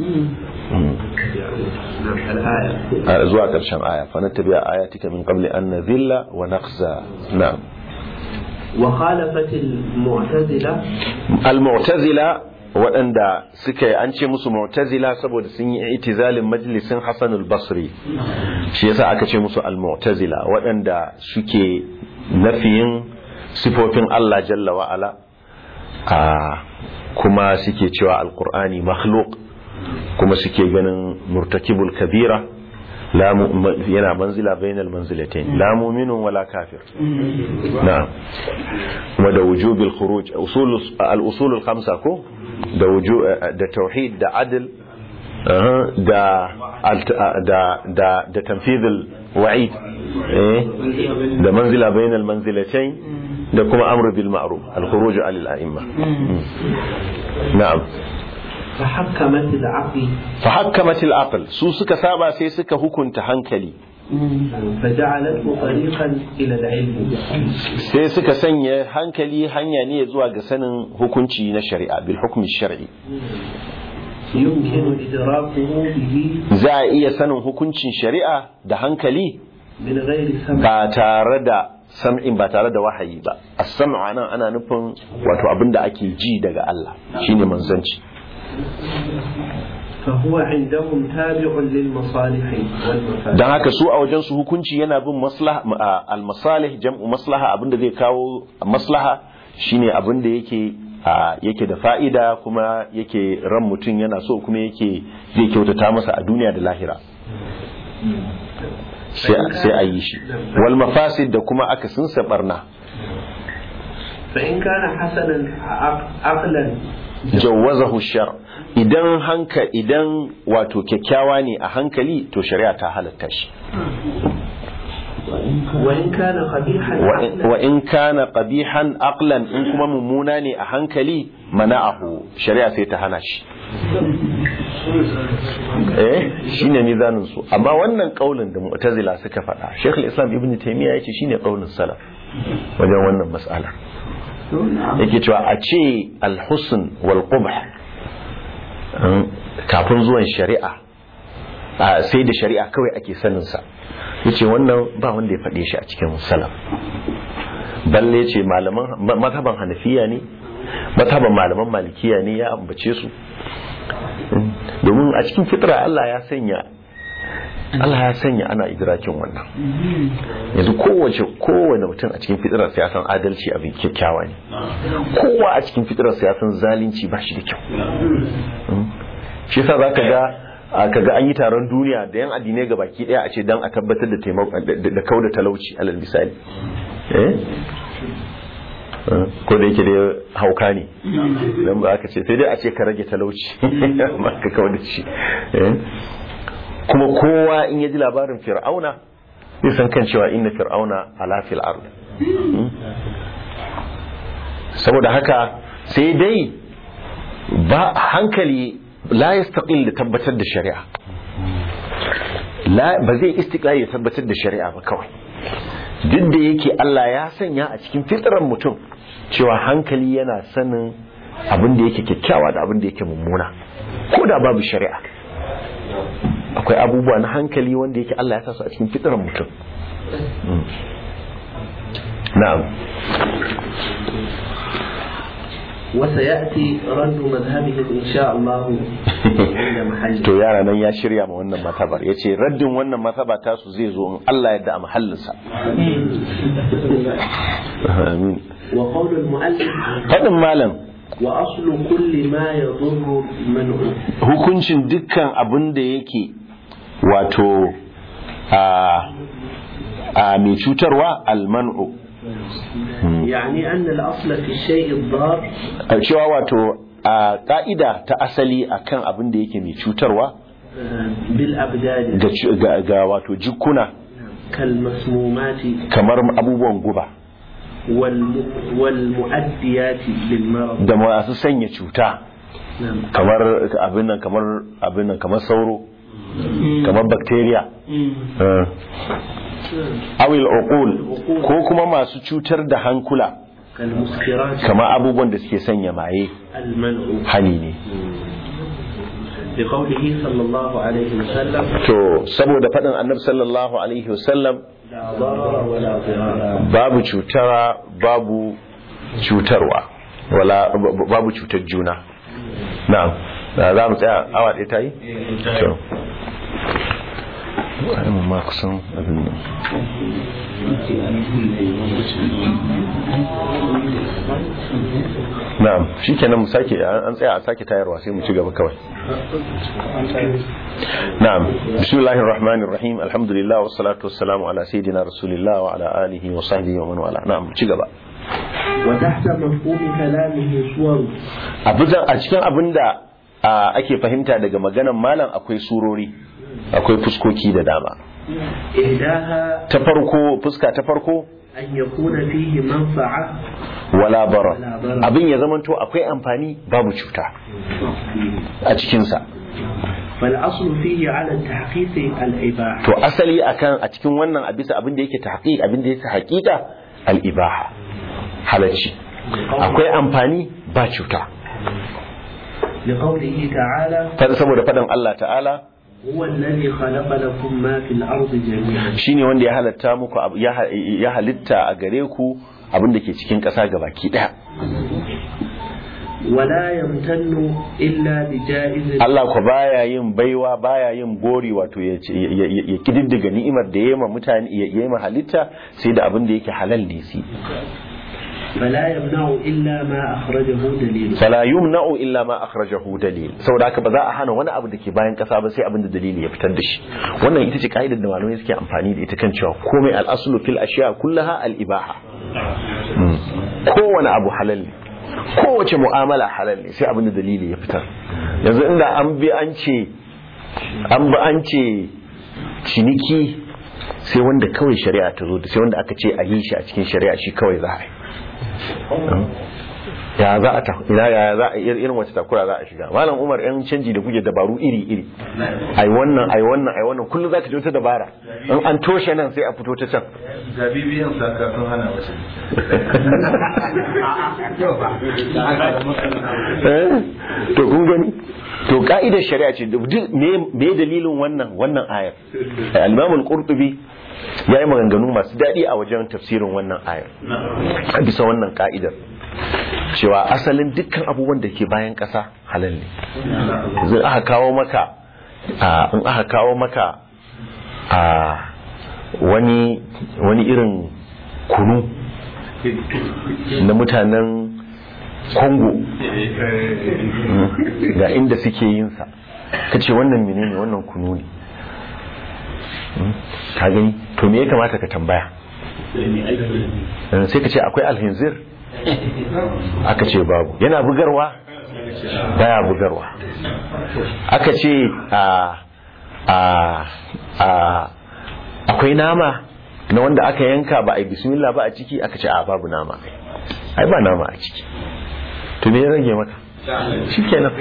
نعم الآية a zuwa ƙarshen aya fa nattabi'a ayatika min qabli an nadhilla wa nakhza na'am وخالفت المعتزلة al-mu'tazila waɗanda suka yi an ce musu mu'tazila saboda sun yi itizalin majalisin Hassan al-Basri shi yasa aka ce musu al-mu'tazila waɗanda suke nafiyin sifofin Allah jalla wa ala a kuma suke cewa al-Qur'ani makhluq kuma suke ganin murtakibul kabira la mu- yana manzila bainal manzilatain la mu'minun wala kafir na'am kuma da wujubil khuruj usul al-usul al-khamsa ko da wuju da tauhid da adl aha, da alt- da da da tanfidh al-wa'id eh da manzila bainal manzilatayn da kuma amru bil ma'ruf al-khuruj alal a'imma na'am فحكمت العقل فحكمت العقل su suka saba sai suka hukunta hankali فجعلته طريقا إلى العلم sai suka sanya hankali hanya ne zuwa ga sanin hukunci na shari'a bil hukmi shar'i يمكن إدراكه به za a iya sanin hukuncin shari'a da hankali من غير سمع ba tare da sam'in ba tare da wahayi ba as-sam'u anan ana nufin wato abinda ake ji daga Allah shine manzanci فهو عندهم تابع للمصالح والمفاسد dan haka su a wajen su hukunci yana bin maslaha al-masalih jam'u maslaha abinda zai kawo maslaha shine abinda yake a, yake da fa'ida kuma yake ran mutum yana so kuma yake zai kyautata masa a duniya da lahira sai sai a yi shi wal mafasid da kuma aka sun barna فإن كان حسنا عق- عقلا jawazahu shar idan hanka idan wato kyakkyawa ne a hankali to shari'a ta halatta shi وإن كان قبيحا wa in- عقلا wa in kana qabihan aqlan in kuma mummuna ne a hankali mana'ahu shari'a sai ta hana shi eh shine mizanin su amma wannan kaulin da mu'tazila suka faɗa Sheikh al-Islam Ibn Taymiyyah yace shine kaulin salaf wajen wannan mas'ala yake cewa a ce al-husn wal qubh um, kafin zuwan shari'a a, sai da shari'a kawai ake sanin sa yace wannan ba wanda ya faɗe shi a cikin salaf balle ce malaman ma- mazhaban hanafiya ne mazhaban malaman malikiya ne ya ambace su Mm. domin a cikin fitra Allah ya sanya Allah ya sanya ana idrakin wannan yanzu kowace kowane mutum a cikin fitrar ya san adalci abin kyakkyawa ne kowa a cikin fitrar ya san zalunci ba shi da kyau Mm. shi yasa zaka ga a kaga an yi taron duniya da yan addinai ga baki daya a ce dan a tabbatar da taimako da- da kauda talauci alal misali eh Eh, ko da yake da hauka ne dan ba aka ce sai dai a ce ka rage talauci amma ka kawo da shi Eh. kuma kowa in ya ji labarin fir'auna zai san kan cewa inna fir'auna ala fil ard Mm. saboda haka sai dai ba hankali la yastaqil da tabbatar da shari'a la ba zai istiqlal ya tabbatar da shari'a ba kawai duk da yake Allah ya sanya a cikin fitran mutum cewa hankali yana sanin abin da yake kyakkyawa da abin da yake mummuna ko da babu shari'a akwai abubuwa na hankali wanda yake Allah ya sa su a cikin fitran mutum Mm. na'am وسيأتي رد مذهبهم إن شاء الله عند محله to yara nan ya shirya ma wannan matabar ya ce raddin wannan mataba tasu zai zo in Allah yadda a mahallinsa amin وقول المؤلف faɗin malam وأصل كل ما يضر منعه hukuncin dukkan abin da yake wato a a mai cutarwa almanu يعني أن الأصل في الشيء الضار cewa wato a ka'ida ta asali akan abin da yake mai cutarwa آه، بالأبدان ga, cu- ga, ga wato jikuna كالمسمومات kamar abubuwan guba والم... والمؤديات للمرض da masu sanya cuta نعم kamar abin nan kamar abin nan kamar sauro kamar bacteria eh, awil uqul ko kuma masu cutar da hankula كالمسكرات kamar abubuwan da suke sanya maye المنع hani ne لقوله صلى الله عليه وسلم to saboda faɗin annabi sallallahu alaihi wasallam لا ضرر ولا ضرار babu cutara babu cutarwa wala b- babu cutar juna na'am da za mu tsaya awa ɗaya ta yi? to ai mu ma kusan abin nan na'am shikenan mu sake an tsaya a sake tayarwa sai mu ci gaba kawai na'am bismillahir rahmanir rahim alhamdulillah wassalatu wassalamu ala sayidina rasulillah wa ala alihi wa sahbihi wa man wala na'am ci gaba وتحت مفهوم كلامه صور a bisa- a cikin abinda a, ake fahimta daga maganan malam akwai surori akwai fuskoki da dama إحداها ta farko fuska ta farko أن يكون فيه منفعة wala bara Wala bara. abin ya zamanto akwai amfani babu cuta a cikinsa فالأصل فيه على التحقيق الإباحة to asali akan a cikin wannan a bisa abin da yake tahqiq abin da yake haƙiƙa al-ibaha halacci akwai amfani ba cuta لقوله تعالى Fa- saboda faɗin Allah ta'ala هو الذي خلق لكم ما في الأرض جميعا shine wanda ya halatta muku abu- ya ha- ya halitta a gare ku abin da ke cikin ƙasa gabaki ɗaya ولا يمتن إلا بجائز Allah ko baya yin baiwa baya yin gori wato ya ce- ya ya- ya kididdiga ni'imar da ya ma mutane ya ya ma halitta sai da abin da yake halal ne si فلا يمنع إلا ما أخرجه دليل fala yumna'u illa ma akhrajahu dalil saboda haka ba za a hana wani abu da ke bayan kasa ba sai abin da dalili ya fitar da shi wannan ita ce kaidar da malamai suke amfani da ita kan cewa komai al-aslu fil ashiya kullaha al-ibaha Mm. kowane abu halal ne kowace mu'amala halal ne sai abin da dalili ya fitar yanzu inda an bi an ce an bi an ce ciniki sai wanda kawai shari'a ta zo da sai wanda aka ce a yi shi a cikin shari'a shi kawai za a yi ya za a ta ina ya za a ir- irin wace takura za a shiga malam umar yan canji da kuke dabaru iri iri ai wannan ai wannan ai wannan kullum zaka ji wata dabara in an toshe nan sai a fito ta can ga bibiyan saka sun hana wasu Eh, to kun gani to ka'idar shari'a ce duk me me dalilin wannan wannan ayar al-imam al-qurtubi yayi maganganu masu dadi a wajen tafsirin wannan ayar a bisa wannan ka'idar cewa asalin dukkan abubuwan da ke bayan ƙasa halal ne zai aka kawo maka a in aka kawo maka a wani wani irin kunu na mutanen Congo ga inda suke yin sa kace wannan menene wannan kunu ne Mm, ka gani to me ya kamata ka tambaya Eh, sai ka ce akwai alhinzir aka ce babu yana bugarwa baya bugarwa aka ce a a a akwai nama na wanda aka yanka ba a yi bismillah ba a ciki aka ce a babu nama ai ba nama a ciki to me ya rage maka shi kenan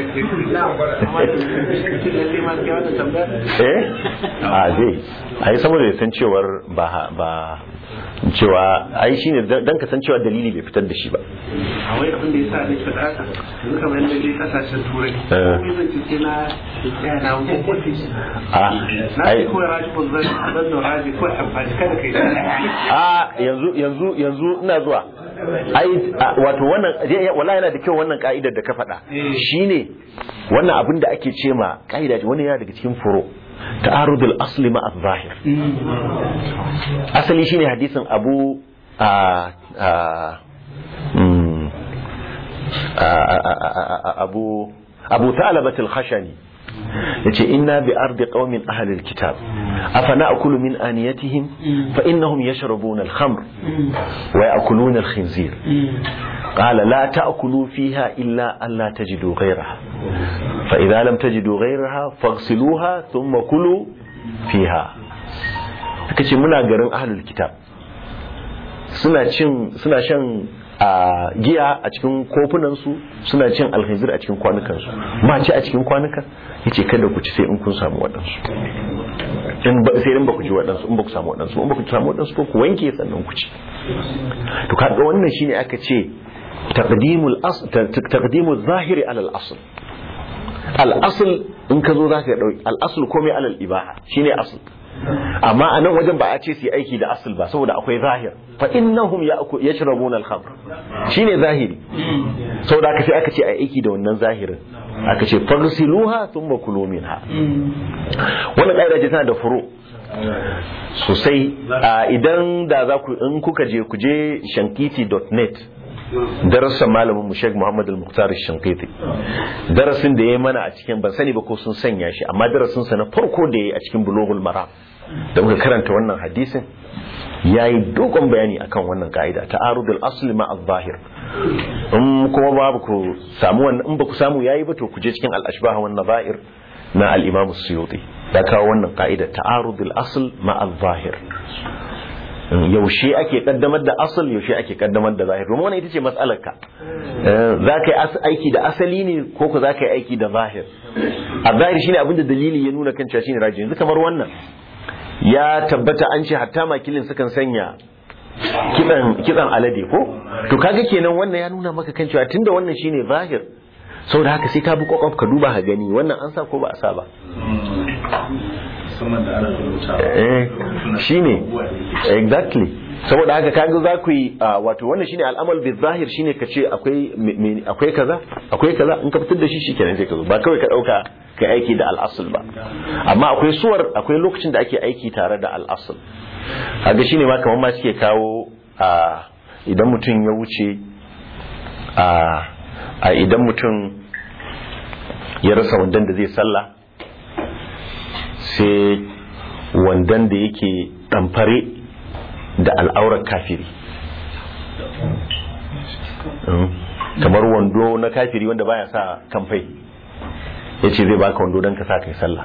eh a zai ai saboda ya san cewar ba ba cewa ai shine dan ka san cewa dalili bai fitar da shi ba a wai abin da ya sa ne faɗa haka yanzu kamar yadda dai kasashen turai komai zan ce sai na tsaya na hukunci a na ai ce kawai raji ko zan zan da raji ko amfani kada kai a yanzu yanzu yanzu ina zuwa ai a, wato wannan wallahi yana da kyau wannan ka'idar da ka faɗa shine wannan abin da ake ce ma ka'ida ce wani yana daga cikin furo ta'arudul asli ma zahir asali shine hadisin abu a a mm, a- a- a- a- abu abu ta'alabatul khashani yace inna bi ardi qaumin ahli alkitab afana akulu min aniyatihim fa innahum yashrabuna alkhamr wa ya'kuluna alkhinzir qala la ta'kulu fiha illa an la tajidu ghayraha fa idha lam tajidu ghayraha faghsiluha thumma kulu fiha kace muna garin ahli alkitab suna cin suna shan a giya a cikin kofunansu suna cin alhazir a cikin kwanukansu ma ci a cikin kwanuka yace kada ku ci sai in kun samu waɗansu in ba sai in ba ku ji waɗansu in ba ku samu waɗansu in ba ku samu waɗansu ba ku wanke sannan ku ci to kaga wannan shine aka ce taqdimul asl taqdimul zahiri ala al asl al asl in ka zo zaka dauki al asl komai ala al ibaha shine asl amma a nan wajen ba a ce su yi aiki da asl ba saboda akwai zahir fa innahum yashrabuna al-khamr shine zahiri saboda aka sai aka ce a aiki da wannan zahirin aka ce fagsiluha thumma kulu minha wannan kaida ce tana da furo sosai idan da za ku in kuka je ku je shankiti.net darasin malamin mu Sheikh Muhammad Al-Muqtar Shankiti darasin da ya mana a cikin ban sani ba ko sun sanya shi amma darasin sa na farko da yayi a cikin Bulughul Maram da muka karanta wannan hadisin yayi dogon bayani akan wannan ka'ida ta'arudul asli ma al-zahir in kuma babu ku samu wannan in ba ku samu yayi ba to ku je cikin al-ashbah wan nazair na al-Imam Suyuti ya kawo wannan ka'ida ta'arudul asl ma al-zahir yaushe ake kaddamar da asal yaushe ake kaddamar da zahir domin wannan ita ce matsalar ka za ka yi aiki da asali ne ko ku za ka yi aiki da zahir a zahir shine abinda dalili ya nuna kan cewa shine raji yanzu kamar wannan ya tabbata an ce hatta makilin sukan sanya kitsan kitsan alade ko to kaga kenan wannan ya nuna maka kan cewa tunda wannan shine zahir saboda haka sai ka bi kwakwaf ka duba ka gani wannan an sa ko ba a sa ba musamman da ana rubuta eh shine exactly saboda haka kaga za ku yi wato wannan shine al'amal bi zahir shine ka ce akwai akwai kaza akwai kaza in ka fitar da shi shikenan sai ka zo ba kawai ka dauka kai aiki da al'asul ba amma akwai suwar akwai lokacin da ake aiki tare da al'asul kaga shine ma kamar ma suke kawo idan mutum ya wuce a idan mutum ya rasa wandan da zai sallah sai wandan da yake ɗamfare da al'aurar kafiri kamar wando na kafiri wanda baya sa kamfai ya ce zai baka wando don ka sa kai sallah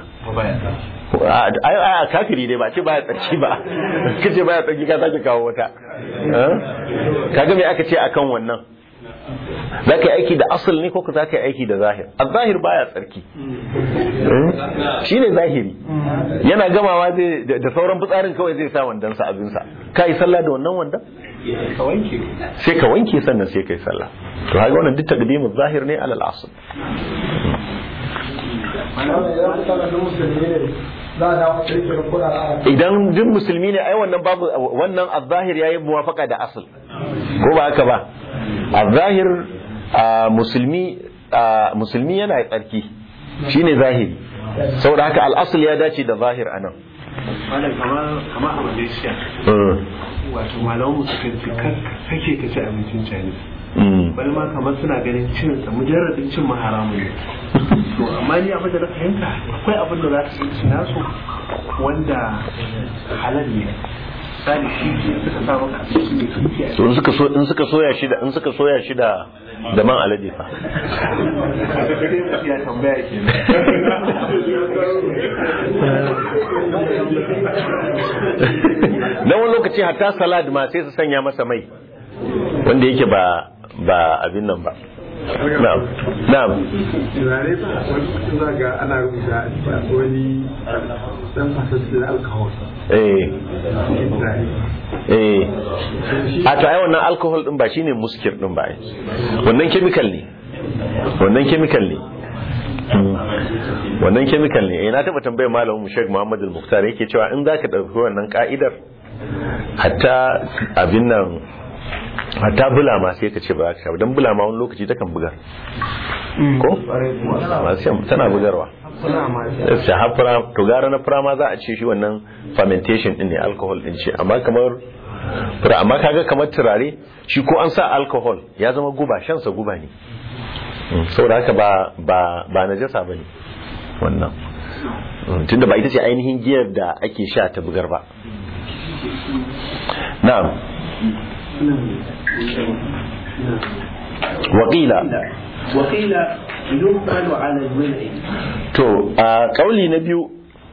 a kafiri dai ba ce baya tsarki ba ka ce baya tsarki ka sake kawo wata kaga me aka ce akan wannan za ka yi aiki da asal ne ko ka za ka yi aiki da zahir a zahir baya tsarki shi ne zahiri yana gamawa zai da sauran fitsarin kawai zai sa wandansa abinsa ka yi sallah da wannan wandan sai ka wanke sannan sai ka yi sallah to haka wannan duk taqdimu zahir ne alal asl idan duk musulmi ne ai wannan babu wannan az-zahir yayi muwafaqa da asl ko ba haka ba a zahir musulmi musulmi yana tsarki shine zahiri saboda haka al'asul ya dace da zahir anan malam kamar kamar a malaysia wato malamu suka ce kake ka ci abincin chinese bal ma kamar suna ganin cin sa mujarradin cin ma haramun ne to amma ni abin da na fahimta akwai abin da za su ci nasu wanda halal ne misali kifi suka sa maka abinci mai kifi a to in suka so in suka soya shi da in suka soya shi da da man alade fa sai mutum ya tambaya kenan dan wani lokaci hatta salad ma sai su sanya masa mai wanda yake ba ba abin nan ba na'am na'am turare ba wani lokacin za ga ana rubuta wani dan fasassun alkawar eh cikin turare eh a to ai wannan alcohol din ba shine muskir din ba ai wannan chemical ne wannan chemical ne Mm. wannan chemical ne eh na taba tambayar malamin mu Sheikh Muhammad Al-Muqtar yake cewa in zaka dauki wannan ka'idar hatta abin nan hatta bulama sai ka ce ba za ka sha ba dan bulama wani lokaci takan bugar ko masu shan tana bugarwa sai har fura to gara na fura ma za a ce shi wannan fermentation din ne alcohol din ce amma kamar fura amma kaga kamar turare shi ko an sa alcohol ya zama guba shan sa guba ne Mm, saboda haka ba ba ba najasa bane wannan Mm, tunda ba ita ce ainihin giyar da ake sha ta bugar ba na'am waƙila وقيل يقبل على المنع to a kauli na biyu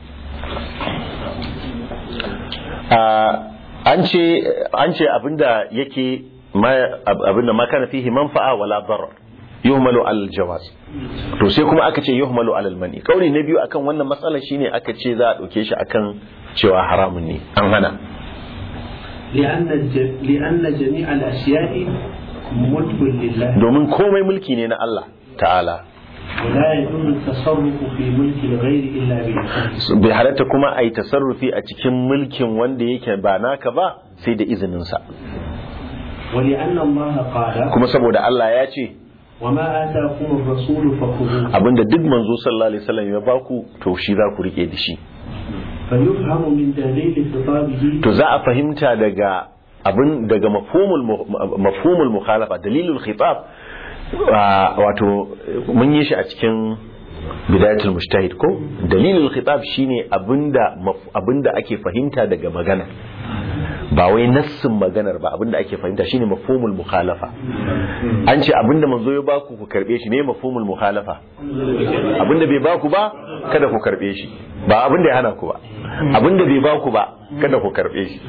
a an ce an ce abinda yake ma- ab- abinda ma kana fihi manfa'a wala darar yuhmalu al jawaz to sai kuma aka ce yuhmalu al mani kauli na biyu akan wannan matsala shine aka ce za a dauke shi akan cewa haramun ne an hana لأن الج... لأن جميع الأشياء ملك لله domin komai mulki ne na Allah ta'ala ولا يجوز التصرف في ملك الغير إلا بإذنه bai halatta kuma a yi tasarrufi a cikin mulkin wanda yake ba naka ba sai da izininsa ولأن الله قال kuma saboda Allah ya ce وما آتاكم الرسول فخذوه abinda duk manzo sallallahu alaihi wasallam ya baku to shi za ku rike da shi فيفهم من دليل خطابه to za a fahimta daga abin daga mafhumul mu- mafhumul mukhalafa dalilul khitab wa- wato mun yi shi a cikin bidayatul mujtahid ko dalilul khitab shine abinda maf- abinda ake fahimta daga magana ba wai nassin maganar ba abinda ake fahimta shine mafhumul mukhalafa an ce abinda manzo ya baku ku karbe shi ne mafhumul mukhalafa abinda bai baku ba kada ku karbe shi ba abinda ya hana ku ba abinda bai baku ba kada ku karbe shi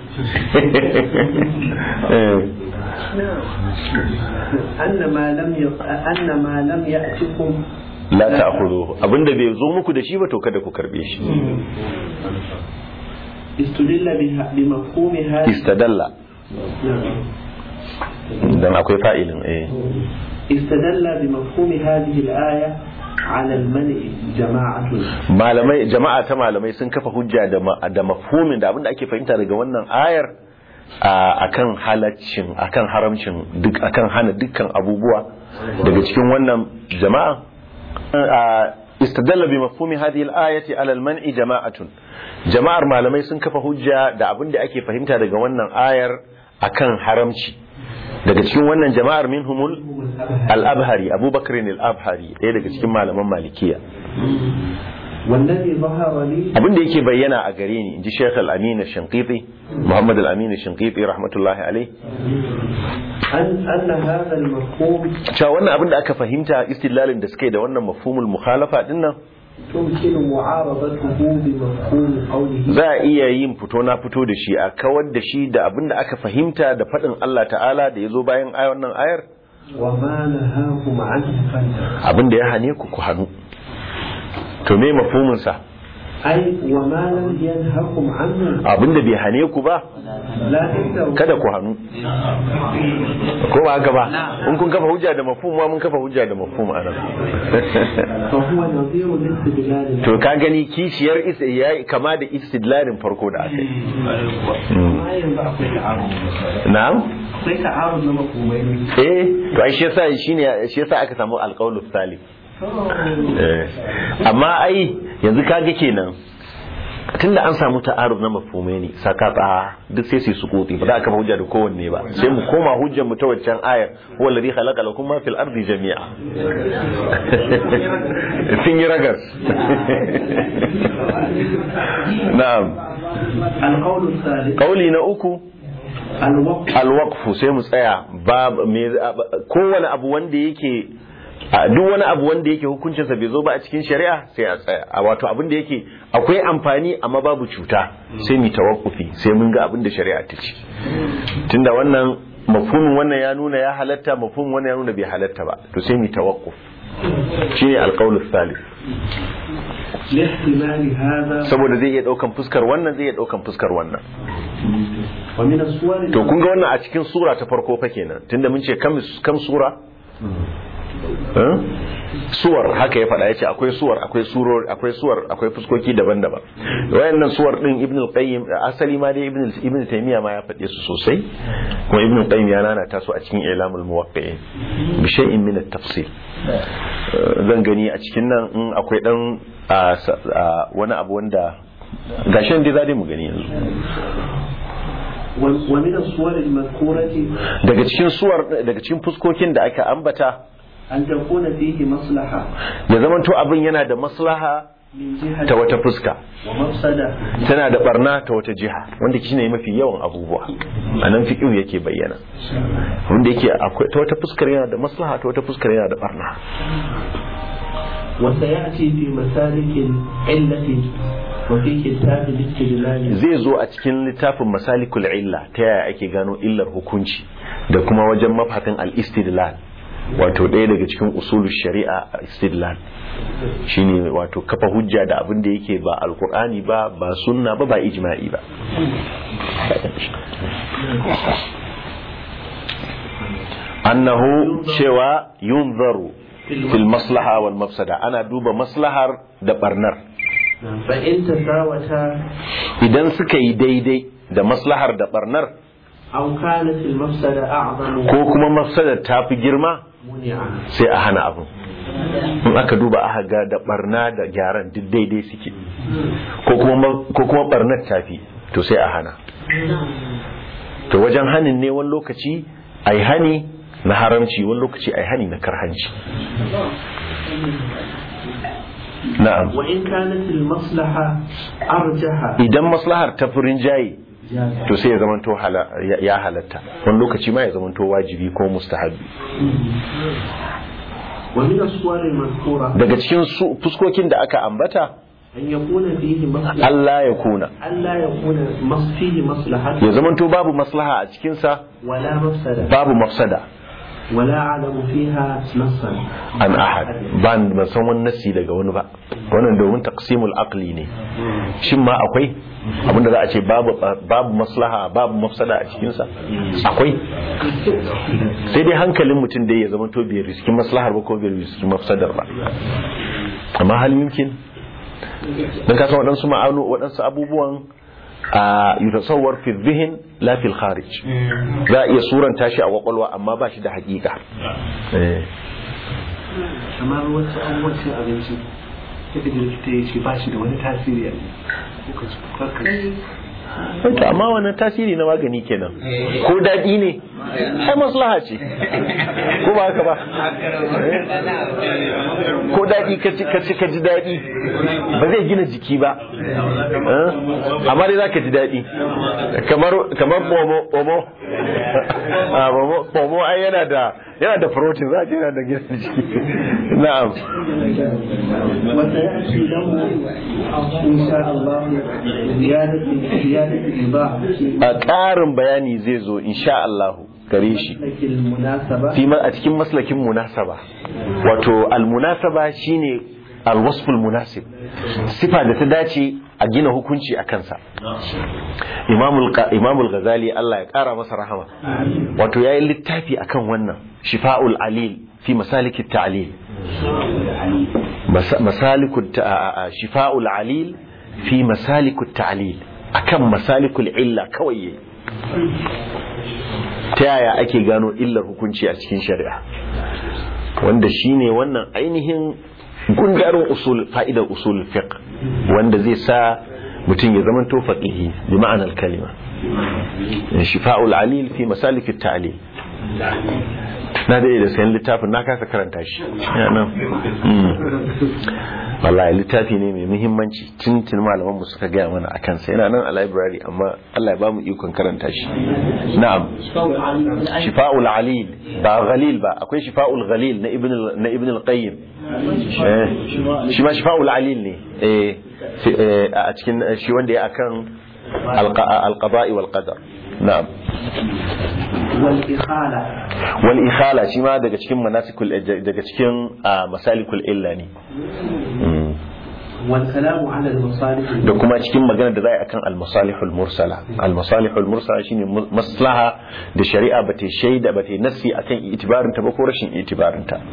Eh. أن ما لم ي... أن ما لم يأتكم la ta'khudhuhu abinda bai zo muku da shi ba to kada ku karbe shi استدل بها بمفهوم هذا istadalla نعم. dan akwai fa'ilin eh استدل بمفهوم هذه الآية على المنع جماعة malamai jama'a ta malamai sun kafa hujja da ma- da mafhumin da abinda ake fahimta daga wannan ayar a- akan halaccin akan haramcin duk akan hana dukkan abubuwa daga cikin wannan jama'a a- istadalla bi mafhumi hadhihi al-ayati ala al-man'i jama'atun jama'ar malamai sun kafa hujja da abinda ake fahimta daga wannan ayar akan haramci daga cikin wannan jama'ar minhumul al-abhari abubakar al-abhari ɗaya daga cikin malaman malikiya والذي ظهر لي abin da yake bayyana a gare ni inji Sheikh Al-Amin Shinqiti Muhammad Al-Amin Shinqiti rahmatullahi alai أن أن هذا المفهوم cewa wannan abin da aka fahimta istidlalin da suka yi da wannan mafhumul mukhalafa din nan تمكن معارضته بمفهوم قوله za a iya yin fito na fito da shi a kawar da shi da abin da aka fahimta da faɗin Allah ta'ala da ya zo bayan ayar wannan ayar وما نهاكم عنه فانتهوا abin da ya hane ku ku hannu to me mafhumin sa أي وما لم ينهكم عنه abin da bai hane ku ba لا تنتهوا kada ku hannu ko ba haka ba in kun kafa hujja da mafhum ma mun kafa hujja da mafhum anan فهو نظير الاستدلال to ka gani kishiyar isa yayi kama da istidlalin farko da aka yi ما ينبع في تعارض na'am akwai ta'arud na mafhumai ne eh to ai shi yasa shine shi yasa aka samu alqaulu salih eh amma ai yanzu kaga kenan tunda an samu ta'aruf na mafhumai ne sakata duk sai su yi sukuti ba za ka hujja da kowanne ba sai mu koma hujjar mu ta waccan ayar huwa alladhi khalaqa lakum ma fil ardi jami'a sun yi ragas na'am القول الثالث kauli na uku الوقف alwaqfu sai mu tsaya ba me kowane abu wanda yake a duk wani abu wanda yake hukuncinsa bai zo ba a cikin shari'a sai a tsaya a wato abin da yake akwai amfani amma babu cuta sai mu tawakkufi sai mun ga abin da shari'a ta ce tunda wannan mafhumin wannan ya nuna ya halatta mafhumin wannan ya nuna bai halatta ba to sai mu tawakkuf shine alqaulu thalith لاحتمال هذا saboda zai iya daukan fuskar wannan zai iya daukan fuskar wannan ومن الصور to kun ga wannan a cikin sura ta farko fa kenan tunda mun ce kam kam sura Eh? suwar haka ya faɗa yace akwai suwar akwai suror akwai suwar akwai fuskoki daban-daban wayannan suwar din ibn al-qayyim asali ma dai ibn ibn taymiya ma ya faɗe su sosai kuma ibn al-qayyim ya nana ta su a cikin ilamul muwaqqi'in bi shay'in min at-tafsil Eh, zan gani a cikin nan in akwai dan a, sa- a, wani abu wanda gashin dai za dai mu gani yanzu و- ومن الصور المذكورة daga cikin suwar daga cikin fuskokin da aka ambata أن تكون فيه مصلحة ya zamanto abin yana da maslaha من جهة ta wata fuska ومفسدة tana da barna ta wata jiha wanda shine mafi yawan abubuwa a nan fiqh yake bayyana wanda yake akwai ta wata fuskar yana da maslaha ta wata fuskar yana da barna وسيأتي في مسالك العلة وفي كتاب الاستدلال zai zo a cikin littafin masalikul illa ta yaya ake gano illar hukunci da kuma wajen mafatan al-istidlal wato ɗaya daga cikin usulu shari'a istidlal shine wato kafa hujja da abin da yake ba alkur'ani ba ba sunna ba ba ijma'i ba annahu cewa yunzaru fil maslaha wal mafsada ana duba maslahar da barnar فإن تساوتا idan suka yi daidai da maslahar da barnar أو كانت المفسدة أعظم ko kuma mafsadar ta fi girma منعا sai a hana abin in aka duba aka ga da barna da gyaran duk daidai suke ko kuma ko kuma barnar ta fi to sai a hana to wajen hanin ne wani lokaci ai hani na haramci wani lokaci ai hani na karhanci na'am وإن كانت المصلحة أرجح idan maslahar ta furin jayi جاز to sai ya zamanto hala- ya- ya halatta wani lokaci ma ya zamanto wajibi ko mustahabi ومن الصور المذكورة daga cikin su- fuskokin da aka ambata أن يكون فيه مصلحة Allah ya kuna ألا يكون مص- فيه مصلحة ya zamanto babu maslaha a cikinsa ولا مفسدة babu mafsada ولا أعلم فيها نصا an ahad ba ni ban san wani nasi daga wani ba wannan domin taqsimul aqli ne shin ma akwai abinda za a ce babu babu maslaha babu mafsada a cikinsa akwai sai dai hankalin mutum dai ya zama to bai riski maslahar ba ko bai riski mafsadar ba amma hal yumkin dan ka san waɗansu ma'anu waɗansu abubuwan a yutasawwar fi zihin la fil kharij za a iya suranta shi a kwakwalwa amma ba shi da hakika eh kamar wasu abubuwan cin abinci yadda da likita ya ce ba shi da wani tasiri a kuka ci karka to amma wannan tasiri na magani kenan ko daɗi ne ai maslaha ce ko ba haka ba ko daɗi ka ci ka ci ka ji daɗi ba zai gina jiki ba Eh? amma dai zaka ji daɗi kamar kamar pomo pomo ah pomo pomo ai yana da yana da protein za ka yana da gina jiki na'am وسيأتي له إن شاء الله زيادة زيادة الإباحة a ƙarin bayani zai zo insha Allah gare shi لكن المناسبة fi ma- a cikin maslakin munasaba wato almunasaba shine alwasful munasib sifa da ta dace a gina hukunci a kansa imamul Qa- imamul ghazali Allah ya kara masa rahama wato yayi littafi akan wannan shifa'ul alil fi masalikit ta'lil Mas- masalikut ta- a- a- shifa'ul alil fi masalikut ta'lil akan masalikul illa kawai yayi ta yaya ake gano illar hukunci a cikin shari'a wanda shine wannan ainihin gundarin usul fa'idar usul fiqh wanda zai sa mutum ya zama to faqihi bi ma'anar kalima shifa'ul alil fi masalik at-ta'lil na da da sayan littafin na kasa karanta shi ya nan wallahi littafi ne mai muhimmanci tun tun malaman mu suka gaya mana akan sa yana nan a library amma Allah ya ba mu ikon karanta shi na'am shifa'ul alil ba ghalil ba akwai shifa'ul ghalil na ibn na ibn al-qayyim shi ma shifa'ul alil ne eh a cikin shi wanda ya akan al-qada'i wal qadar na'am والإخالة wal ikhala shi ma daga cikin manasikul daga cikin masalikul illa ne والكلام على المصالح da kuma cikin magana da za a yi akan al-masalihul mursala al-masalihul mursala shine maslaha da shari'a ba ta shaida ba ta nassi akan itibarin ta ba ko rashin itibarin ta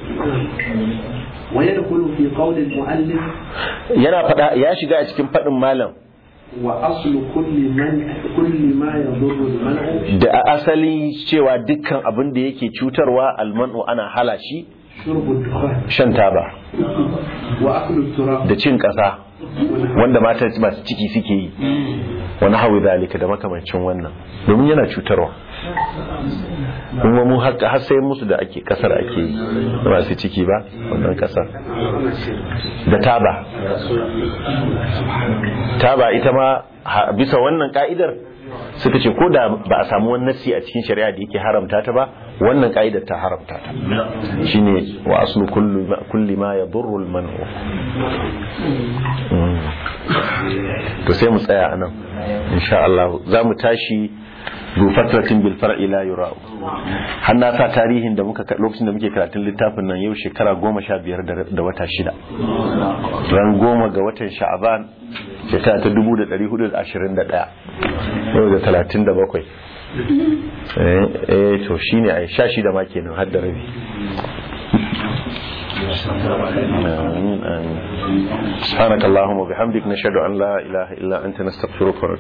ويدخل في قول المؤلف yana fada ya shiga a cikin fadin malam وأصل كل من كل ما يضر المنع da a asali cewa dukkan abin da yake cutarwa almanu ana hala shi شرب الدخان shan taba وأكل التراب da cin kasa wanda mata masu ciki suke yi wani hawi zalika da makamancin wannan domin yana cutarwa kuma mu har har sai musu da ake kasar ake yi da masu ciki ba wannan kasar da taba taba ita ma ha- bisa wannan ka'idar suka ce ko da ba a samu wani nassi a cikin shari'a da yake haramta ta ba wannan ka'idar ta haramta ta shine wa aslu kullu ma- kulli ma yadurru al-man'u Mm. to sai mu tsaya anan insha Allah za mu tashi zu fatratin bil far'i la yura'u har na sa tarihin da muka lokacin da muke karatun littafin nan yau shekara goma sha biyar da da wata shida ran goma ga watan sha'aban shekara ta dubu da ɗari hudu da ashirin da ɗaya yau da talatin da bakwai eh eh, to shine ai sha shida ma kenan har da rabi آمين آمين سبحانك اللهم وبحمدك نشهد أن لا إله إلا أنت نستغفرك ونتوب